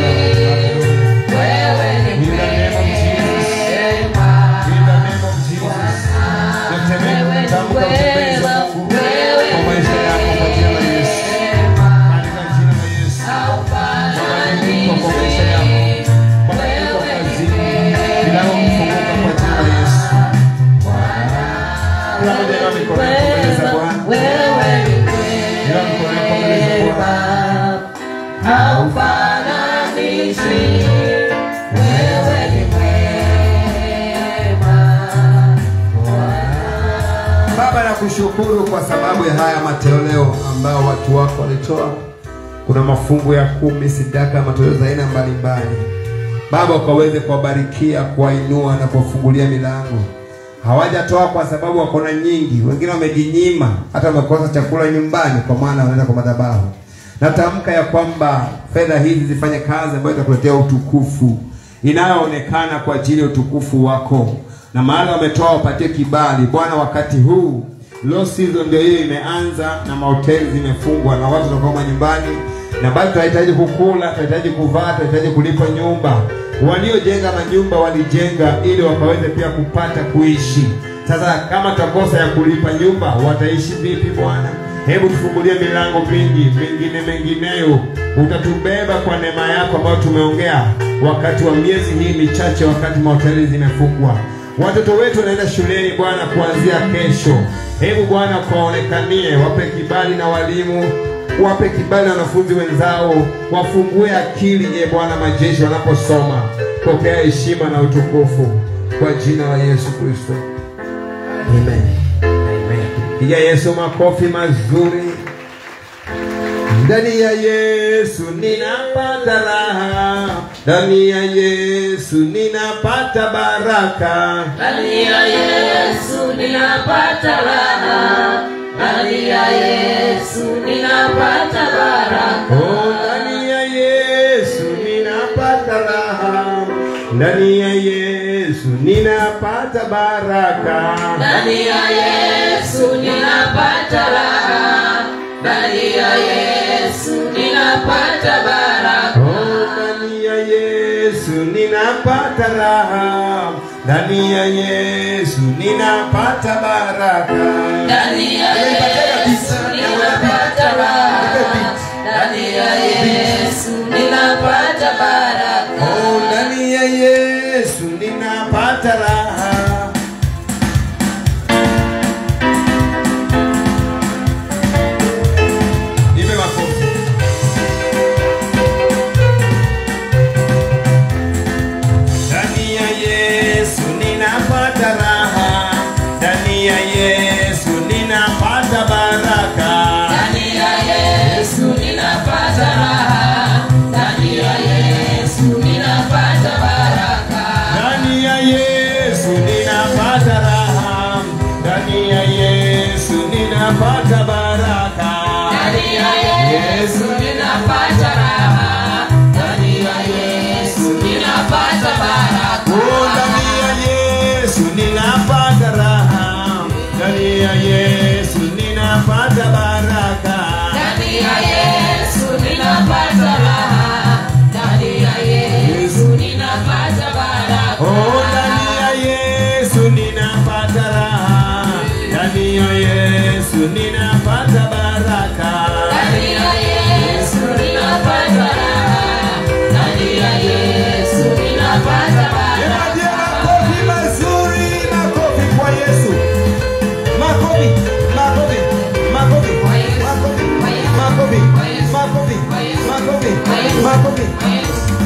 In the name of Jesus. In the name of Jesus. Natemeka kutamka utembezi wa Mungu kwa maisha yako kwa jina la Yesu. Katika jina la Yesu. Mabadiliko kwa maisha yako. Mabadiliko kazini. Milango kufunguka kwa jina la Yesu. Kila mmoja inua mikono yako mbele za Bwana. Inua mikono yako mbele za Bwana. Baba, nakushukuru kwa sababu ya haya matoleo ambao watu wako walitoa. Kuna mafungu ya kumi, sadaka, matoleo za aina mbalimbali. Baba, ukaweze kuwabarikia, kuwainua na kuwafungulia milango. Hawajatoa kwa sababu wako na nyingi, wengine wamejinyima, hata wamekosa chakula nyumbani, kwa maana wanaenda kwa madhabahu. Natamka ya kwamba fedha hizi zifanye kazi ambayo itakuletea utukufu inayoonekana kwa ajili ya utukufu wako, na mahali wametoa wapatie kibali Bwana. Wakati huu low season ndio hiyo imeanza, na mahoteli zimefungwa na watu watakuwa manyumbani, na bado tunahitaji kukula, tunahitaji kuvaa, tunahitaji kulipa nyumba. Waliojenga manyumba walijenga ili wakaweze pia kupata kuishi. Sasa kama tutakosa ya kulipa nyumba, wataishi vipi Bwana? Hebu tufungulie milango mingi mingine mengineyo, utatubeba kwa neema yako ambayo tumeongea wakati wa miezi hii michache, wakati mahoteli zimefungwa. Watoto wetu wanaenda shuleni Bwana kuanzia kesho. Hebu Bwana ukaonekanie, wape kibali na walimu, wape kibali na wanafunzi wenzao, wafungue akili, e Bwana majeshi, wanaposoma. Pokea heshima na utukufu kwa jina la Yesu Kristo, amen. Piga Yesu makofi mazuri. Ndani ya Yesu ninapata raha, ndani ya Yesu ninapata baraka, Ndani ya Yesu ninapata raha, ndani ya Yesu ninapata baraka. oh, ndani ya Yesu ninapata raha, ndani ya Yesu ninapata baraka, Ndani ya Yesu ninapata raha, ndani ya Yesu ninapata ninapata baraka. Oh, ndani ya Yesu ninapata raha, ndani ya Yesu ninapata baraka. Ndani ya Yesu ninapata raha. Ndani ya Yesu ninapata baraka. Oh, ndani ya Yesu ninapata raha. Nipe makofi. Ndani ya Yesu ninapata raha, ndani ya Yesu ninapata baraka. Ndani ya Yesu ninapata raha. Ndani ya Yesu ninapata baraka. Ndani ya Yesu ninapata raha, ndani ya Yesu ninapata baraka. Ndani ya Yesu ninapata raha. Ndani ya Yesu ninapata baraka. Oh, ndani ya Yesu ninapata raha, ndani ya Yesu ninapata baraka. Ndani ya Yesu ninapata raha. Ndani ya Yesu ninapata baraka. Oh, ndani ya Yesu ninapata raha, ndani ya Yesu ninapata baraka. Ndani ya Yesu ninapata raha. Ndani ya Yesu ninapata baraka. Nipatie makofi mazuri, makofi kwa Yesu. Makofi, makofi, makofi, makofi, makofi, makofi, makofi, makofi.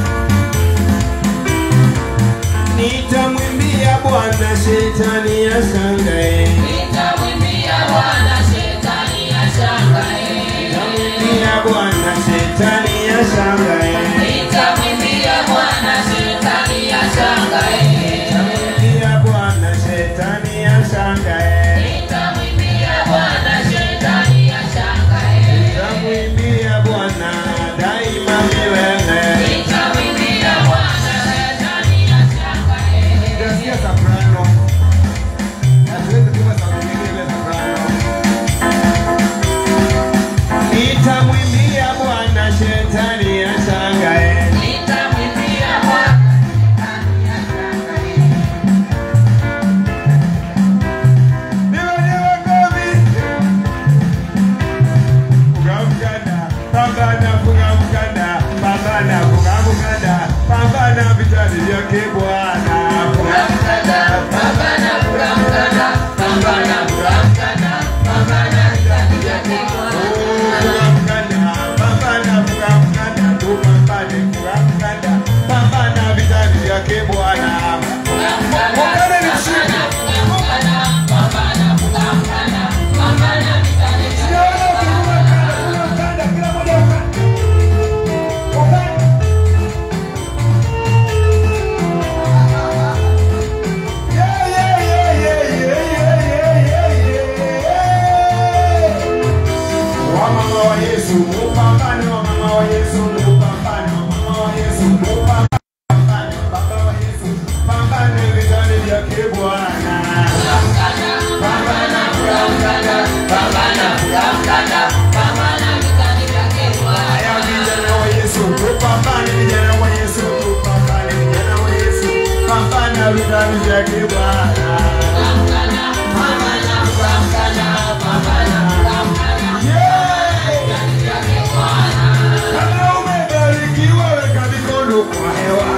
Nitamwimbia Bwana shetani ashangae. Nitamwimbia Bwana shetani ashangae. Nitamwimbia Bwana shetani ashangae. Nitamwimbia Bwana shetani ashangae. Nitamwimbia Bwana shetani ashangae. Nitamwimbia Bwana shetani ashangae. Nitamwimbia Bwana daima milele. Nitamwimbia Bwana shetani ashangae. Nitasikia soprano. Hatuwezi kuimba sauti nyingine bila soprano. Nitamwimbia Bwana shetani ashangae. Nitamwimbia Bwana shetani ashangae. Niwe niwe govi. Funga mkanda, pambana, funga mkanda, pambana, funga mkanda, pambana vitani vyake Bwana. Funga mkanda, Pambana kula mkanda, pambana kula mkanda, pambana vitani vyake Bwana. funga mkanda, pambana, funga mkanda, tupambane, funga mkanda, pambana vitani vyake Bwana. Ungane ni mshindi. Sijaona ukifunga mkanda, funga mkanda, kila mmoja ukande. Ukande. Yeah, yeah, yeah, yeah, yeah, yeah, yeah, yeah, yeah. Wamama wa Yesu, mupambane, wamama wa Yesu, mupambane, wamama wa Yesu, mupambane, baba wa Yesu, pambane vitani vyake Bwana. Pambana, pambana, pambana, Haya vijana wa Yesu, tupambane vijana wa Yesu, tupambane vijana wa Yesu, pambana vitani vyake Bwana. Yeah! Kama umebarikiwa weka mikono kwa hewa.